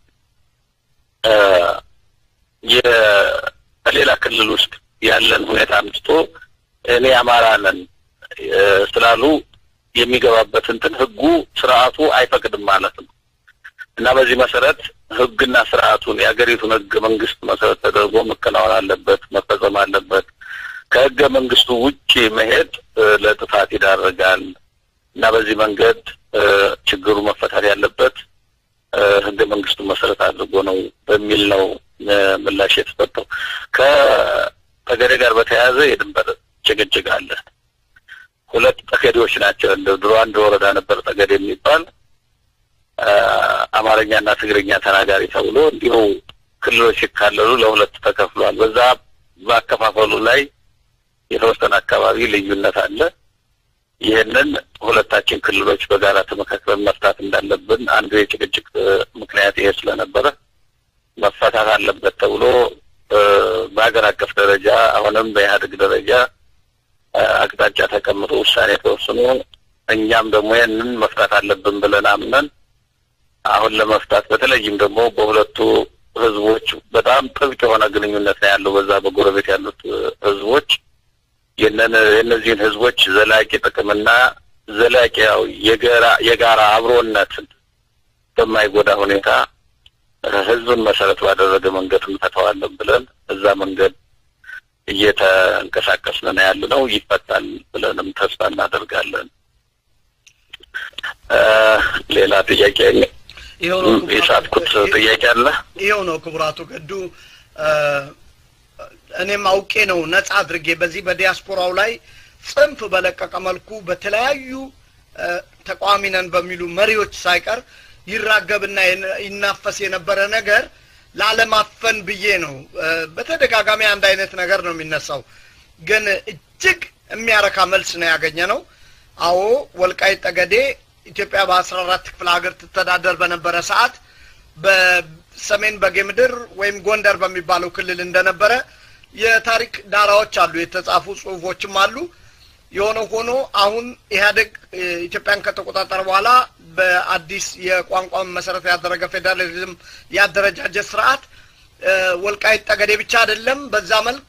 የሌላ ክልል ውስጥ ያለን ሁኔታ አምስቶ እኔ አማራ ነን ስላሉ የሚገባበት እንትን ህጉ ስርዓቱ አይፈቅድም ማለት ነው እና በዚህ መሰረት ህግና ስርዓቱን የሀገሪቱን ህገ መንግስት መሰረት ተደርጎ መከናወን አለበት፣ መፈጸም አለበት። ከህገ መንግስቱ ውጭ መሄድ ለጥፋት ይዳርጋል እና በዚህ መንገድ ችግሩ መፈታት ያለበት ህገ መንግስቱን መሰረት አድርጎ ነው በሚል ነው ምላሽ የተሰጠው። ከጠገዴ ጋር በተያያዘ የድንበር ጭቅጭቅ አለ። ሁለት ጠገዴዎች ናቸው። እንደ ድሮ አንድ ወረዳ ነበር ጠገዴ የሚባል አማርኛና ትግርኛ ተናጋሪ ተብሎ እንዲሁ ክልሎች ሲካለሉ ለሁለት ተከፍሏል። በዛ በአከፋፈሉ ላይ የተወሰነ አካባቢ ልዩነት አለ። ይህንን ሁለታችን ክልሎች በጋራ ተመካክረን መፍታት እንዳለብን አንዱ የጭቅጭቅ ምክንያት ይሄ ስለነበረ መፈታት አለበት ተብሎ በሀገር አቀፍ ደረጃ አሁንም በኢህአዴግ ደረጃ አቅጣጫ ተቀምጦ ውሳኔ ተወስኖ እኛም ደግሞ ይህንን መፍታት አለብን ብለን አምነን አሁን ለመፍታት በተለይም ደግሞ በሁለቱ ህዝቦች በጣም ጥብቅ የሆነ ግንኙነት ነው ያለው። በዛ በጎረቤት ያሉት ህዝቦች የእነዚህን ህዝቦች ዘላቂ ጥቅምና ዘላቂ ያው የጋራ የጋራ አብሮነትን በማይጎዳ ሁኔታ ህዝብን መሰረት ባደረገ መንገድ እንፈተዋለን ብለን እዛ መንገድ እየተንቀሳቀስን ነው ያለ ነው። ይፈታል ብለንም ተስፋ እናደርጋለን። ሌላ ጥያቄ ይኸው ነው የሳትኩት ጥያቄ አለ። ይኸው ነው ክቡራቱ ገዱ እኔም አውቄ ነው ነጻ አድርጌ በዚህ በዲያስፖራው ላይ ጽንፍ በለቀቀ መልኩ በተለያዩ ተቃዋሚ ነን በሚሉ መሪዎች ሳይቀር ይራገብና ይናፈስ የነበረ ነገር ላለማፈን ብዬ ነው። በተደጋጋሚ አንድ አይነት ነገር ነው የሚነሳው፣ ግን እጅግ የሚያረካ መልስ ነው ያገኘ ነው። አዎ ወልቃይት ጠገዴ ኢትዮጵያ በአስራ አራት ክፍለ ሀገር ትተዳደር በነበረ ሰዓት በሰሜን በጌ ምድር ወይም ጎንደር በሚባለው ክልል እንደነበረ የታሪክ ዳራዎች አሉ፣ የተጻፉ ጽሁፎችም አሉ። የሆነ ሆኖ አሁን ኢህአዴግ ኢትዮጵያን ከተቆጣጠረ በኋላ በአዲስ የቋንቋ መሰረት ያደረገ ፌዴራሊዝም ያደረጃጀት ስርዓት ወልቃይት ጠገዴ ብቻ አይደለም፣ በዛ መልክ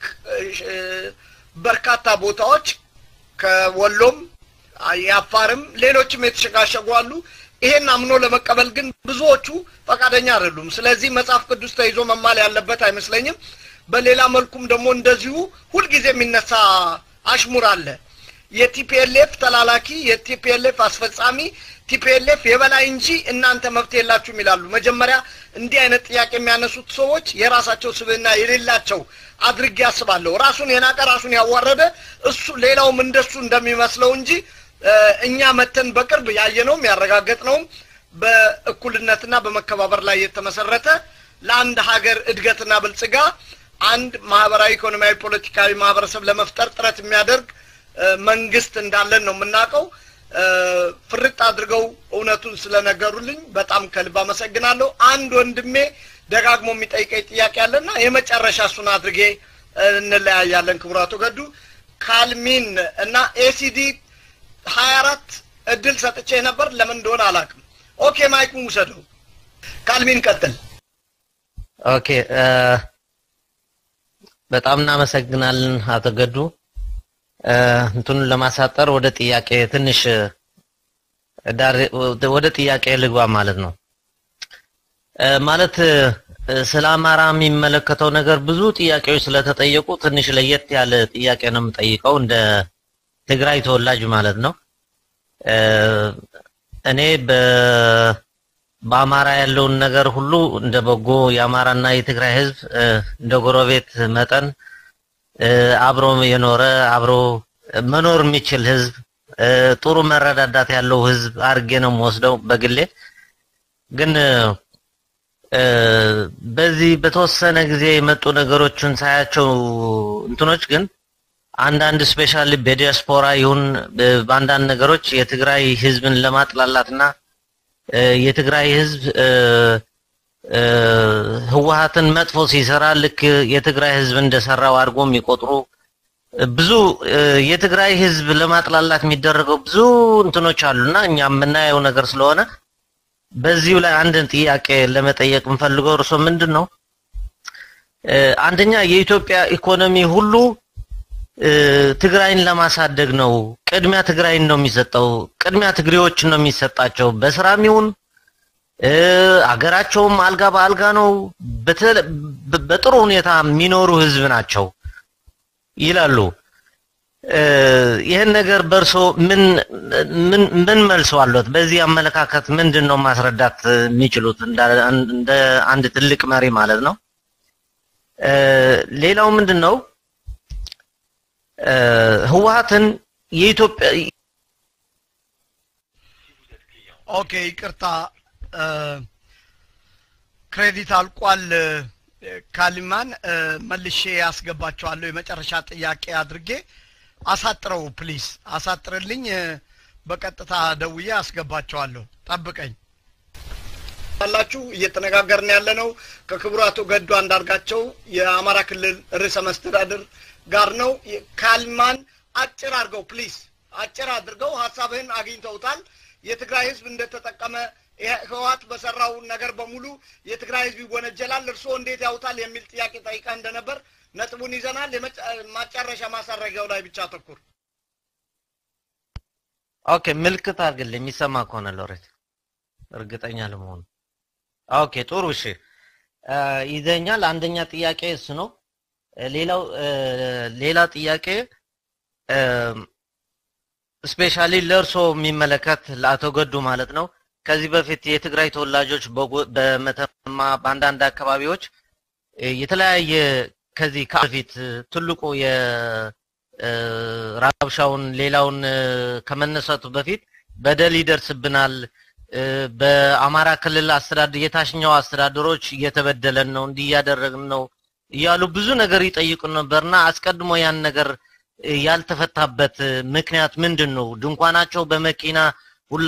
በርካታ ቦታዎች ከወሎም የአፋርም ሌሎችም የተሸጋሸጉ አሉ። ይሄን አምኖ ለመቀበል ግን ብዙዎቹ ፈቃደኛ አይደሉም። ስለዚህ መጽሐፍ ቅዱስ ተይዞ መማል ያለበት አይመስለኝም። በሌላ መልኩም ደግሞ እንደዚሁ ሁልጊዜ የሚነሳ አሽሙር አለ። የቲፒኤልኤፍ ተላላኪ፣ የቲፒኤልኤፍ አስፈጻሚ፣ ቲፒኤልኤፍ የበላይ እንጂ እናንተ መብት የላችሁም ይላሉ። መጀመሪያ እንዲህ አይነት ጥያቄ የሚያነሱት ሰዎች የራሳቸው ስብዕና የሌላቸው አድርጌ አስባለሁ። ራሱን የናቀ ራሱን ያዋረደ እሱ ሌላውም እንደሱ እንደሚመስለው እንጂ እኛ መተን በቅርብ ያየነውም ያረጋገጥነውም በእኩልነትና በመከባበር ላይ የተመሰረተ ለአንድ ሀገር እድገትና ብልጽጋ አንድ ማህበራዊ፣ ኢኮኖሚያዊ፣ ፖለቲካዊ ማህበረሰብ ለመፍጠር ጥረት የሚያደርግ መንግስት እንዳለን ነው የምናውቀው። ፍርጥ አድርገው እውነቱን ስለነገሩልኝ በጣም ከልብ አመሰግናለሁ። አንድ ወንድሜ ደጋግሞ የሚጠይቀኝ ጥያቄ አለና የመጨረሻ እሱን አድርጌ እንለያያለን። ክቡራቱ ገዱ ካልሚን እና ኤሲዲ ሀያ አራት እድል ሰጥቼ ነበር። ለምን እንደሆነ አላውቅም። ኦኬ ማይኩን ውሰደው። ካልሚን ቀጥል። ኦኬ በጣም እናመሰግናለን አቶ ገዱ። እንትኑን ለማሳጠር ወደ ጥያቄ ትንሽ ዳር ወደ ጥያቄ ልግባ ማለት ነው። ማለት ስለ አማራ የሚመለከተው ነገር ብዙ ጥያቄዎች ስለተጠየቁ ትንሽ ለየት ያለ ጥያቄ ነው የምጠይቀው እንደ ትግራይ ተወላጅ ማለት ነው። እኔ በ በአማራ ያለውን ነገር ሁሉ እንደ በጎ የአማራና የትግራይ ህዝብ እንደ ጎረቤት መጠን አብሮ የኖረ አብሮ መኖር የሚችል ህዝብ ጥሩ መረዳዳት ያለው ህዝብ አድርጌ ነው የምወስደው በግሌ። ግን በዚህ በተወሰነ ጊዜ የመጡ ነገሮችን ሳያቸው እንትኖች ግን አንዳንድ ስፔሻሊ በዲያስፖራ ይሁን በአንዳንድ ነገሮች የትግራይ ህዝብን ለማጥላላትና የትግራይ ህዝብ ህወሀትን መጥፎ ሲሰራ ልክ የትግራይ ህዝብ እንደሰራው አድርጎ የሚቆጥሩ ብዙ የትግራይ ህዝብ ለማጥላላት የሚደረገው ብዙ እንትኖች አሉና እኛ የምናየው ነገር ስለሆነ በዚሁ ላይ አንድን ጥያቄ ለመጠየቅ የምፈልገው እርሶ ምንድን ነው አንደኛ የኢትዮጵያ ኢኮኖሚ ሁሉ ትግራይን ለማሳደግ ነው። ቅድሚያ ትግራይን ነው የሚሰጠው። ቅድሚያ ትግሬዎችን ነው የሚሰጣቸው። በስራም ይሁን አገራቸውም አልጋ በአልጋ ነው። በጥሩ ሁኔታ የሚኖሩ ህዝብ ናቸው ይላሉ። ይህን ነገር በእርሶ ምን ምን ምን መልሶ አለት? በዚህ አመለካከት ምንድን ነው ማስረዳት የሚችሉት እንደ አንድ ትልቅ መሪ ማለት ነው? ሌላው ምንድን ነው ህወሀትን የኢትዮጵያ ኦኬ፣ ይቅርታ ክሬዲት አልቋል። ካሊማን መልሼ ያስገባቸዋለሁ። የመጨረሻ ጥያቄ አድርጌ አሳጥረው ፕሊስ፣ አሳጥርልኝ። በቀጥታ ደውዬ አስገባቸዋለሁ። ጠብቀኝ አላችሁ። እየተነጋገርን ያለ ነው ከክቡር አቶ ገዱ አንዳርጋቸው የአማራ ክልል ርዕሰ መስተዳድር ጋር ነው። ካልማን አጭር አድርገው ፕሊስ፣ አጭር አድርገው ሀሳብህን አግኝተውታል። የትግራይ ህዝብ እንደተጠቀመ ህወሓት በሰራው ነገር በሙሉ የትግራይ ህዝብ ይወነጀላል። እርስዎ እንዴት ያውታል የሚል ጥያቄ ጠይቀህ እንደነበር ነጥቡን ይዘናል። ማጨረሻ ማሳረጊያው ላይ ብቻ አተኩር። ኦኬ፣ ምልክት አድርግልኝ የሚሰማ ከሆነ ሎሬት፣ እርግጠኛ ለመሆኑ። ኦኬ፣ ጥሩ እሺ። ይዘኛል። አንደኛ ጥያቄ እሱ ነው። ሌላው ሌላ ጥያቄ ስፔሻሊ ለእርሶ የሚመለከት ለአቶ ገዱ ማለት ነው። ከዚህ በፊት የትግራይ ተወላጆች በመተማ በአንዳንድ አካባቢዎች የተለያየ ከዚህ ከፊት ትልቁ የራብሻውን ሌላውን ከመነሳቱ በፊት በደል ይደርስብናል፣ በአማራ ክልል አስተዳደር የታችኛው አስተዳደሮች እየተበደለን ነው፣ እንዲህ እያደረግን ነው እያሉ ብዙ ነገር ይጠይቁን ነበርና አስቀድሞ ያን ነገር ያልተፈታበት ምክንያት ምንድን ነው? ድንኳናቸው በመኪና ሁላ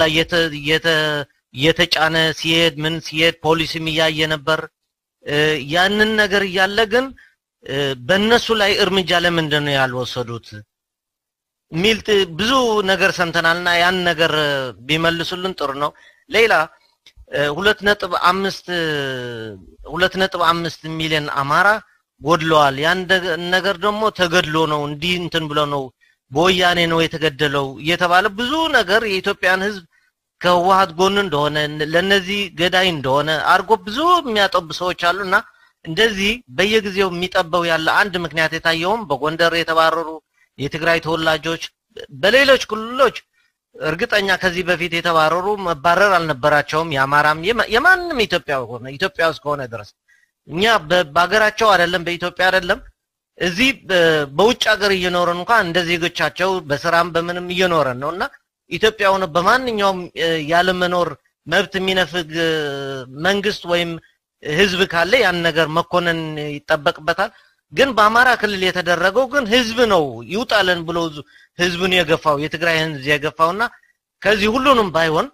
የተጫነ ሲሄድ ምን ሲሄድ ፖሊስም እያየ ነበር። ያንን ነገር እያለ ግን በእነሱ ላይ እርምጃ ለምንድን ነው ያልወሰዱት ሚል ብዙ ነገር ሰምተናልና ያን ነገር ቢመልሱልን ጥሩ ነው። ሌላ ሁለት ነጥብ አምስት ሁለት ነጥብ አምስት ሚሊዮን አማራ ጎድለዋል። ያን ነገር ደግሞ ተገድሎ ነው እንዲህ እንትን ብሎ ነው በወያኔ ነው የተገደለው እየተባለ ብዙ ነገር የኢትዮጵያን ሕዝብ ከህወሀት ጎን እንደሆነ ለነዚህ ገዳይ እንደሆነ አድርጎ ብዙ የሚያጠቡ ሰዎች አሉና እንደዚህ በየጊዜው የሚጠበው ያለ አንድ ምክንያት የታየውም በጎንደር የተባረሩ የትግራይ ተወላጆች በሌሎች ክልሎች እርግጠኛ ከዚህ በፊት የተባረሩ መባረር አልነበራቸውም። የአማራም የማንም ኢትዮጵያ ሆነ ኢትዮጵያ ውስጥ ከሆነ ድረስ እኛ በሀገራቸው አይደለም በኢትዮጵያ አይደለም እዚህ በውጭ ሀገር እየኖረን እንኳን እንደ ዜጎቻቸው በስራም በምንም እየኖረን ነው እና ኢትዮጵያ ሆነ በማንኛውም ያለመኖር መብት የሚነፍግ መንግስት ወይም ህዝብ ካለ ያን ነገር መኮነን ይጠበቅበታል። ግን በአማራ ክልል የተደረገው ግን ህዝብ ነው ይውጣለን ብሎ ህዝብን የገፋው የትግራይ ህዝብ የገፋውና ከዚህ ሁሉንም ባይሆን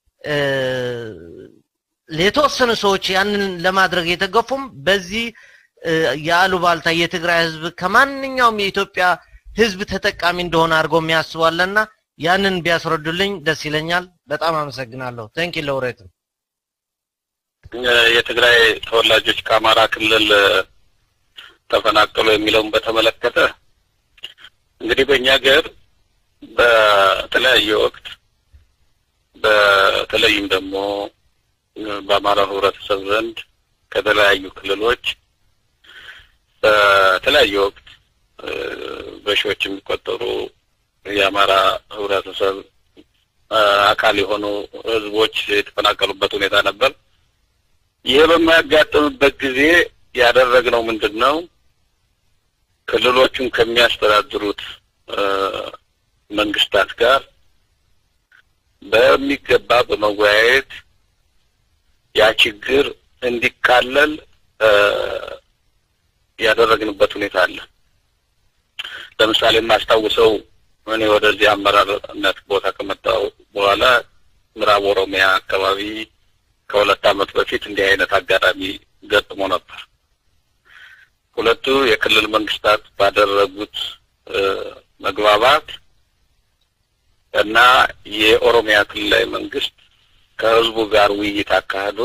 የተወሰኑ ሰዎች ያንን ለማድረግ የተገፉም በዚህ የአሉባልታ የትግራይ ህዝብ ከማንኛውም የኢትዮጵያ ህዝብ ተጠቃሚ እንደሆነ አድርገው የሚያስባለና ያንን ቢያስረዱልኝ ደስ ይለኛል። በጣም አመሰግናለሁ። ቴንክ ዩ ለውሬት የትግራይ ተወላጆች ከአማራ ክልል ተፈናቀሉ የሚለውን በተመለከተ እንግዲህ በእኛ ሀገር በተለያየ ወቅት በተለይም ደግሞ በአማራ ህብረተሰብ ዘንድ ከተለያዩ ክልሎች በተለያየ ወቅት በሺዎች የሚቆጠሩ የአማራ ህብረተሰብ አካል የሆኑ ህዝቦች የተፈናቀሉበት ሁኔታ ነበር። ይህ በማያጋጥምበት ጊዜ ያደረግነው ምንድን ነው? ክልሎቹን ከሚያስተዳድሩት መንግስታት ጋር በሚገባ በመወያየት ያ ችግር እንዲካለል ያደረግንበት ሁኔታ አለ። ለምሳሌ የማስታውሰው እኔ ወደዚህ አመራርነት ቦታ ከመጣሁ በኋላ ምዕራብ ኦሮሚያ አካባቢ ከሁለት ዓመት በፊት እንዲህ አይነት አጋጣሚ ገጥሞ ነበር። ሁለቱ የክልል መንግስታት ባደረጉት መግባባት እና የኦሮሚያ ክልላዊ መንግስት ከህዝቡ ጋር ውይይት አካሂዶ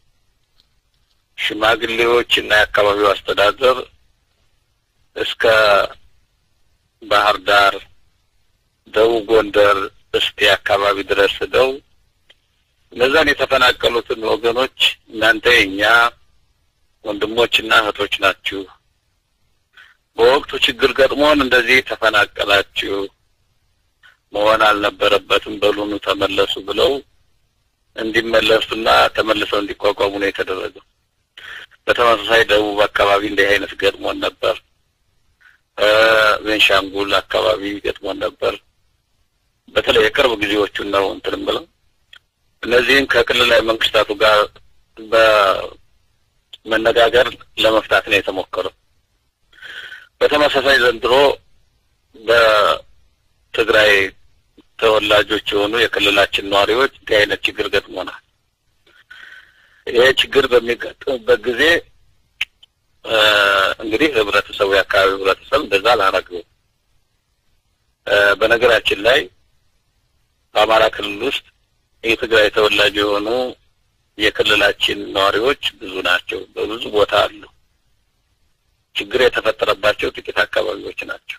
ሽማግሌዎች እና የአካባቢው አስተዳደር እስከ ባህር ዳር፣ ደቡብ ጎንደር፣ እስቴ አካባቢ ድረስ ሄደው እነዛን የተፈናቀሉትን ወገኖች እናንተ የኛ ወንድሞችና እህቶች ናችሁ፣ በወቅቱ ችግር ገጥሞን እንደዚህ ተፈናቀላችሁ፣ መሆን አልነበረበትም፣ በሉኑ ተመለሱ ብለው እንዲመለሱና ተመልሰው እንዲቋቋሙ ነው የተደረገው። በተመሳሳይ ደቡብ አካባቢ እንዲህ አይነት ገጥሞን ነበር። ቤንሻንጉል አካባቢ ገጥሞን ነበር። በተለይ የቅርብ ጊዜዎቹን ነው እንትን ብለው እነዚህም ከክልላዊ መንግስታቱ ጋር በመነጋገር ለመፍታት ነው የተሞከረው። በተመሳሳይ ዘንድሮ በትግራይ ተወላጆች የሆኑ የክልላችን ነዋሪዎች እንዲህ አይነት ችግር ገጥሞናል። ይሄ ችግር በሚገጥምበት ጊዜ እንግዲህ ህብረተሰቡ የአካባቢው ህብረተሰብ እንደዛ አላረገው። በነገራችን ላይ በአማራ ክልል ውስጥ የትግራይ ተወላጅ የሆኑ የክልላችን ነዋሪዎች ብዙ ናቸው። በብዙ ቦታ አሉ። ችግር የተፈጠረባቸው ጥቂት አካባቢዎች ናቸው።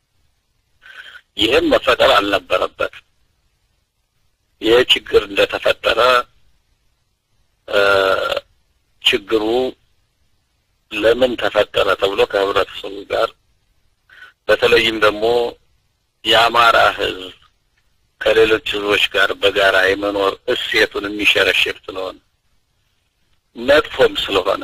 ይህም መፈጠር አልነበረበትም። ይህ ችግር እንደተፈጠረ ችግሩ ምን ተፈጠረ ተብሎ ከህብረተሰቡ ጋር በተለይም ደግሞ የአማራ ህዝብ ከሌሎች ህዝቦች ጋር በጋራ የመኖር እሴቱን የሚሸረሽር ስለሆነ መጥፎም ስለሆነ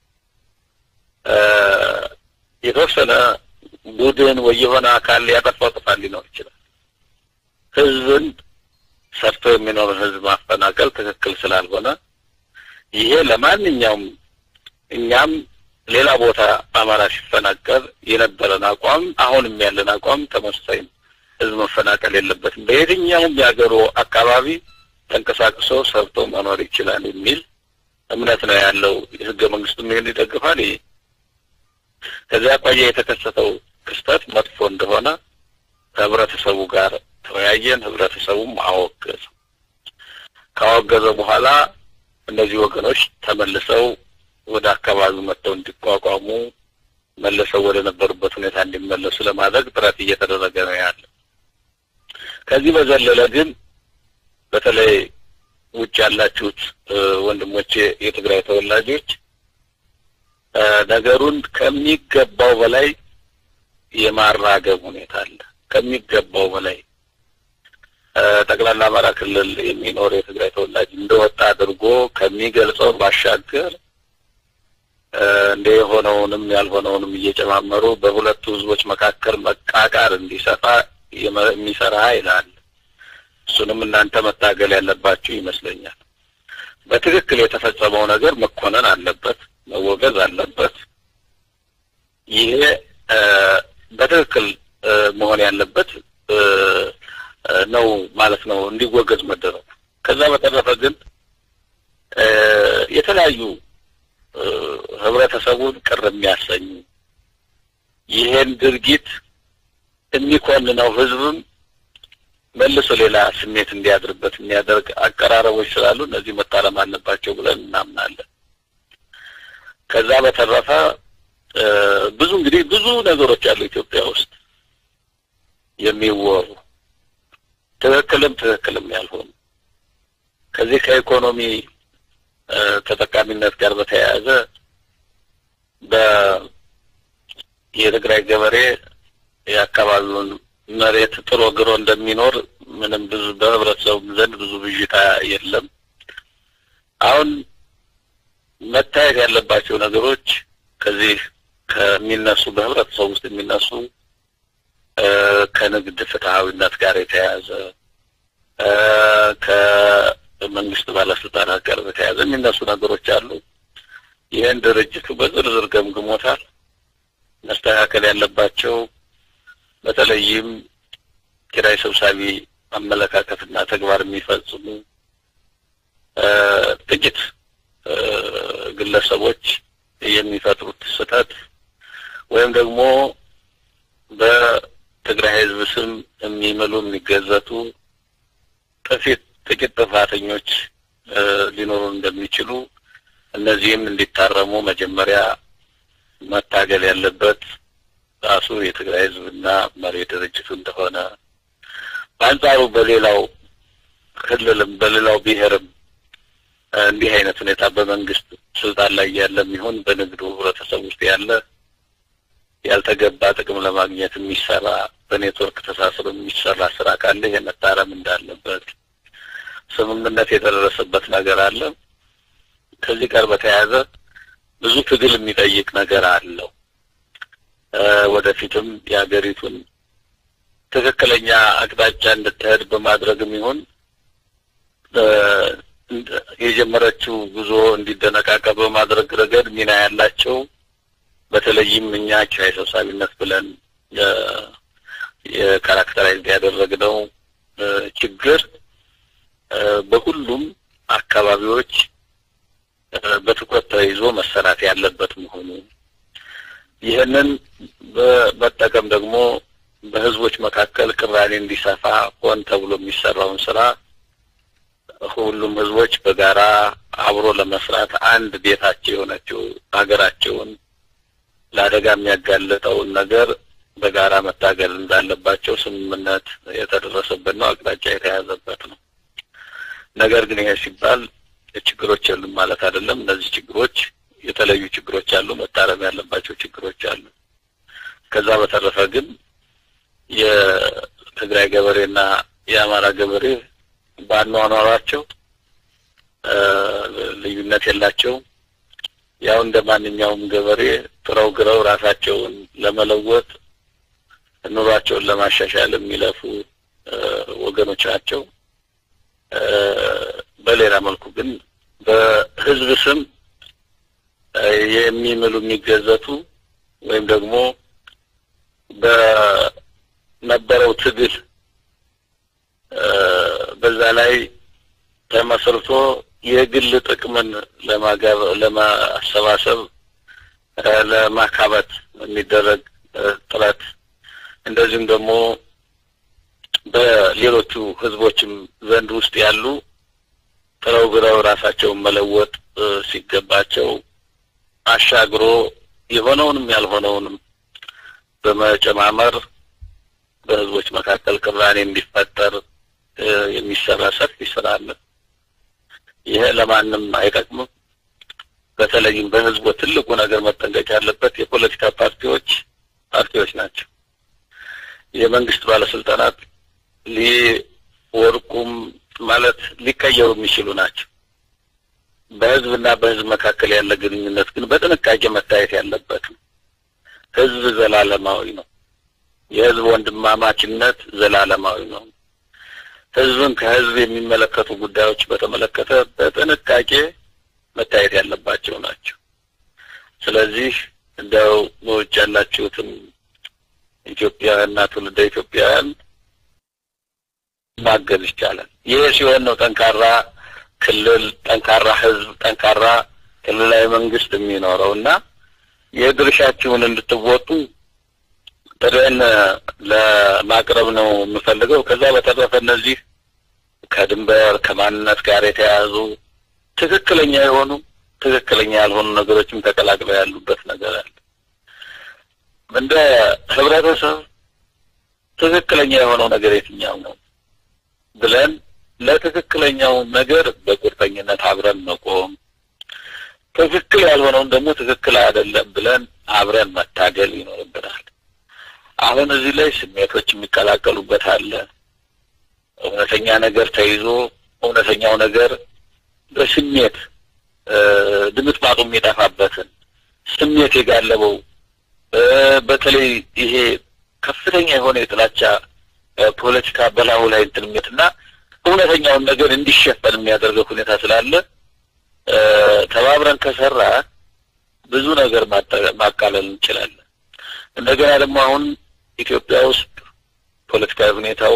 የተወሰነ ቡድን ወይ የሆነ አካል ያጠፋው ጥፋት ሊኖር ይችላል። ህዝብን ሰርቶ የሚኖር ህዝብ ማፈናቀል ትክክል ስላልሆነ ይሄ ለማንኛውም እኛም ሌላ ቦታ አማራ ሲፈናቀል የነበረን አቋም አሁንም ያለን አቋም ተመሳሳይ ነው። ህዝብ መፈናቀል የለበትም። በየትኛውም የሀገሩ አካባቢ ተንቀሳቅሶ ሰርቶ መኖር ይችላል የሚል እምነት ነው ያለው። ህገ መንግስቱም ይህን ይደግፋል። ይሄ ከዚያ አኳያ የተከሰተው ክስተት መጥፎ እንደሆነ ከህብረተሰቡ ጋር ተወያየን። ህብረተሰቡም አወገዘ። ካወገዘ በኋላ እነዚህ ወገኖች ተመልሰው ወደ አካባቢው መጥተው እንዲቋቋሙ መልሰው ወደ ነበሩበት ሁኔታ እንዲመለሱ ለማድረግ ጥረት እየተደረገ ነው ያለ። ከዚህ በዘለለ ግን በተለይ ውጭ ያላችሁት ወንድሞቼ የትግራይ ተወላጆች ነገሩን ከሚገባው በላይ የማራገብ ሁኔታ አለ። ከሚገባው በላይ ጠቅላላ አማራ ክልል የሚኖር የትግራይ ተወላጅ እንደወጣ አድርጎ ከሚገልጸው ባሻገር እንደ የሆነውንም ያልሆነውንም እየጨማመሩ በሁለቱ ህዝቦች መካከል መቃቃር እንዲሰፋ የሚሰራ ኃይል አለ። እሱንም እናንተ መታገል ያለባችሁ ይመስለኛል። በትክክል የተፈጸመው ነገር መኮነን አለበት፣ መወገዝ አለበት። ይሄ በትክክል መሆን ያለበት ነው ማለት ነው፣ እንዲወገዝ መደረግ። ከዛ በተረፈ ግን የተለያዩ ህብረተሰቡን ቅር የሚያሰኙ ይሄን ድርጊት የሚኮንነው ህዝብም መልሶ ሌላ ስሜት እንዲያድርበት የሚያደርግ አቀራረቦች ስላሉ እነዚህ መታረም አለባቸው ብለን እናምናለን። ከዛ በተረፈ ብዙ እንግዲህ ብዙ ነገሮች አሉ ኢትዮጵያ ውስጥ የሚወሩ ትክክልም ትክክልም ያልሆኑ ከዚህ ከኢኮኖሚ ተጠቃሚነት ጋር በተያያዘ በ የትግራይ ገበሬ የአካባቢውን መሬት ጥሮ ግሮ እንደሚኖር ምንም ብዙ በህብረተሰቡ ዘንድ ብዙ ብዥታ የለም። አሁን መታየት ያለባቸው ነገሮች ከዚህ ከሚነሱ በህብረተሰቡ ውስጥ የሚነሱ ከንግድ ፍትሐዊነት ጋር የተያያዘ ከመንግስት ባለስልጣናት ጋር በተያያዘ የሚነሱ ነገሮች አሉ። ይህን ድርጅቱ በዝርዝር ገምግሞታል። መስተካከል ያለባቸው በተለይም ኪራይ ሰብሳቢ አመለካከትና ተግባር የሚፈጽሙ ጥቂት ግለሰቦች የሚፈጥሩት ስህተት ወይም ደግሞ በትግራይ ህዝብ ስም የሚምሉ የሚገዘቱ ጥፊት ጥቂት ጥፋተኞች ሊኖሩ እንደሚችሉ እነዚህም እንዲታረሙ መጀመሪያ መታገል ያለበት ራሱ የትግራይ ህዝብና መሪ ድርጅቱ እንደሆነ በአንጻሩ በሌላው ክልልም በሌላው ብሔርም እንዲህ አይነት ሁኔታ በመንግስት ስልጣን ላይ ያለ የሚሆን በንግዱ ህብረተሰብ ውስጥ ያለ ያልተገባ ጥቅም ለማግኘት የሚሰራ በኔትወርክ ተሳስሮ የሚሰራ ስራ ካለ ይሄ መታረም እንዳለበት ስምምነት የተደረሰበት ነገር አለ። ከዚህ ጋር በተያያዘ ብዙ ትግል የሚጠይቅ ነገር አለው። ወደፊትም የሀገሪቱን ትክክለኛ አቅጣጫ እንድትሄድ በማድረግም ይሁን የጀመረችው ጉዞ እንዲደነቃቀ በማድረግ ረገድ ሚና ያላቸው በተለይም እኛ ኪራይ ሰብሳቢነት ብለን የካራክተራይዝ ያደረግነው ችግር በሁሉም አካባቢዎች በትኩረት ተይዞ መሰራት ያለበት መሆኑ ይህንን በመጠቀም ደግሞ በህዝቦች መካከል ቅራኔ እንዲሰፋ ሆን ተብሎ የሚሰራውን ስራ ሁሉም ህዝቦች በጋራ አብሮ ለመስራት አንድ ቤታቸው የሆነችው ሀገራቸውን ለአደጋ የሚያጋልጠውን ነገር በጋራ መታገል እንዳለባቸው ስምምነት የተደረሰበት ነው፣ አቅጣጫ የተያዘበት ነው። ነገር ግን ይሄ ሲባል ችግሮች የሉም ማለት አይደለም። እነዚህ ችግሮች የተለዩ ችግሮች አሉ፣ መታረም ያለባቸው ችግሮች አሉ። ከዛ በተረፈ ግን የትግራይ ገበሬና የአማራ ገበሬ ባኗኗራቸው ልዩነት የላቸውም። ያው እንደ ማንኛውም ገበሬ ጥረው ግረው ራሳቸውን ለመለወጥ ኑሯቸውን ለማሻሻል የሚለፉ ወገኖች ናቸው። በሌላ መልኩ ግን በህዝብ ስም የሚምሉ የሚገዘቱ ወይም ደግሞ በነበረው ትግል በዛ ላይ ተመስርቶ የግል ጥቅምን ለማጋብ ለማሰባሰብ ለማካበት የሚደረግ ጥረት እንደዚሁም ደግሞ በሌሎቹ ህዝቦችም ዘንድ ውስጥ ያሉ ጥረው ግረው ራሳቸውን መለወጥ ሲገባቸው አሻግሮ የሆነውንም ያልሆነውንም በመጨማመር በህዝቦች መካከል ቅራኔ እንዲፈጠር የሚሰራ ሰፊ ስራ አለ። ይሄ ለማንም አይጠቅምም። በተለይም በህዝቡ ትልቁ ነገር መጠንቀቅ ያለበት የፖለቲካ ፓርቲዎች ፓርቲዎች ናቸው። የመንግስት ባለስልጣናት ሊወርቁም ማለት ሊቀየሩ የሚችሉ ናቸው። በህዝብና በህዝብ መካከል ያለ ግንኙነት ግን በጥንቃቄ መታየት ያለበት ነው። ህዝብ ዘላለማዊ ነው። የህዝብ ወንድማማችነት ዘላለማዊ ነው። ህዝብን ከህዝብ የሚመለከቱ ጉዳዮች በተመለከተ በጥንቃቄ መታየት ያለባቸው ናቸው። ስለዚህ እንደው በውጭ ያላችሁትም ኢትዮጵያውያንና ትውልደ ኢትዮጵያውያን ማገዝ ይቻላል። ይህ ሲሆን ነው ጠንካራ ክልል፣ ጠንካራ ህዝብ፣ ጠንካራ ክልላዊ መንግስት የሚኖረው እና የድርሻችሁን እንድትወጡ ጥሬን ለማቅረብ ነው የምፈልገው። ከዛ በተረፈ እነዚህ ከድንበር ከማንነት ጋር የተያያዙ ትክክለኛ የሆኑ ትክክለኛ ያልሆኑ ነገሮችም ተቀላቅለው ያሉበት ነገር አለ። እንደ ህብረተሰብ ትክክለኛ የሆነው ነገር የትኛው ነው ብለን ለትክክለኛው ነገር በቁርጠኝነት አብረን መቆም፣ ትክክል ያልሆነውን ደግሞ ትክክል አይደለም ብለን አብረን መታገል ይኖርብናል። አሁን እዚህ ላይ ስሜቶች የሚቀላቀሉበት አለ። እውነተኛ ነገር ተይዞ እውነተኛው ነገር በስሜት ድምጥማጡ የሚጠፋበትን ስሜት የጋለበው በተለይ ይሄ ከፍተኛ የሆነ የጥላቻ ፖለቲካ በላዩ ላይ እንትንሜትና እውነተኛውን ነገር እንዲሸፈን የሚያደርገው ሁኔታ ስላለ ተባብረን ከሰራ ብዙ ነገር ማቃለል እንችላለን። እንደገና ደግሞ አሁን ኢትዮጵያ ውስጥ ፖለቲካዊ ሁኔታው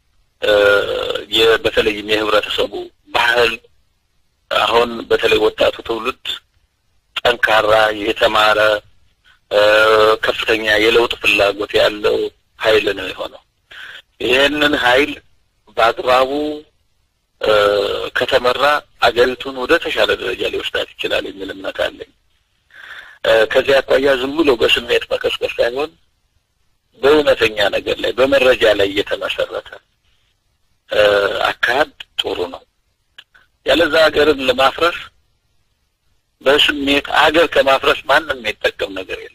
በተለይም የህብረተሰቡ ባህል አሁን በተለይ ወጣቱ ትውልድ ጠንካራ የተማረ ከፍተኛ የለውጥ ፍላጎት ያለው ኃይል ነው የሆነው። ይህንን ኃይል በአግባቡ ከተመራ አገሪቱን ወደ ተሻለ ደረጃ ሊወስዳት ይችላል የሚል እምነት አለኝ። ከዚህ አኳያ ዝም ብሎ በስሜት መቀስቀስ ሳይሆን በእውነተኛ ነገር ላይ በመረጃ ላይ እየተመሰረተ አካሄድ ጥሩ ነው። ያለዛ ሀገርን ለማፍረስ በስሜት ሀገር ከማፍረስ ማንም የሚጠቀም ነገር የለም።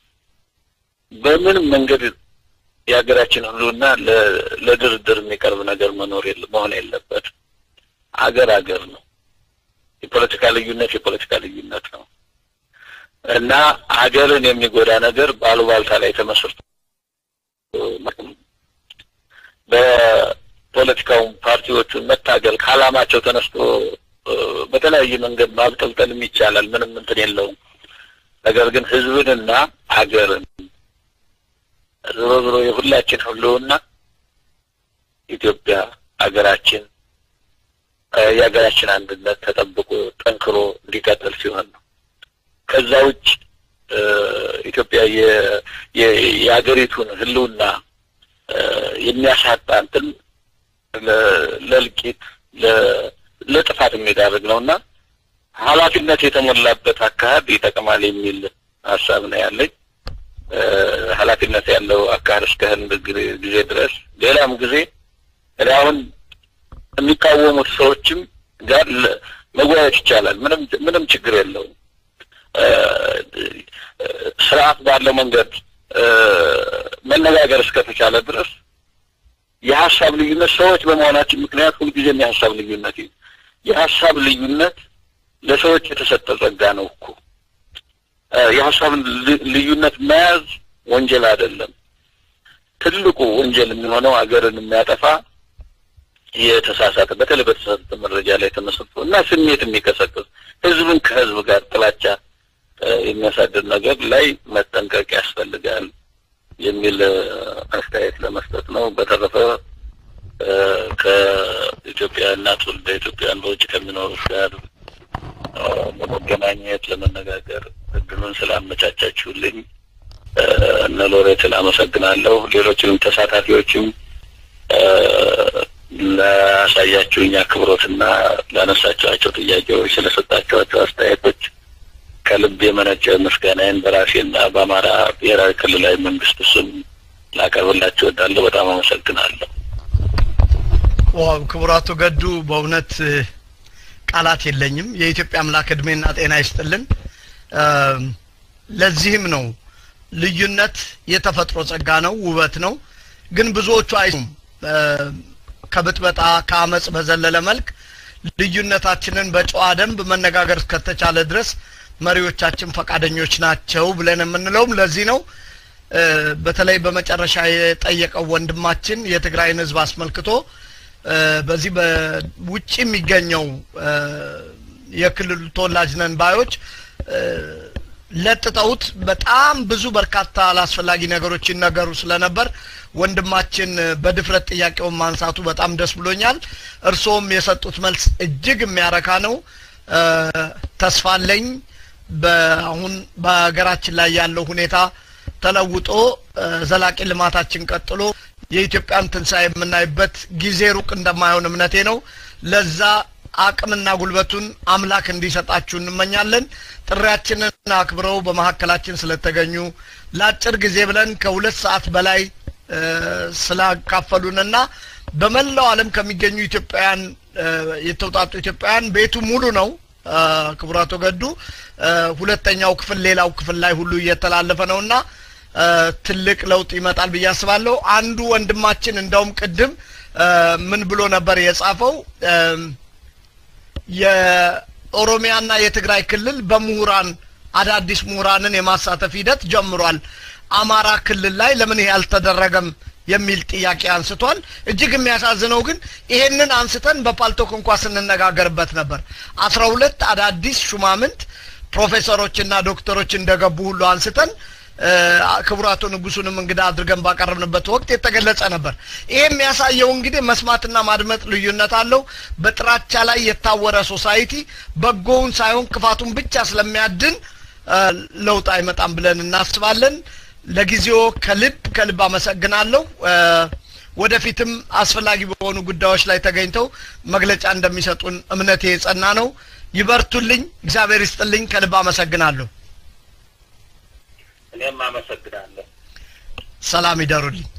በምንም መንገድ የሀገራችን ህልውና ለድርድር የሚቀርብ ነገር መኖር የለ መሆን የለበትም። አገር አገር ነው። የፖለቲካ ልዩነት የፖለቲካ ልዩነት ነው እና ሀገርን የሚጎዳ ነገር በአሉባልታ ላይ ተመስርቶ በፖለቲካውን ፓርቲዎቹን መታገል ከዓላማቸው ተነስቶ በተለያየ መንገድ ማብጠልጠልም ይቻላል። ምንም እንትን የለውም። ነገር ግን ህዝብንና ሀገርን ዞሮ ዞሮ የሁላችን ህልውና ኢትዮጵያ ሀገራችን የሀገራችን አንድነት ተጠብቆ ጠንክሮ እንዲቀጥል ሲሆን ነው። ከዛ ውጭ ኢትዮጵያ የሀገሪቱን ህልውና የሚያሳጣ እንትን ለእልቂት ለጥፋት የሚዳርግ ነው እና ኃላፊነት የተሞላበት አካሄድ ይጠቅማል የሚል ሀሳብ ነው ያለኝ። ኃላፊነት ያለው አካሄድ እስከህን ጊዜ ድረስ ሌላም ጊዜ እኔ አሁን የሚቃወሙት ሰዎችም ጋር መወያየት ይቻላል። ምንም ምንም ችግር የለውም። ስርዓት ባለው መንገድ መነጋገር እስከተቻለ ድረስ የሀሳብ ልዩነት ሰዎች በመሆናችን ምክንያት ሁልጊዜም የሀሳብ ልዩነት የሀሳብ ልዩነት ለሰዎች የተሰጠ ጸጋ ነው እኮ የሀሳብን ልዩነት መያዝ ወንጀል አይደለም። ትልቁ ወንጀል የሚሆነው ሀገርን የሚያጠፋ የተሳሳተ በተለይ በተሳሳተ መረጃ ላይ ተመስርቶ እና ስሜት የሚቀሰቅስ ህዝብን ከህዝብ ጋር ጥላቻ የሚያሳድር ነገር ላይ መጠንቀቅ ያስፈልጋል የሚል አስተያየት ለመስጠት ነው። በተረፈ ከኢትዮጵያና ትውልደ ኢትዮጵያን በውጭ ከሚኖሩት ጋር ለመገናኘት ለመነጋገር እድሉን ስላመቻቻችሁልኝ እነ ሎሬትን አመሰግናለሁ። ሌሎችንም ተሳታፊዎችም ላሳያችሁኝ አክብሮትና ላነሳችኋቸው ጥያቄዎች ስለሰጣችኋቸው አስተያየቶች ከልብ የመነጨ ምስጋናዬን በራሴና በአማራ ብሔራዊ ክልላዊ መንግስት ስም ላቀርብላችሁ እወዳለሁ። በጣም አመሰግናለሁ። ዋው ክቡራቱ ገዱ በእውነት ቃላት የለኝም። የኢትዮጵያ አምላክ እድሜና ጤና ይስጥልን። ለዚህም ነው ልዩነት የተፈጥሮ ጸጋ ነው፣ ውበት ነው። ግን ብዙዎቹ አይሱም ከብጥበጣ ከአመፅ በዘለለ መልክ ልዩነታችንን በጨዋ ደንብ መነጋገር እስከተቻለ ድረስ መሪዎቻችን ፈቃደኞች ናቸው ብለን የምንለውም ለዚህ ነው። በተለይ በመጨረሻ የጠየቀው ወንድማችን የትግራይን ህዝብ አስመልክቶ በዚህ በውጭ የሚገኘው የክልሉ ተወላጅ ነን ባዮች ለጥጠውት በጣም ብዙ በርካታ አላስፈላጊ ነገሮች ይነገሩ ስለነበር ወንድማችን በድፍረት ጥያቄውን ማንሳቱ በጣም ደስ ብሎኛል። እርስዎም የሰጡት መልስ እጅግ የሚያረካ ነው። ተስፋ አለኝ በአሁን በሀገራችን ላይ ያለው ሁኔታ ተለውጦ ዘላቂ ልማታችን ቀጥሎ የኢትዮጵያን ትንሣኤ የምናይበት ጊዜ ሩቅ እንደማይሆን እምነቴ ነው። ለዛ አቅምና ጉልበቱን አምላክ እንዲሰጣችሁ እንመኛለን። ጥሪያችንን አክብረው በመካከላችን ስለተገኙ ለአጭር ጊዜ ብለን ከሁለት ሰዓት በላይ ስላካፈሉንና በመላው ዓለም ከሚገኙ ኢትዮጵያውያን የተውጣጡ ኢትዮጵያውያን ቤቱ ሙሉ ነው። ክቡራቶ ገዱ ሁለተኛው ክፍል ሌላው ክፍል ላይ ሁሉ እየተላለፈ ነውና ትልቅ ለውጥ ይመጣል ብዬ አስባለሁ። አንዱ ወንድማችን እንደውም ቅድም ምን ብሎ ነበር የጻፈው? የኦሮሚያና የትግራይ ክልል በምሁራን አዳዲስ ምሁራንን የማሳተፍ ሂደት ጀምሯል። አማራ ክልል ላይ ለምን ይሄ አልተደረገም የሚል ጥያቄ አንስቷል። እጅግ የሚያሳዝነው ግን ይሄንን አንስተን በፓልቶክ እንኳ ስንነጋገርበት ነበር። አስራ ሁለት አዳዲስ ሹማምንት ፕሮፌሰሮችና ዶክተሮች እንደገቡ ሁሉ አንስተን ክቡር አቶ ንጉሱንም እንግዳ አድርገን ባቀረብንበት ወቅት የተገለጸ ነበር። ይሄ የሚያሳየው እንግዲህ መስማትና ማድመጥ ልዩነት አለው። በጥራቻ ላይ የታወረ ሶሳይቲ በጎውን ሳይሆን ክፋቱን ብቻ ስለሚያድን ለውጥ አይመጣም ብለን እናስባለን። ለጊዜው ከልብ ከልብ አመሰግናለሁ። ወደፊትም አስፈላጊ በሆኑ ጉዳዮች ላይ ተገኝተው መግለጫ እንደሚሰጡን እምነቴ የጸና ነው። ይበርቱልኝ። እግዚአብሔር ይስጥልኝ። ከልብ አመሰግናለሁ። እኔም አመሰግናለሁ። ሰላም ይደሩልኝ።